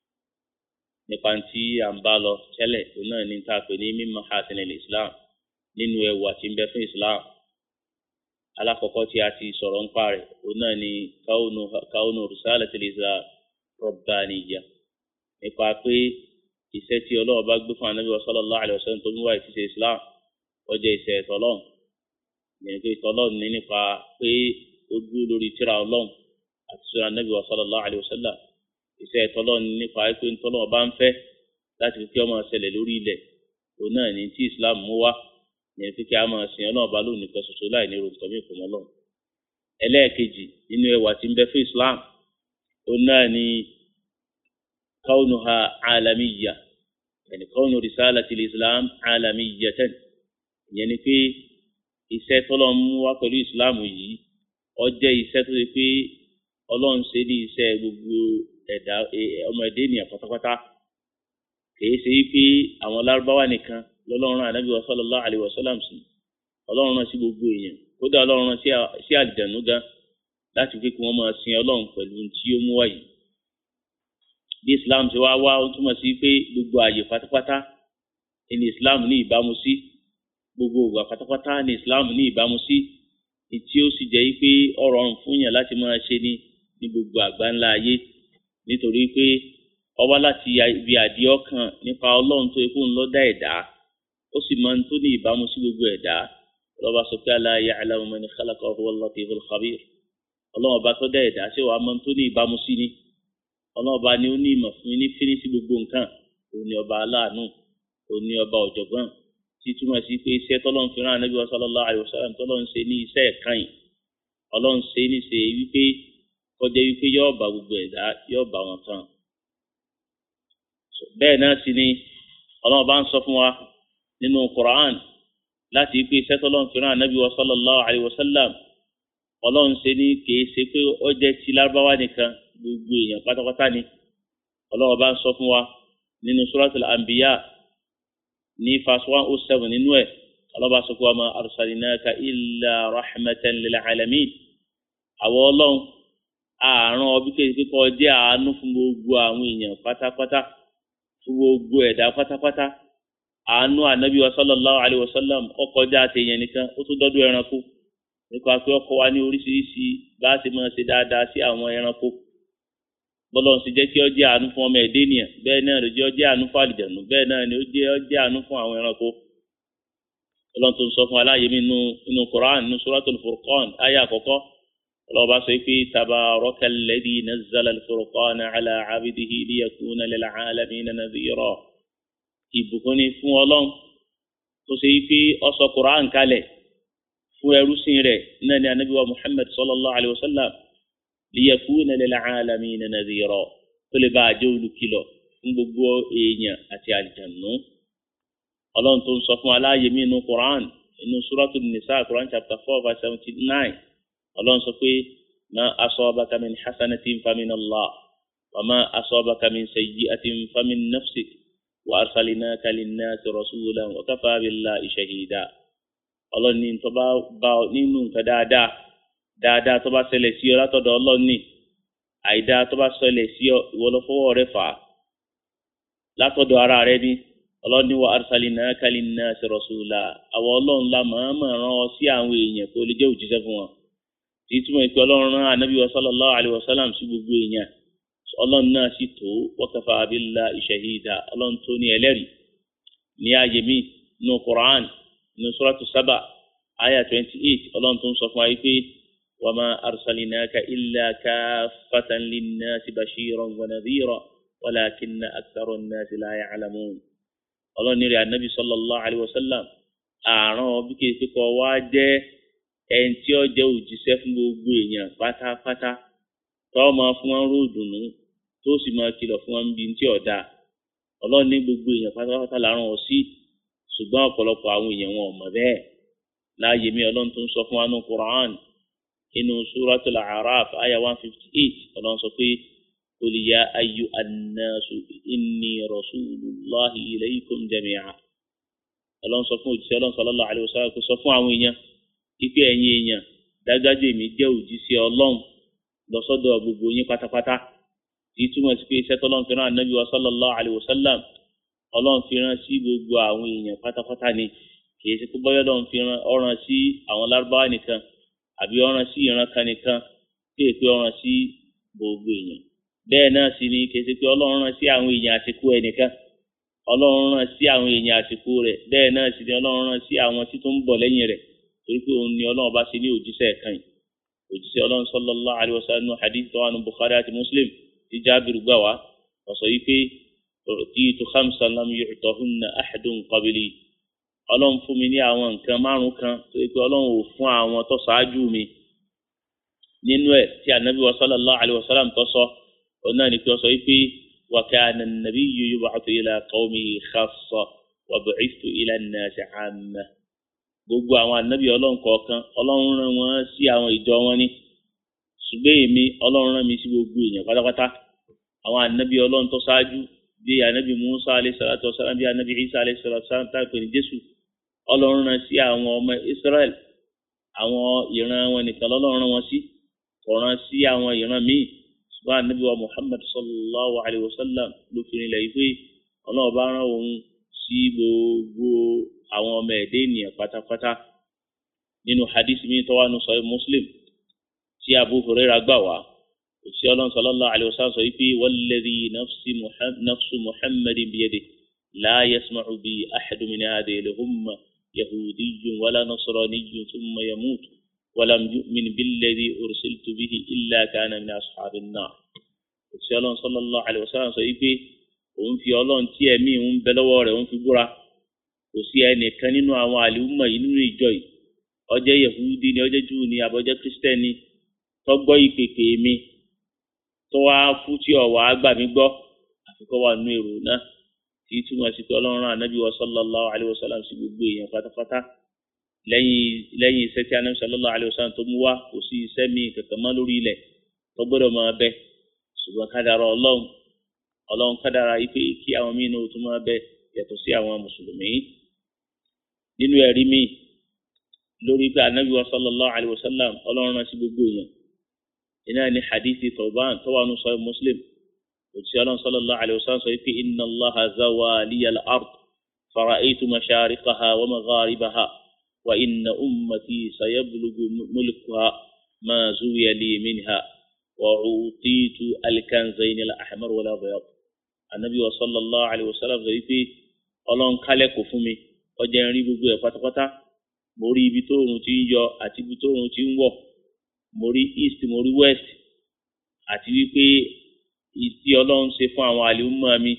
nípa tí à ń bá lọ tẹ́lẹ̀ òun náà ní ta pè ní mímọ̀ hasanil islam nínú ẹwà tí ń bẹ fún islam alákọ̀ọ́kọ́ tí a ti sọ̀rọ̀ ń pa rẹ̀ òun náà ni kaunu risalatil islam rabbaniyya nípa pé iṣẹ́ tí ọlọ́run bá gbé fún anabi sallallahu alaihi wasallam tó ń wá ìṣiṣẹ́ islam ọjọ́ iṣẹ́ ìtọ́lọ́run ìyẹn pé ìtọ́lọ́run ní nípa pé ó dúró lórí tírà ọlọ́run àti sọ̀rọ̀ anabi sallallahu alaihi wasallam iṣẹ́ ìtọ́lọ́run nípa pé ìtọ́lọ́run bá ń fẹ́ láti fi kí ọmọ ṣẹlẹ̀ lórí ilẹ̀ òun náà ní tí islam mú wá yẹn fi kí a máa sìn ọlọ́run bá lónìí kan ṣoṣo láì ní orúkọ mi fún ọlọ́run ẹlẹ́ẹ̀kejì nínú ẹwà tí ń bẹ fún islam ó náà ní kaunuha alamiya yẹni kaunu risalatil islam alamiyatan yẹn ni pé iṣẹ́ tọ́lọ́run mú wá pẹ̀lú islam yìí ó jẹ́ iṣẹ́ tó ṣe pé ọlọ́run ṣe ní iṣẹ́ gbogbo ẹ̀dá ọmọ ẹ̀dá ènìyàn pátápátá kìí ṣe pé àwọn lárúbáwá nìkan lọ́lọ́run ànábì wa sallallahu alayhi wa sallam sí ọlọ́run rán sí gbogbo èèyàn kódà ọlọ́run rán sí àlìjànú gan láti pé kí wọ́n máa sin ọlọ́run pẹ̀lú tí ó mú wáyé bí islam ti wá wá ó túmọ̀ sí pé gbogbo ààyè pátápátá ní islam ní ìbámu sí gbogbo ògbà pátápátá ní islam ní ìbámu sí tí ó sì jẹ́ pé ó rọrùn fún yàn láti máa ṣe ní ní gbogbo àgbáńlá ayé nítorí pé ọwá láti ibi àdìẹ ọkàn nípa ọlọ́run tó ikú ńlọ dá ẹ̀dá ó sì máa ń tó ní ìbámu sí gbogbo ẹ̀dá ọlọ́ba sọ pé ala ya'lamu man khalaqa wa huwa al-latiful khabir ọlọ́run ọba tó dá ẹ̀dá ṣé wàá máa ń tó ní ìbámu sí ni ọlọ́run ọba ni ó ní ìmọ̀ fún ní fíní sí gbogbo nǹkan òun ni ọba aláàánú òun ni ọba ọ̀jọ̀gbọ́n tí túmọ̀ sí pé iṣẹ́ tọ́lọ́run fi rán anábì sallallahu alaihi wasallam tọ́lọ́run ṣe ní iṣẹ́ ẹ̀kan ọlọ́run ṣe ní ṣe wípé kọjá wípé yóò bá gbogbo ẹ̀dá yóò bá wọn tán bẹ́ẹ̀ náà sì ni ọlọ́run bá ń sọ fún wa nínú Qur'an láti pé sẹ́tọ́lọ́run fi rán anábì wa sallallahu alayhi wa sallam ọlọ́run ṣe ní kìí ṣe pé ó jẹ́ ti lárúbáwá nìkan gbogbo èèyàn pátápátá ni ọlọ́run bá ń sọ fún wa nínú suratul anbiya ní verse one oh seven nínú ẹ̀ ọlọ́run bá sọ fún wa ma arsalinaka illa rahmatan lil alamin àwọn ọlọ́run àárọ̀ ọbí kéde kọ́ jẹ́ àánú fún gbogbo àwọn èèyàn pátápátá fún gbogbo ẹ̀dá pátápátá àánú ànábì wa sallallahu alayhi wa sallam ọkọjá àtẹyẹn nìkan ó tún dọdún ẹranko nípa pé ọkọ wa ní oríṣiríṣi bá a ti máa ṣe dáadáa sí àwọn ẹranko bọ́lọ̀ ń sì jẹ́ kí ọ jẹ́ àánú fún ọmọ ẹ̀dẹ́ ènìyàn bẹ́ẹ̀ náà ló jẹ́ ọ jẹ́ àánú fún àlìjànú bẹ́ẹ̀ náà ni ó jẹ́ ọ jẹ́ àánú fún àwọn ẹranko ọlọ́run tó ń sọ fún aláyé mi nínú inú Qur'an nínú Suratul Furqan ayé àkọ́kọ́ ọlọ́run bá sọ pé tabarakal ladhi nazzala al-furqana ala abdihi liyakuna lil alamina nadhira ìbùkún ni fún ọlọ́run tó ṣe pé ó sọ Qur'an kalẹ̀ fún ẹrúsìn rẹ̀ náà ni anabi wa Muhammad sallallahu alayhi wa sallam liyakuna lil alamina nadhira tó lè bá a jẹ́ olùkìlọ̀ fún gbogbo èèyàn àti àlìjànú ọlọ́run tó ń sọ fún aláàyè mí inú quran inú suratu nisa quran chapter four verse seventy nine ọlọ́run sọ pé ma asabaka min hasanatin famin allah wa ma asabaka min sayyi'atin famin nafsik wa arsalinaka linnasi rasulan wa kafa billahi shahida ọlọ́run ní tó bá bá nínú nǹkan dáadáa dáadáa tó bá ṣẹlẹ̀ sí ọ látọ̀dọ̀ ọlọ́run ní àìdáa tó bá ṣẹlẹ̀ sí ọ ìwọ ló fọwọ́ rẹ fà á látọ̀dọ̀ ara rẹ ní ọlọ́run ní wa arsalinaka linnasi rasula àwọn ọlọ́run la màámà rán ọ sí àwọn èèyàn tó lè jẹ́ òjíṣẹ́ fún wọn tí túmọ̀ ìpè ọlọ́run rán anabi wa sallallahu alayhi wa sallam sí gbogbo èèyàn ọlọ́run náà sì tó wa kafa billahi shahida ọlọ́run tó ní ẹlẹ́rìí ní ààyè mi nínú Qur'an nínú suratu Saba aya twenty eight ọlọ́run tó ń sọ fún wa yìí pé wa ma arsalinaka illa kaffatan linnasi bashiran wa nadhira walakinna akthara an-nasi la ya'lamun ọlọ́ni rẹ̀ anabi sallallahu alayhi wa sallam àrùn bí kìí ṣe kọ́ wá jẹ́ ẹni tí ó jẹ́ òjíṣẹ́ fún gbogbo èèyàn pátápátá tó máa fún wọn ró dùnú tó sì máa kìlọ̀ fún wọn bí tí ọ̀dà ọlọ́ni gbogbo èèyàn pátápátá làrùn ọ̀ sí ṣùgbọ́n ọ̀pọ̀lọpọ̀ àwọn èèyàn wọn ò mọ̀ bẹ́ẹ̀ láàyè mi ọlọ́run tó ń sọ fún wa ní Qur'an inú suratul A'raf aya one fifty eight ọlọ́run sọ pé. قل يا أيها الناس إني رسول الله إليكم جميعا ọlọ́run sọ fún òjíṣẹ́ ọlọ́run sallallahu alaihi wasallam kó sọ fún àwọn èèyàn ipe ẹ̀yin èèyàn dájáde mi jẹ́ òjíṣẹ́ ọlọ́run lọ́sọ́dọ̀ gbogbo yín pátápátá tí túmọ̀ sí pé iṣẹ́ tọ́lọ́run fi rán ànábì wa sallallahu alaihi wasallam ọlọ́run fi rán sí gbogbo àwọn èèyàn pátápátá ni kìí ṣe pé bọ́yọ́ ọlọ́run fi rán ọ̀ràn sí àwọn lárúbáwá nìkan àbí ọ̀ràn sí ìran kan nìkan tí èpè ọ̀ràn sí gbogbo èèyàn bẹ́ẹ̀ náà sì ni kìí ṣe pé ọlọ́run rán sí àwọn èèyàn àsìkò ẹnìkan ọlọ́run rán sí àwọn èèyàn àsìkò rẹ̀ bẹ́ẹ̀ náà sì ni ọlọ́run rán sí àwọn tí tó ń bọ̀ lẹ́yìn rẹ̀ torí pé òun ni ọlọ́run bá ṣe ní òjíṣẹ́ kan yìí òjíṣẹ́ ọlọ́run sallallahu alaihi wasallam hadith tó wà ní Bukhari àti Muslim tí Jábìrì gbà wá ọ̀sọ̀ yìí pé utitu khamsan lam yu'tahunna ahadun qabli ọlọ́run fún mi ní àwọn nǹkan márùn kan tó yẹ pé ọlọ́run ò fún àwọn tó ṣáájú mi nínú ẹ̀ tí ànábì wa sallallahu alaihi wasallam tó sọ ọ̀nà ni pé ọ sọ wípé wa kana an-nabiyyu yub'athu ila qawmihi khassa wa bu'ithtu ila an-nasi 'amma. gbogbo àwọn ànábì ọlọ́run kọ̀ọ̀kan ọlọ́run rán wọn sí àwọn ìjọ wọn ni ṣùgbọ́n èmi ọlọ́run rán mi sí gbogbo èèyàn pátápátá àwọn ànábì ọlọ́run tó ṣáájú bíi ànábì Musa alayhi salatu wasalam bíi ànábì Isa alayhi salatu wasalam táàpẹ̀ ní Jésù ọlọ́run rán sí àwọn ọmọ Israel àwọn ìran wọn nìkan lọ́lọ́run rán wọn sí kò rán sí àwọn ìran míì ṣùgbọ́n ànábì wa Muhammad sallallahu alayhi wa sallam ló fi nílẹ̀ yìí pé ọlọ́run bá rán òun sí gbogbo àwọn ọmọ ẹ̀dẹ́ ènìyàn pátápátá nínú hadith mi tó wà nù sọ Muslim tí Abu Hurairah gbà wá òṣìṣẹ́ ọlọ́run sallallahu alayhi wa sallam sọ wípé walladhi nafsu Muhammadin biyadihi la yasma'u bi ahadun min hadhihi al-umma yahudiyyun wala nasraniyyun thumma yamutu ولم يؤمن بالذي أرسلت به إلا كان من أصحاب النار òṣìṣẹ́ ọlọ́run sallallahu alaihi wasallam sọ wípé òun fi ọlọ́run tí ẹ̀mí òun bẹ lọ́wọ́ rẹ̀ òun fi búra kò sí ẹnìkan nínú àwọn àlùmọ̀ yìí nínú ìjọ yìí ó jẹ́ yehudi ni ó jẹ́ júù ni àbọ̀jẹ́ kristẹni tó gbọ́ ìpèpè mi tó wá fún tí ọ̀wá gbà mí gbọ́ àfikọ́ wà nínú èrò náà tí túmọ̀ sí pé ọlọ́run rán ànábì wa sallallahu alaihi wasallam sí gbogbo èèyàn pátápátá lẹ́yìn lẹ́yìn iṣẹ́ tí anabi sallallahu alayhi wa sallam tó mú wá kò sí iṣẹ́ míì kankan mọ́ lórí ilẹ̀ tó gbọ́dọ̀ máa bẹ ṣùgbọ́n kádàrá ọlọ́run ọlọ́run kádàrá ipe kí àwọn míì náà tó máa bẹ yàtọ̀ sí àwọn mùsùlùmí nínú ẹ̀rí míì lórí pé anabi wa sallallahu alayhi wa sallam ọlọ́run rán sí gbogbo èèyàn iná ní hadithi tawban tó wà nù sọ muslim òtí ọlọ́run sallallahu alayhi wa sallam sọ pé inna allaha zawa liyal ard فرأيت مشارقها ومغاربها وإن أمتي سيبلغ ملكها ما زوي لي منها وعطيت الكنزين الأحمر والأبيض النبي صلى الله عليه وسلم sọ wípé Ọlọ́run kálẹ̀kùn fún mi ọjà ń rí gbogbo ẹ̀ pátápátá mo rí ibi tó oòrùn ti ń yọ àti ibi tó oòrùn ti ń wọ̀ mo rí east mo rí west àti wípé ìtí Ọlọ́run ṣe fún àwọn àlùmọ́ mi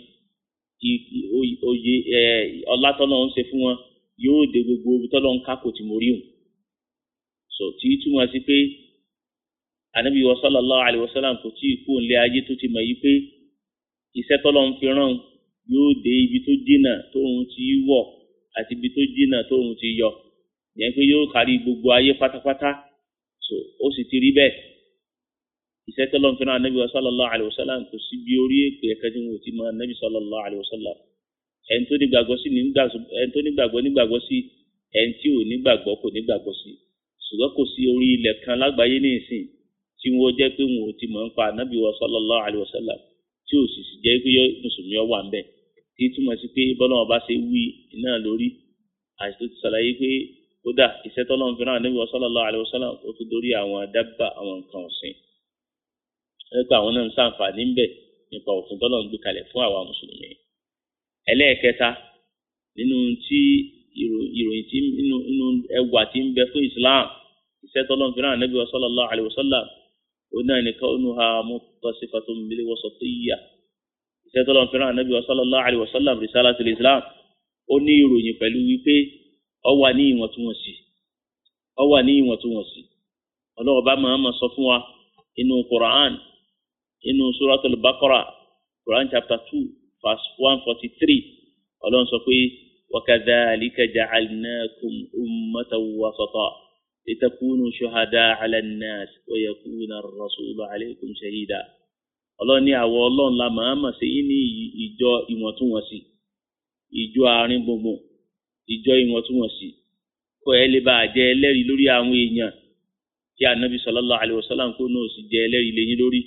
oyè ọlá tọ́lọ́run ṣe fún wọn yóò dé gbogbo ibi tọ́lọ́run kákò tí mo rí hùn so tí túmọ̀ sí pé anabi wa sallallahu alayhi wa sallam kò tí ì kú nílé ayé tó ti mọ̀ yí pé iṣẹ́ tọ́lọ́run fi rán yóò dé ibi tó jìnnà tóun ti wọ̀ àti ibi tó jìnnà tóun ti yọ yẹn pé yóò kárí gbogbo ayé pátápátá so ó sì ti rí bẹ́ẹ̀ iṣẹ́ tọ́lọ́run fi rán anabi wa sallallahu alayhi wa sallam kò sí bí orí èpè ẹ̀ka tí wọn ò ti mọ anabi sallallahu alayhi wa sallam ẹni tó nígbàgbọ́ sí ẹni tó nígbàgbọ́ nígbàgbọ́ sí ẹni tí ò nígbàgbọ́ kò nígbàgbọ́ sí ṣùgbọ́n kò sí orí ilẹ̀ kan lágbàáyé ní ìsìn tí wọ́n jẹ́ pé wọn ò ti mọ̀ ń pa ànábì wa sallallahu alayhi wa sallam tí ò sì sì jẹ́ pé mùsùlùmí wà ń bẹ̀ tí túmọ̀ sí pé bọ́lá wọn bá ṣe wí iná lórí àti tó ti ṣàlàyé pé kódà iṣẹ́ tọ́lọ́run fi rán ànábì wa sallallahu alayhi wa sallam ó tó dórí àwọn dábà àwọn nǹkan ọ̀sìn ẹgbẹ́ àwọn náà ń ṣàǹfààní ń bẹ̀ nípa òfin tọ́lọ́run gbé kalẹ̀ fún àwa mùsùlùmí ẹlẹ́ẹ̀kẹta nínú tí ìròyìn tí nínú nínú ẹwà tí ń bẹ fún Islam iṣẹ́ tọ́lọ́n fi rán Ànábì sallallahu alaihi wasallam ó náà ní kaunuha muttasifatun bil wasatiyyah iṣẹ́ tọ́lọ́n fi rán Ànábì sallallahu alaihi wasallam risalatul Islam ó ní ìròyìn pẹ̀lú wípé ó wà ní ìwọ̀ntúnwọ̀nsì ó wà ní ìwọ̀ntúnwọ̀nsì ọlọ́wọ́ bá máa ma sọ fún wa inú Quran inú suratul Baqara Quran chapter two verse one forty three ọlọ́run sọ pé wakadhalika ja'alnakum ummatan wasata litakunu shuhada 'ala an-nas wa yakuna ar-rasulu 'alaykum shahida ọlọ́run ní àwọ̀ ọlọ́run la máa mà sí ní ìjọ ìwọ̀ntúnwọ̀nsì ìjọ àárín gbùngbùn ìjọ ìwọ̀ntúnwọ̀nsì kó ẹ lè bá a jẹ ẹlẹ́rìí lórí àwọn èèyàn kí anabi sallallahu alayhi wa sallam kó náà sì jẹ ẹlẹ́rìí lẹ́yìn lórí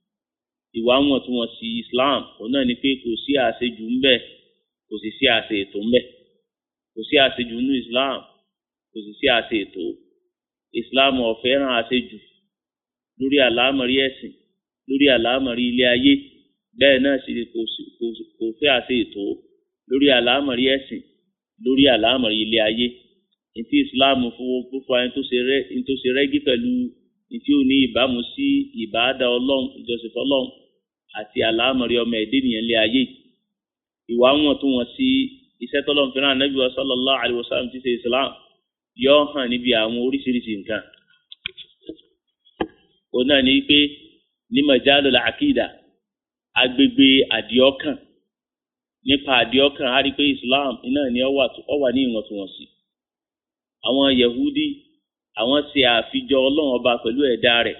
ìwà wọ̀ntúnwọ̀nsì islam òun náà ni pé kò sí àṣejù ń bẹ kò sì sí àṣe ètò ń bẹ kò sí àṣejù nínú islam kò sì sí àṣe ètò islam ò fẹ́ràn àṣejù lórí àlámọ̀rí ẹ̀sìn lórí àlámọ̀rí ilé ayé bẹ́ẹ̀ náà sì kò fẹ́ àṣe ètò lórí àlámọ̀rí ẹ̀sìn lórí àlámọ̀rí ilé ayé ìtí islam fún fún ẹni tó ṣe rẹ́gí pẹ̀lú ìtí ò ní ìbámu sí ìbáadà ọlọ́run ìjọsìn fọlọ́run àti àlámọ̀rí ọmọ ẹ̀dẹ́ nìyẹn lé ayé ìwà wọn tó wọn sí iṣẹ́ tọ́lọ́run fẹ́ràn anábì wa sallallahu alayhi wa sallam ti ṣe islam yọ hàn níbi àwọn oríṣiríṣi nǹkan ó náà ní pé ní majalul àkìdá agbègbè àdìọ́kàn nípa àdìọ́kàn á rí pé islam iná ni ó wà ní ìwọ̀ntúnwọ̀nsì àwọn yahudi àwọn ṣe àfijọ ọlọ́run ọba pẹ̀lú ẹ̀dá rẹ̀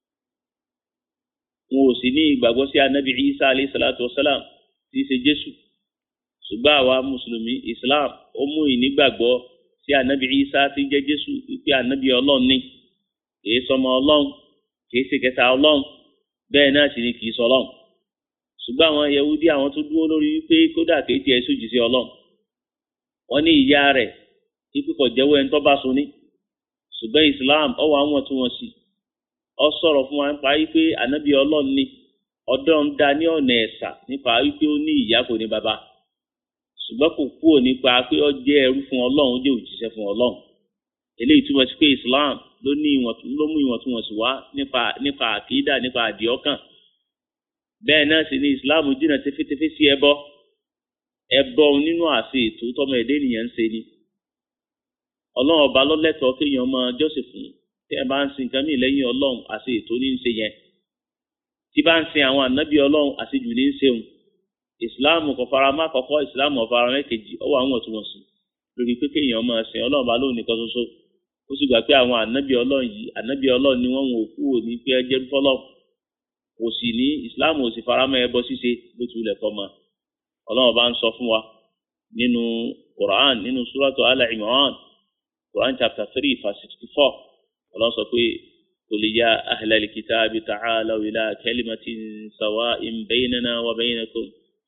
wọn ò sì ní ìgbàgbọ́ sí anabi isa alayhi salatu wa salam tí í ṣe jésù ṣùgbọ́n àwa mùsùlùmí islam ó mú ìnígbàgbọ́ sí anabi isa tí ń jẹ́ jésù wípé anabi ọlọ́run ní kìí sọmọ ọlọ́run kìí ṣe kẹta ọlọ́run bẹ́ẹ̀ náà sì ni kìí sọ ọlọ́run ṣùgbọ́n àwọn yahudi àwọn tó dúró lórí wípé kódà kìí tiẹ̀ sójì sí ọlọ́run wọ́n ní ìyá rẹ̀ ikú kò jẹ́wọ́ ẹni tó bá so ní ṣùgbọ́n islam ọwọ́ àwọn tí wọ́n sì ọ sọ̀rọ̀ fún wa nípa wípé ànábì ọlọ́run ní ọdọ́ ń da ní ọ̀nà ẹ̀sà nípa wípé ó ní ìyá kò ní bàbá ṣùgbọ́n kò kúrò nípa pé ó jẹ́ ẹrú fún ọlọ́run ó jẹ́ òjíṣẹ́ fún ọlọ́run eléyìí túmọ̀ sí pé islam ló ní ló mú ìwọ̀ntúnwọ̀nsì wá nípa nípa àkídà nípa àdìọ́kàn bẹ́ẹ̀ náà sì ni islam jìnnà tẹfẹ́tẹfẹ́ sí ẹbọ ẹbọ nínú àṣẹ ètò tọmọ ẹ̀dẹ́ nìyẹn ń ṣe ni ọlọ́run ọba lọ́lẹ́tọ̀ọ́ kéèyàn máa jọ́sìn fún tẹ́ ẹ bá ń sin nǹkan mìíràn lẹ́yìn ọlọ́run àti ètò ní ń ṣe yẹn tí bá ń sin àwọn ànábì ọlọ́run àṣejù ní ń ṣeun ìsìláàmù kò fara má kọ́kọ́ ìsìláàmù ọ̀fara mẹ́kejì ọwọ́ àwọn ọ̀túnwọ̀nsì lórí pé kéèyàn máa sin ọlọ́run bá lóun nìkan ṣoṣo ó sì gbà pé àwọn ànábì ọlọ́run yìí ànábì ọlọ́run ni wọ́n wò kú òní pé ẹ jẹ́ fọ́lọ́ kò sì ní ìsìláàmù ò sì fara mọ́ ẹbọ ṣíṣe bó ti wulẹ̀ kọ́ mọ́ ọlọ́run bá ń sọ fún wa nínú Quran nínú suratu Al-Imran Quran chapter three verse sixty-four ọlọ́run sọ pé qul ya ahlal kitabi ta'alaw ila kalimatin sawa'in baynana wa baynakum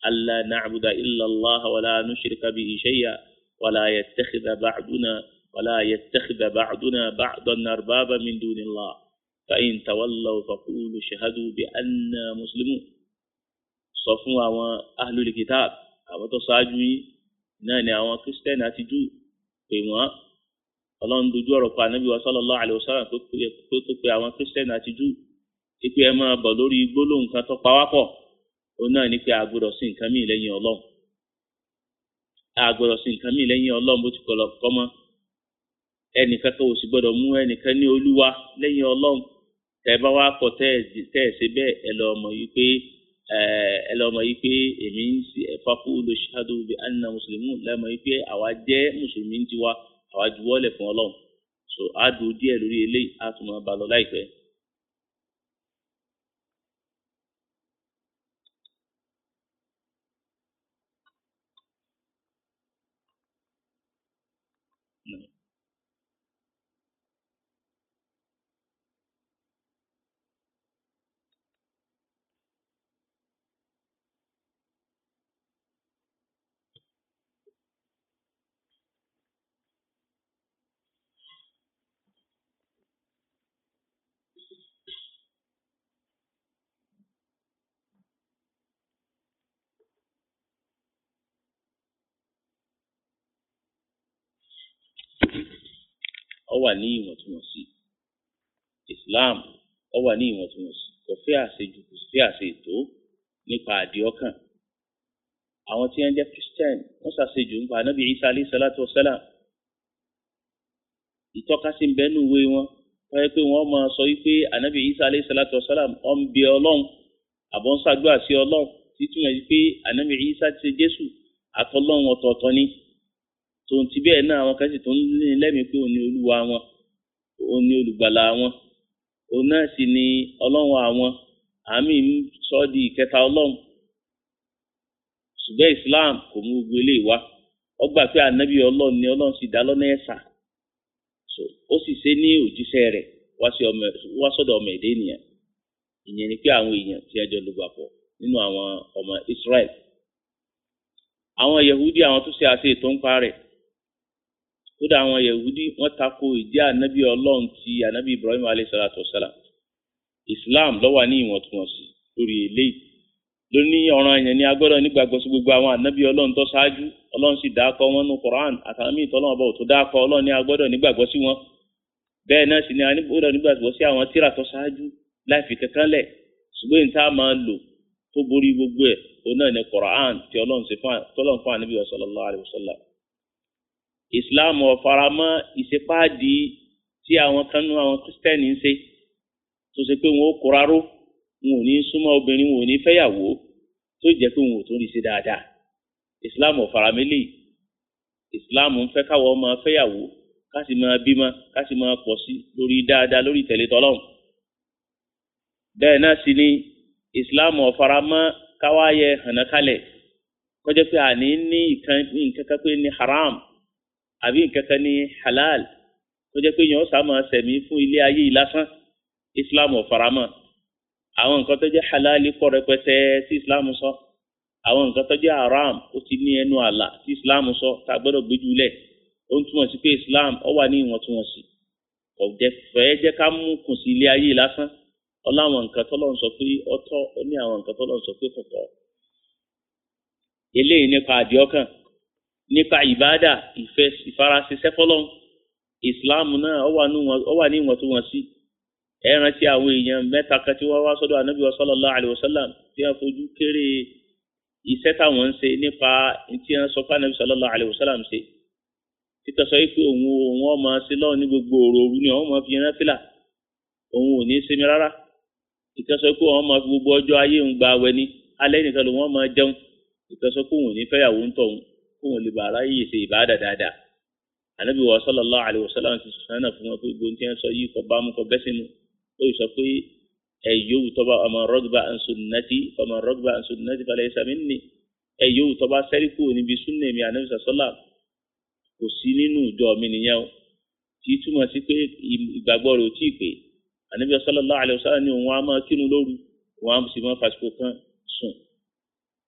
alla na'buda illa Allah wa la nushrika bihi shay'an wa la yattakhidha ba'duna wa la yattakhidha ba'duna ba'dan arbaba min dunillah fa in tawallaw faqulu shahadu bi anna muslimun sọ fún àwọn ahlul kitab àwọn tó ṣáájú yín náà ni àwọn kristiani àti jù pè wọ́n ọlọ́run dojú ọ̀rọ̀ pa ànábì wa sallallahu alaihi wasallam tó pe àwọn kristiani àti jù ipe ẹ máa bọ̀ lórí gbólóhùn kan tó pa wá pọ̀ òun náà ni pé a gbọ́dọ̀ sí nǹkan míì lẹ́yìn ọlọ́run a gbọ́dọ̀ sí nǹkan míì lẹ́yìn ọlọ́run bó ti kọ̀ lọ́kọ́ mọ́ ẹnìkan kan ò sì gbọ́dọ̀ mú ẹnìkan ní olúwa lẹ́yìn ọlọ́run tẹ́ ẹ bá wá kọ̀ tẹ́ ẹ ṣe bẹ́ẹ̀ ẹ lọ mọ̀ yìí pé ẹ lọ mọ̀ yìí pé èmi ń ṣe ẹ̀fáfú olùṣàdó bí anna mùsùlùmí lẹ́mọ̀ yìí pé àwa jẹ́ mùsùlùmí ń tiwa àwa juwọ́lẹ̀ fún ọlọ́run so a dùn díẹ̀ lórí eléyìí a tún máa bá lọ láìpẹ́. ó wà ní ìwọ̀ntúnwọ̀nsì Islam ó wà ní ìwọ̀ntúnwọ̀nsì kò fẹ́ àṣejù kò fẹ́ àṣetò nípa àdìọ́kàn àwọn tí wọ́n jẹ́ Christian wọ́n ṣàṣejù nípa anábì Isa alayhi salatu wa salam ìtọ́kasí ń bẹ́nu ìwé wọn wọ́n yẹ pé wọ́n máa sọ wípé anábì Isa alayhi salatu wa salam ó ń bẹ ọlọ́run àbọ̀ ń ṣàdúrà sí ọlọ́run títúmọ̀ sí pé anábì Isa ti ṣe Jésù àtọ́lọ́run ọ̀tọ̀ọ̀tọ̀ ni tòun ti bẹ́ẹ̀ náà àwọn kan sì tó ń ní lẹ́mìí pé òun ni olúwa wọn òun ni olùgbàlà wọn òun náà sì ni ọlọ́run àwọn àmì ń sọ di ìkẹta ọlọ́run ṣùgbọ́n Islam kò mú gbogbo eléyìí wá ó gbà pé ànábì ọlọ́run ni ọlọ́run sì dá lọ́nà ẹ̀sà ó sì ṣe ní òjíṣẹ́ rẹ̀ wá sọ́dọ̀ ọmọ ẹ̀dẹ́ ènìyàn ìyẹn ni pé àwọn èèyàn tí ẹjọ́ ló gbà pọ̀ nínú àwọn ọmọ Israel àwọn Yahudi àwọn tó ṣe àṣe ètò ń pa rẹ̀ kódà àwọn yahudi wọ́n tako ìdí ànábì Ọlọ́run ti ànábì Ibrahim alayhisalatu wasalam Islam ló wà ní ìwọ̀ntúnwọ̀nsì lórí eléyìí lóní ọ̀ràn ẹ̀yàn ní agbọ́dọ̀ nígbàgbọ́ sí gbogbo àwọn ànábì Ọlọ́run tó ṣáájú Ọlọ́run sì dákọ wọn nù Quran àtàwọn míì tọ́lọ́wọ́n bọ̀ tó dákọ Ọlọ́run ní agbọ́dọ̀ nígbàgbọ́ sí wọn bẹ́ẹ̀ náà sì ni agbọ́dọ̀ nígbàgbọ́ sí àwọn tíra tó ṣáájú láì fi kankan lẹ̀ ṣùgbọ́n ní tá a máa lò tó borí gbogbo ẹ̀ òun náà ní Quran tí Ọlọ́run fún ànábì sallallahu alayhi wa sallam islam ọ̀faramọ́ ìṣepáàdì tí àwọn kanú àwọn kristẹni ń ṣe tó ṣe pé wọn ó kóraró wọn ò ní súnmọ́ obìnrin wọn ò ní fẹ́yàwó tó jẹ́ pé wọn ò tó rí ṣe dáadáa islam ọ̀faramẹ́lẹ̀ islam ń fẹ́ káwọn ọmọ fẹ́yàwó ká sì máa bímọ ká sì máa pọ̀ sí lórí dáadáa lórí ìtẹ̀lé tọ́lọ́run bẹ́ẹ̀ náà sì ni islam ọ̀faramọ́ káwáyé hànákálẹ̀ kọjá pé àní ní nǹkan kan pé ní haram àbí nǹkan kan ní halal tó jẹ́ pé yẹn ó sá máa sẹ̀mí fún ilé ayé yìí lásán islam ò faramọ́ àwọn nǹkan tó jẹ́ halal pọ̀ rẹpẹtẹ tí islam sọ àwọn nǹkan tó jẹ́ haram ó ti ní ẹnu àlà tí islam sọ tá a gbọ́dọ̀ gbójú lẹ̀ ó ń túmọ̀ sí pé islam ó wà ní ìwọ̀ntúnwọ̀nsì kò jẹ́ fẹ́ jẹ́ ká mú kùn sí ilé ayé yìí lásán ó láwọn nǹkan tọ́lọ́run sọ pé ó tọ́ ó ní àwọn nǹkan tọ́lọ́run sọ pé kò tọ́ eléyìí nípa àdìọ́kàn nípa ìbáàdà ìfẹ́ ìfarasíṣẹ́ fọlọ́n ìsìláàmù náà ó wà ní ìwọ̀ntúnwọ̀nsí ẹ rántí àwọn èèyàn mẹ́ta kan tí wọ́n wá sọ́dọ̀ ànábì sallallahu alaihi wasallam tí wọ́n fojú kéré iṣẹ́ táwọn ń ṣe nípa tí wọ́n sọ fún ànábì sallallahu alaihi wasallam ṣe títọ́ sọ pé òun òun ọmọ sí lọ́wọ́ ní gbogbo òru òru ni òun máa fi yẹn fìlà òun ò ní sinmi rárá títọ́ sọ pé òun máa fi gbogbo ọjọ́ ayé òun gba awẹ ní alẹ́ nìkan ló wọ́n máa jẹun títọ́ sọ pé òun ò ní fẹ́yàwó ń tọ̀hún kóun lè bàrà yìí ṣe ìbáàdà dáadáa ànábì wa sallallahu alaihi wasallam ti sọ̀rọ̀ náà fún wọn pé gbogbo tí wọ́n sọ yìí kọ bá mú kọ bẹ́ sínú ó sọ pé ẹ yóò tọ́ba ọmọ rọ́gbà an sunnati ọmọ rọ́gbà an sunnati falaysa minni ẹ yóò tọ́ba sẹ́rí kúrò níbi súnnà mi ànábì sọ́lá kò sí nínú ìjọ mi nìyẹn o tí túmọ̀ sí pé ìgbàgbọ́ rẹ̀ ò tí ì pé ànábì sallallahu alaihi wasallam ní òun á máa kírun lóru òun á sì máa fàṣikò kan sùn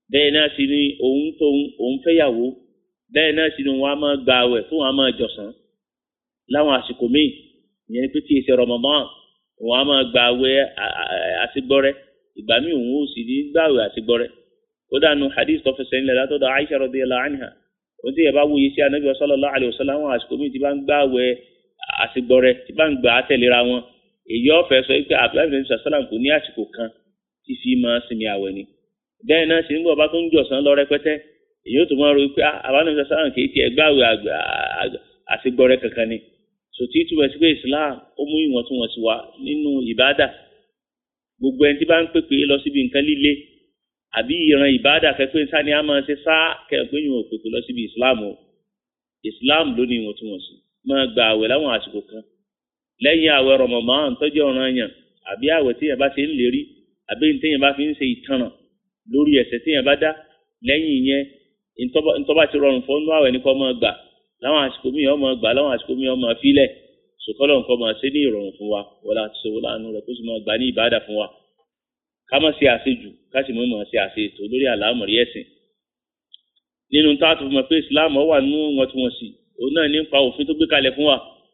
bẹ́ẹ̀ náà sì ni òun tóun òun fẹ́yàwó bẹ́ẹ̀ náà sì ni wọn á máa gba àwẹ̀ fún wọn á máa jọ̀sán láwọn àsìkò míì ìyẹn pé tí èsì Ramadan wọn á máa gba àwẹ̀ àsìgbọ́rẹ́ ìgbà míì òun ò sì ní gbà àwẹ̀ àsìgbọ́rẹ́ ó dànù hadith tó fẹsẹ̀ ńlẹ̀ látọ̀dọ̀ Aisha radiyallahu anha òun tí yẹ bá wúye sí anabi sallallahu alaihi wasallam àwọn àsìkò míì tí bá ń gbà àwẹ̀ àsìgbọ́rẹ́ tí bá ń gbà á tẹ̀léra wọn èyí ọ̀fẹ́ sọ pé abdullahi bin sàlám kò ní àsìkò kan tí fi máa sinmi àwẹ̀ ni bẹ́ẹ̀ náà sì nígbà bá tó ń jọ̀sán lọ rẹpẹtẹ èyí ó tún máa ro pé abdullahi bin sàlám kì í tiẹ̀ gbàwé àsìgbọ́rẹ́ kankan ni sòtí túbọ̀ sí pé islam ó mú ìwọ̀ntúnwọ̀nsí wá nínú ìbádà gbogbo ẹni tí bá ń pèpè lọ síbi nǹkan líle àbí ìran ìbádà kẹ́pẹ́ sani á máa ṣe sá kẹ́pẹ́ yìí ò pèpè lọ síbi islam o islam ló ní ìwọ̀ntúnwọ̀nsí máa gba àwẹ̀ láwọn àsìkò kan lẹ́yìn àwẹ̀ Ramadan tọ́jú ọ̀ràn yàn àbí àwẹ̀ tíyẹn bá ṣe ń lérí àbí tíyẹn bá fi ń ṣe ìtanràn lórí ẹ̀ṣẹ̀ tíyẹn bá dá lẹ́yìn yẹn ntọ́ba ti rọrùn fún ọ́nú àwẹ̀ ní kọ́ máa gbà láwọn àsìkò míì ọmọ gbà láwọn àsìkò míì ọmọ fílẹ̀ sòkòlò nǹkan máa ṣe ní ìrọ̀rùn fún wa wọlé àti sọ̀wọ́ láàánú rẹ̀ kó sì máa gbà ní ìbáàdà fún wa ká má ṣe àṣejù ká sì má máa ṣe àṣetò lórí àlámọ̀rí ẹ̀sìn nínú táàtù fún mi pé Islam wà nínú wọn tí wọ́n sì òun náà nípa òfin tó gbé kalẹ̀ fún wa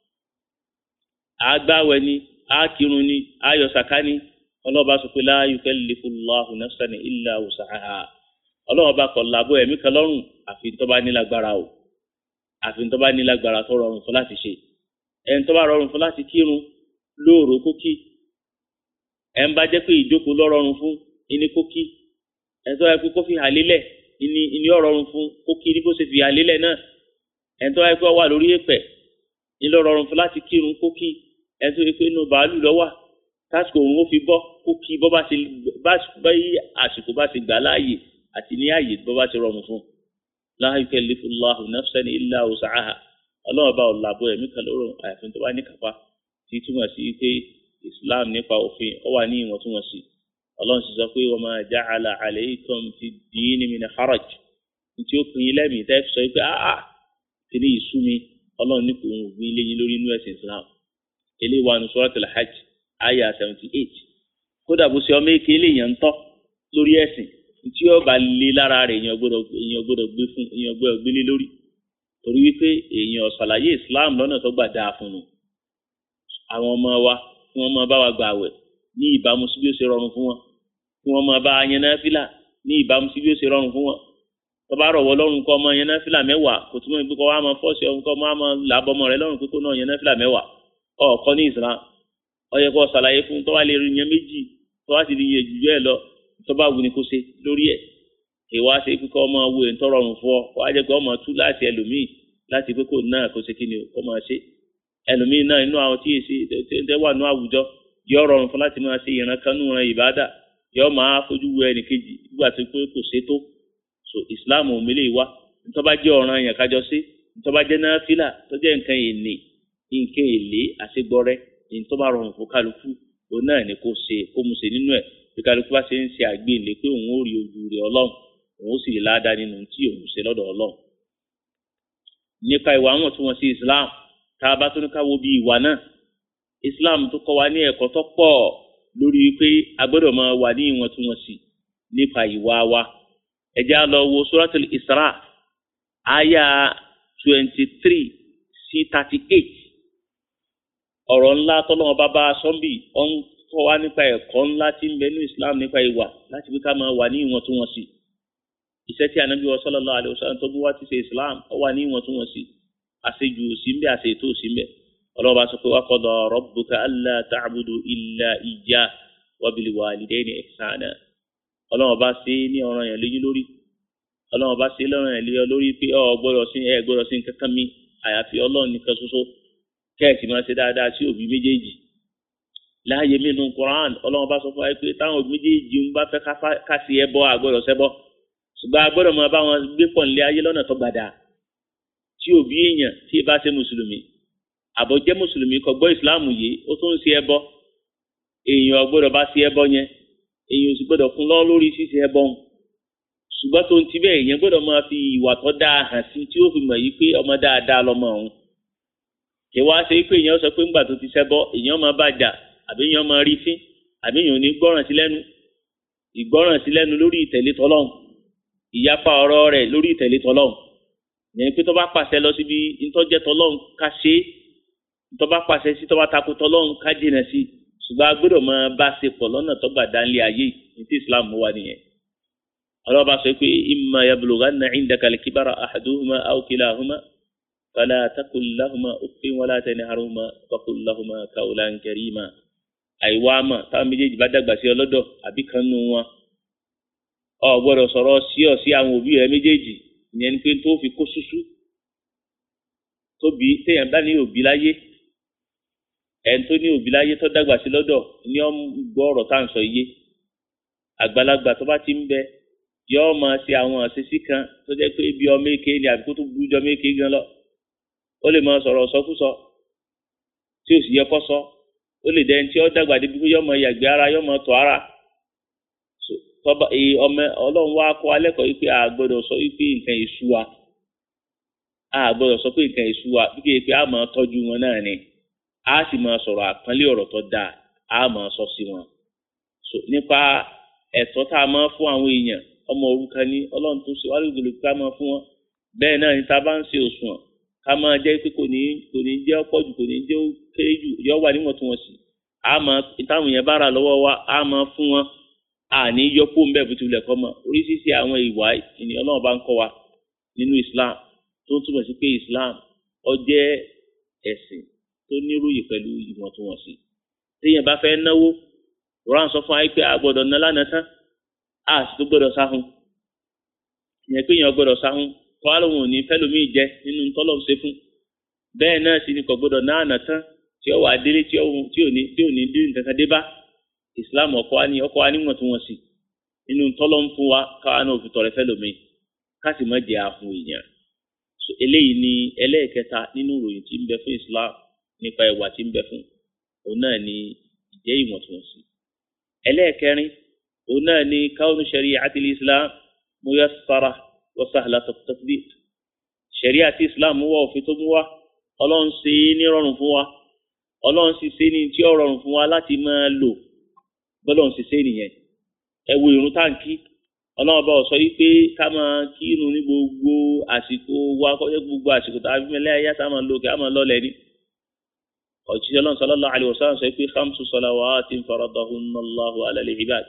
agbáwẹ̀ ni akirun ni ayọ̀sàká ni ọlọ́ọ̀bá sọ pé la yukallifullahu nafsan illa wus'aha ọlọ́ọ̀bá kọ̀ làbọ̀ ẹ̀mí kan lọ́rùn àfi tó bá nílágbára o àfi tó bá nílágbára tó rọrùn fún láti ṣe ẹni tó bá rọrùn fún láti kírun lóòrò kókí ẹni bá jẹ́ pé ìjókòó lọ́ rọrùn fún ìní kókí ẹni tó yẹ pé kó fi hà lélẹ̀ ìní ìní ọ̀rọ̀rùn fún kókí ní bó ṣe fi hà lélẹ̀ náà ẹni tó yẹ pé ó wà lórí èpẹ̀ ìní ọ̀rọ̀rùn fún láti kírun kókí ẹni tó yẹ pé inú bàálù lọ́wà tásìkò òun ó fi bọ́ kókí bọ́ bá ṣe bá yí àsìkò bá ṣe gbà láàyè àti ní àyè bọ́ bá ṣe rọrùn fún la yukallifullahu nafsan illa wus'aha ọlọ́run bá ọ̀làbọ̀ ẹ̀mí kan lóró àyàfin tó bá ní kápá tí túmọ̀ sí pé islam nípa òfin ó wà ní ìwọ̀ntúnwọ̀nsì ọlọ́run sì sọ pé wa ma ja'ala alaykum fi ddini min haraj tí ó pin in lẹ́mìí tẹ́ fi sọ pé áà kí ni ìsú mi ọlọ́run ní kò ń gbin ilé yín lórí inú ẹ̀sìn islam ilé wa ní suratul hajj aya seventy eight kódà bó ṣe ọmọ èké eléyàn ń tọ́ lórí ẹ̀sìn tí ó bá lé lára rẹ̀ èèyàn gbọ́dọ̀ èèyàn gbọ́dọ̀ gbé fún èèyàn gbọ́dọ̀ gbélé lórí torí wípé èèyàn ṣàlàyé islam lọ́nà tó gbà dáa fún un àwọn ọmọ wa kí wọ́n máa bá wa gbà wẹ̀ ní ìbámu sí bí ó ṣe rọrùn fún wọn kí wọ́n máa bá a yẹn náfìlà ní ìbámu sí bí ó ṣe rọrùn fún wọn tó bá rọ̀wọ́ lọ́rùn kọ́ ọmọ yẹn náfìlà mẹ́wàá kò túmọ̀ pé kọ́ wa máa fọ́ọ̀ṣì ọ̀hún kọ́ máa máa làbọ̀ ọmọ rẹ lọ́rùn pé kó náà yẹn náfìlà mẹ́wàá ọ̀ọ́kọ́ ní islam ó yẹ kó ṣàlàyé fún tó wá lè rí yẹn méjì tó wá sì rí yẹn jù bẹ́ẹ̀ lọ tó bá wù ní kó ṣe lórí ẹ̀ ìwà ṣe pé kọ́ ọmọ wo èntọ́ rọrùn fún ọ kó wá jẹ́ pé ọmọ tú láti ẹlòmíì láti pé kò náà kó ṣe kí ni kó máa ṣe ẹlòmíì náà inú àwọn tí èsì tẹ́wà ní àwùjọ yọ rọrùn fún láti máa ṣe ìran kan nù ran ìbádà yọ máa fojú wo ẹnìkejì nígbà tó pé kò ṣe tó so Islam ò mélé wa nítorí bá jẹ́ ọ̀ràn yẹn kájọ sí nítorí bá jẹ́ náfìlà tó jẹ́ nǹkan èlé nǹkan èlé àṣegbọ́rẹ́ nítorí bá rọrùn fún kálukú òun náà ni kò ṣe kó mu ṣe nínú ẹ̀ bí kálukú bá ṣe ń ṣe àgbélé pé òun ó rí ojú rẹ̀ Ọlọ́run òun ó sì rí ládàá nínú tí òun ṣe lọ́dọ̀ Ọlọ́run nípa ìwà àwọn tí wọ́n sí Islam tá a bá tó ní ká wo bí ìwà náà Islam tó kọ́ wa ní ẹ̀kọ́ tó pọ̀ lórí wípé a gbọ́dọ̀ máa wà ní ìwọ̀ntúnwọ̀nsì nípa ìwà wa ẹ jẹ́ á lọ wo Suratul Isra aya twenty three sí thirty eight ọ̀rọ̀ ńlá tọ́lọ́wọ́n bá bá a sọ́ńbì ó ń kọ́ wa nípa ẹ̀kọ́ ńlá tí ń bẹ ní Islam nípa ìwà láti fi ká máa wà ní ìwọ̀ntúnwọ̀nsì iṣẹ́ tí anabi wa sallallahu alayhi wa sallam tó bí wá ti ṣe islam ó wà ní ìwọ̀ntúnwọ̀nsì àṣejù òsínbẹ àṣetò òsínbẹ ọlọ́ba sọ pé wa qada rabbuka alla ta'budu illa iyyah wa bil walidayni ihsana ọlọ́ba ṣe ní ọ̀ràn yẹn léyìn lórí ọlọ́ba ṣe lọ́ràn yẹn léyìn lórí pé ọ gbọ́dọ̀ sí ẹ gbọ́dọ̀ sí kankan mi àyàfi ọlọ́run nìkan ṣoṣo kẹ́ẹ̀sì máa ṣe dáadáa sí òbí méjèèjì láàyè mí nu Qur'an ọlọ́ba sọ fún wa pé táwọn òbí méjèèjì ń bá fẹ́ ká sí ẹbọ àgbọ́dọ̀ ṣẹbọ ṣùgbọ́n a gbọ́dọ̀ máa bá wọn gbé pọ̀ nílé ayé lọ́nà tó gbàdá tí òbí èèyàn tí ì bá ṣe mùsùlùmí àbọ̀ jẹ́ mùsùlùmí kò gbọ́ ìsìláàmù yìí ó tún ń ṣe ẹbọ èèyàn gbọ́dọ̀ bá ṣe ẹbọ yẹn èèyàn sì gbọ́dọ̀ kún lọ́ lórí ṣíṣe ẹbọ ń ṣùgbọ́n tó ń ti bẹ́ẹ̀ èèyàn gbọ́dọ̀ máa fi ìwà tó dáa hàn sí tí ó fi mọ̀ yìí pé ọmọ dáadáa lọmọ òun kì wá ṣe pé èèyàn sọ pé ńgbà tó ti ṣẹbọ èèyàn máa bàjá àbí èèyàn máa rí fín àbí èèyàn ò ní gbọ́ràn sí lẹ́nu ìgbọ́ràn sí lẹ́nu lórí ìtẹ̀lé tọ́lọ́hún ìyapa ọ̀rọ̀ rẹ̀ lórí ìtẹ̀lé tọlọ́hun yẹn pé tó bá pàṣẹ lọ síbi ntọ́jẹ́ tọlọ́hun ká ṣe é tó bá pàṣẹ sí tó bá takò tọlọ́hun ká jìnà sí ṣùgbọ́n a gbọ́dọ̀ máa bá ṣe pọ̀ lọ́nà tó gbà dánlé ayé ní tí Islam wà nìyẹn ọlọ́ba sọ pé imma yablughanna indaka al-kibara ahaduhuma aw kilahuma fala taqul lahuma uffin wala tanharhuma waqul lahuma qawlan karima àìwá mà táwọn méjèèjì bá dàgbà sí ọlọ́dọ̀ àbí kan nù wọn ọ gbọ́dọ̀ sọ̀rọ̀ sí ọ sí àwọn òbí rẹ méjèèjì ìyẹn ni pé tó fi kó ṣúṣú tóbi téèyàn bá ní òbí láyé ẹni tó ní òbí láyé tó dàgbà sí lọ́dọ̀ ní ọ gbọ́ ọ̀rọ̀ tá à ń sọ iye àgbàlagbà tó bá ti ń bẹ yọọ máa ṣe àwọn àṣeṣí kan tó jẹ́ pé bí ọmọ èké ni àbí kó tó burú jọ ọmọ èké gan lọ ó lè máa sọ̀rọ̀ sọkúsọ tí ò sì yẹ kó sọ ó lè dẹni tí ó dàgbà débi pé yọọ máa yàgbé ara yọọ máa tọ̀ ara tọba ọmọ Ọlọ́run wá kọ́ alẹ́ kọ́ wípé a gbọ́dọ̀ sọ wípé nǹkan èṣù wa a gbọ́dọ̀ sọ pé nǹkan èṣù wa bí kéèké a máa tọ́jú wọn náà ni a sì máa sọ̀rọ̀ àpọ́nlé ọ̀rọ̀ tó dáa a máa sọ sí wọn nípa ẹ̀tọ́ tá a máa fún àwọn èèyàn ọmọ òrukàn ní Ọlọ́run tó ṣe wálé ìgbèlè ká máa fún wọn bẹ́ẹ̀ náà ni tá a bá ń ṣe òṣùwọ̀n ká máa jẹ́ pé kò ní kò ní jẹ́ ọ̀pọ̀ jù kò ní jẹ́ kéré jù yọ wà níwọ̀ntúnwọ̀nsì a máa táwọn èèyàn bá rà lọ́wọ́ wa a máa fún wọn àní yọpọ ń bẹ bó tilẹ̀ kọ́ mọ́ oríṣiríṣi àwọn ìwà ènìyàn náà bá ń kọ́ wa nínú Islam tó ń túbọ̀ sí pé Islam ó jẹ́ ẹ̀sìn tó níròyìn pẹ̀lú ìwọ̀ntúnwọ̀nsì téèyàn bá fẹ́ náwó Quran sọ fún wa pé a gbọ́dọ̀ ná lánàá tán a sì tó gbọ́dọ̀ sáhùn ìyẹn pé èèyàn gbọ́dọ̀ sáhùn kọ́ àlóhùn òní fẹ́lòmíì jẹ nínú tọ́lọ̀ ṣe fún bẹ́ẹ̀ náà sì ni kò gbọ́dọ̀ ná àná tán tí ó wà délé tí ò ní tí ò ní dín nǹkan kan dé bá islam ọkọ wa ní ọkọ wa ní wọ̀ntúnwọ̀nsì nínú tọ́lọ́ ń fún wa káwa náà fi tọrẹ fẹ́lòmíì ká sì má jẹ́ àhùn èèyàn eléyìí ni ẹlẹ́ẹ̀kẹta nínú ìròyìn tí ń bẹ fún islam nípa ìwà tí ń bẹ fún òun náà ni ìjẹ́ ìwọ̀ntúnwọ̀nsì ẹlẹ́ẹ̀kẹrin òun náà ni káwọn shari'ati islam muyassara wa sahla tatbiq shari'ati islam wà òfin tó mú wa ọlọ́run ṣe é ní rọrùn fún wa ọlọ́run sì ṣe é ní tí ó rọrùn fún wa láti máa lò bọ́lọ̀ ń ṣiṣẹ́ nìyẹn ẹ wo irun táǹkì ọlọ́run bá sọ yìí pé ká máa kí irun ní gbogbo àsìkò wa kọjá gbogbo àsìkò tá a fi mẹ́lẹ́ ayé tá a máa lò kí a máa lọ́lẹ̀ ní. òjíṣẹ́ ọlọ́run sallallahu alaihi wasallam sọ pé khamsu salawatin faradahunna Allahu ala al-ibad.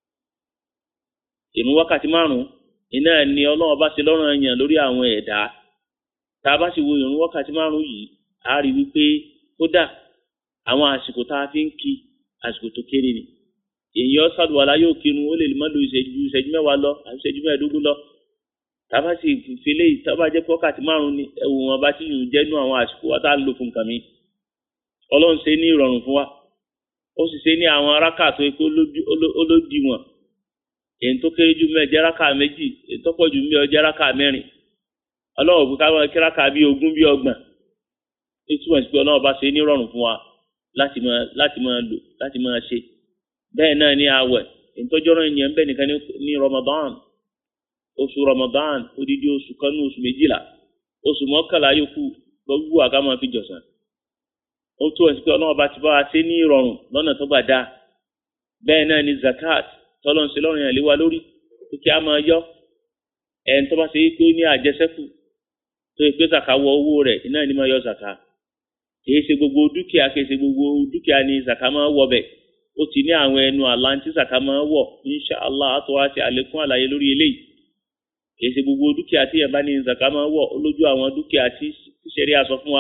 ìrun wákàtí márùn-ún iná ni ọlọ́run bá ṣe lọ́rùn ẹ̀yàn lórí àwọn ẹ̀dá tá a bá sì wo ìrun wákàtí márùn-ún yìí a rí wípé kódà àwọn àsìkò tá a fi ń kí àsìkò tó kéré ni èèyàn sàlùwàlá yóò kírun ó lè má lo ìṣẹ́jú ìṣẹ́jú mẹ́wàá lọ àti ìṣẹ́jú mẹ́ẹ̀ẹ́dógún lọ tábà sì fele tábà jẹ́ pọ́kàtí márùn ni ẹ̀wù wọn bá ti yùn jẹ́nu àwọn àsìkò wa tá a lò fún nǹkan mi ọlọ́run ṣe ní ìrọ̀rùn fún wa ó sì ṣe ní àwọn aráka tó yẹ kó olódì wọn èyí tó kéré jù mẹ́ẹ̀ jẹ́ ráka méjì èyí tó pọ̀ jù mẹ́ẹ̀ jẹ́ ráka mẹ́rin ọlọ́run òkú káwọn kí ráka bíi ogún bíi ọgbọ̀n ìtumọ̀ sí pé ọlọ́run bá ṣe ní ìrọ̀rùn fún wa láti máa láti máa lò láti máa ṣe bẹ́ẹ̀ náà ní àwẹ̀ ìtọ́jọ́rọ̀ ènìyàn bẹ́ẹ̀ nìkan ní Ramadan oṣù Ramadan odidi oṣù kan ní oṣù méjìlá oṣù mọ́kànlá yòókù gbogbo àga máa fi jọ̀sán ó tó ẹ̀sìn pé ọlọ́run bá ti bá wa ṣe ní ìrọ̀rùn lọ́nà tó gbà dáa bẹ́ẹ̀ náà ní zakat tọ́lọ́ ń ṣe lọ́rùn yẹn lé wa lórí pé kí a máa yọ ẹni tó bá ṣe pé ó ní àjẹsẹ́kù tó yẹ pé zaka wọ owó rẹ̀ iná ní máa yọ zaka kìí ṣe gbogbo dúkìá kìí ṣe gbogbo dúkìá ní zaka máa wọ bẹ́ẹ̀ ó ti ní àwọn ẹnu àlá tí zaka máa wọ̀ inṣàlá àtọ́ wá sí àlékún àlàyé lórí eléyìí kìí ṣe gbogbo dúkìá tí yẹn bá ní zaka máa wọ̀ ó lójú àwọn dúkìá tí ṣẹ̀rí àsọ fún wa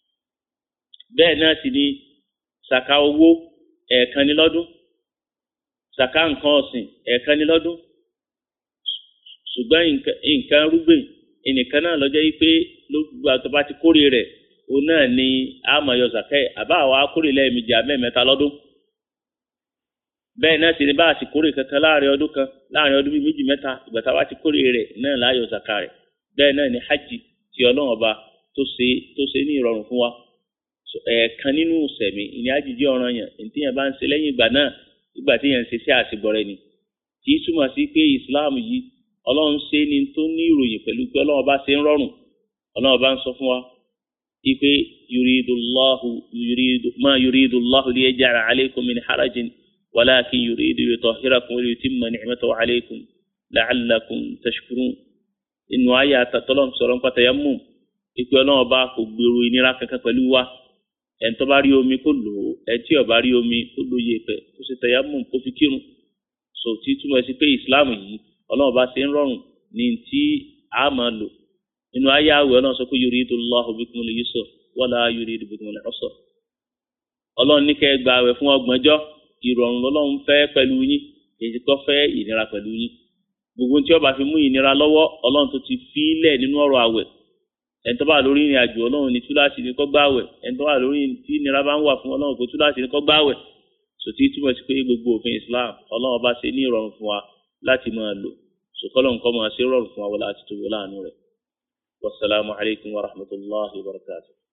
bẹ́ẹ̀ náà sì ni zaka owó ẹ̀ẹ̀kan ní lọ́dún zaka nǹkan ọ̀sìn ẹ̀ẹ̀kan ní lọ́dún ṣùgbọ́n nǹkan rúgbìn ẹnìkan náà lọ́jọ́ yìí pé lóògbà tó bá ti kórè rẹ̀ òun náà ni a máa yọ zaka ẹ̀ àbá àwa kórè lẹ́ẹ̀mejì àmẹ́ẹ̀mẹ́ta lọ́dún bẹ́ẹ̀ náà sì ni bá a ti kórè kankan láàrin ọdún kan láàrin ọdún bíi méjì mẹ́ta ìgbà tá a bá ti kórè rẹ̀ náà láàyò zaka rẹ̀ bẹ́ẹ̀ náà ni hajj ti ọlọ́run ọba tó ṣe tó ṣe ní ìrọ̀rùn fún wa ẹ̀ẹ̀kan nínú sẹ̀mí ìní àjíjí ọ̀ràn yẹn ètí yẹn bá ń ṣe lẹ́yìn ìgbà náà ìgbà tí yẹn ń ṣe sí àṣìbọ̀rẹ̀ ni kì í túmọ̀ sí pé Islam yìí ọlọ́run ṣe ni tó ní ìròyìn pẹ̀lú pé ọlọ́run ọba ṣe ń rọrùn ọlọ́run ọba ń sọ fún wa ipe yuridullahu yuridu ma yuridullahu liyaj'ala alaykum min harajin ولكن يريد يطهركم ويتم نعمته عليكم la'allakum tashkurun inú ayé àtàtọ́lọ́ sọ̀rọ̀ ń pàtàkì tayammum ìpè ọlọ́run ọba kò gbèrò ìnira kankan pẹ̀lú wa ẹni tó bá rí omi kó lò ó ẹni tí ó bá rí omi kó lò yé pẹ̀ kó ṣe tayammum kó fi kírun so tí túmọ̀ sí pé ìsìláàmù yìí ọlọ́run ọba ṣe ń rọrùn ní tí a máa lò nínú ayé àwẹ̀ ọlọ́run sọ pé yuridullahu bikumul yusra wala yuridu bikumul usra ọlọ́run ní kẹ́ gba àwẹ̀ fún ọgbọ̀njọ́ ìrọ̀rùn lọ́lọ́run fẹ́ pẹ̀lú yín èyí tó fẹ́ ìnira pẹ̀lú yín gbogbo tí ó bá fi mú ìnira lọ́wọ́ ọlọ́run tó ti fi lẹ̀ nínú ọ̀rọ̀ àwẹ̀ ẹni tó bá lórí ìrìn àjò ọlọ́run ní túláàsì ní kó gbààwẹ̀ ẹni tó bá lórí tí ìnira bá ń wà fún ọlọ́run kó túláàsì ní kó gbààwẹ̀ sòtí túmọ̀ sí pé gbogbo òfin Islam ọlọ́run bá ṣe ní ìrọ̀rùn fún wa láti máa lò sòkòlọ́n kọ́ máa ṣe rọrùn fún wa wọlé àti tó wọlé àánú rẹ̀ wasalaamu alaykum wa rahmatulahi wa barakatuh.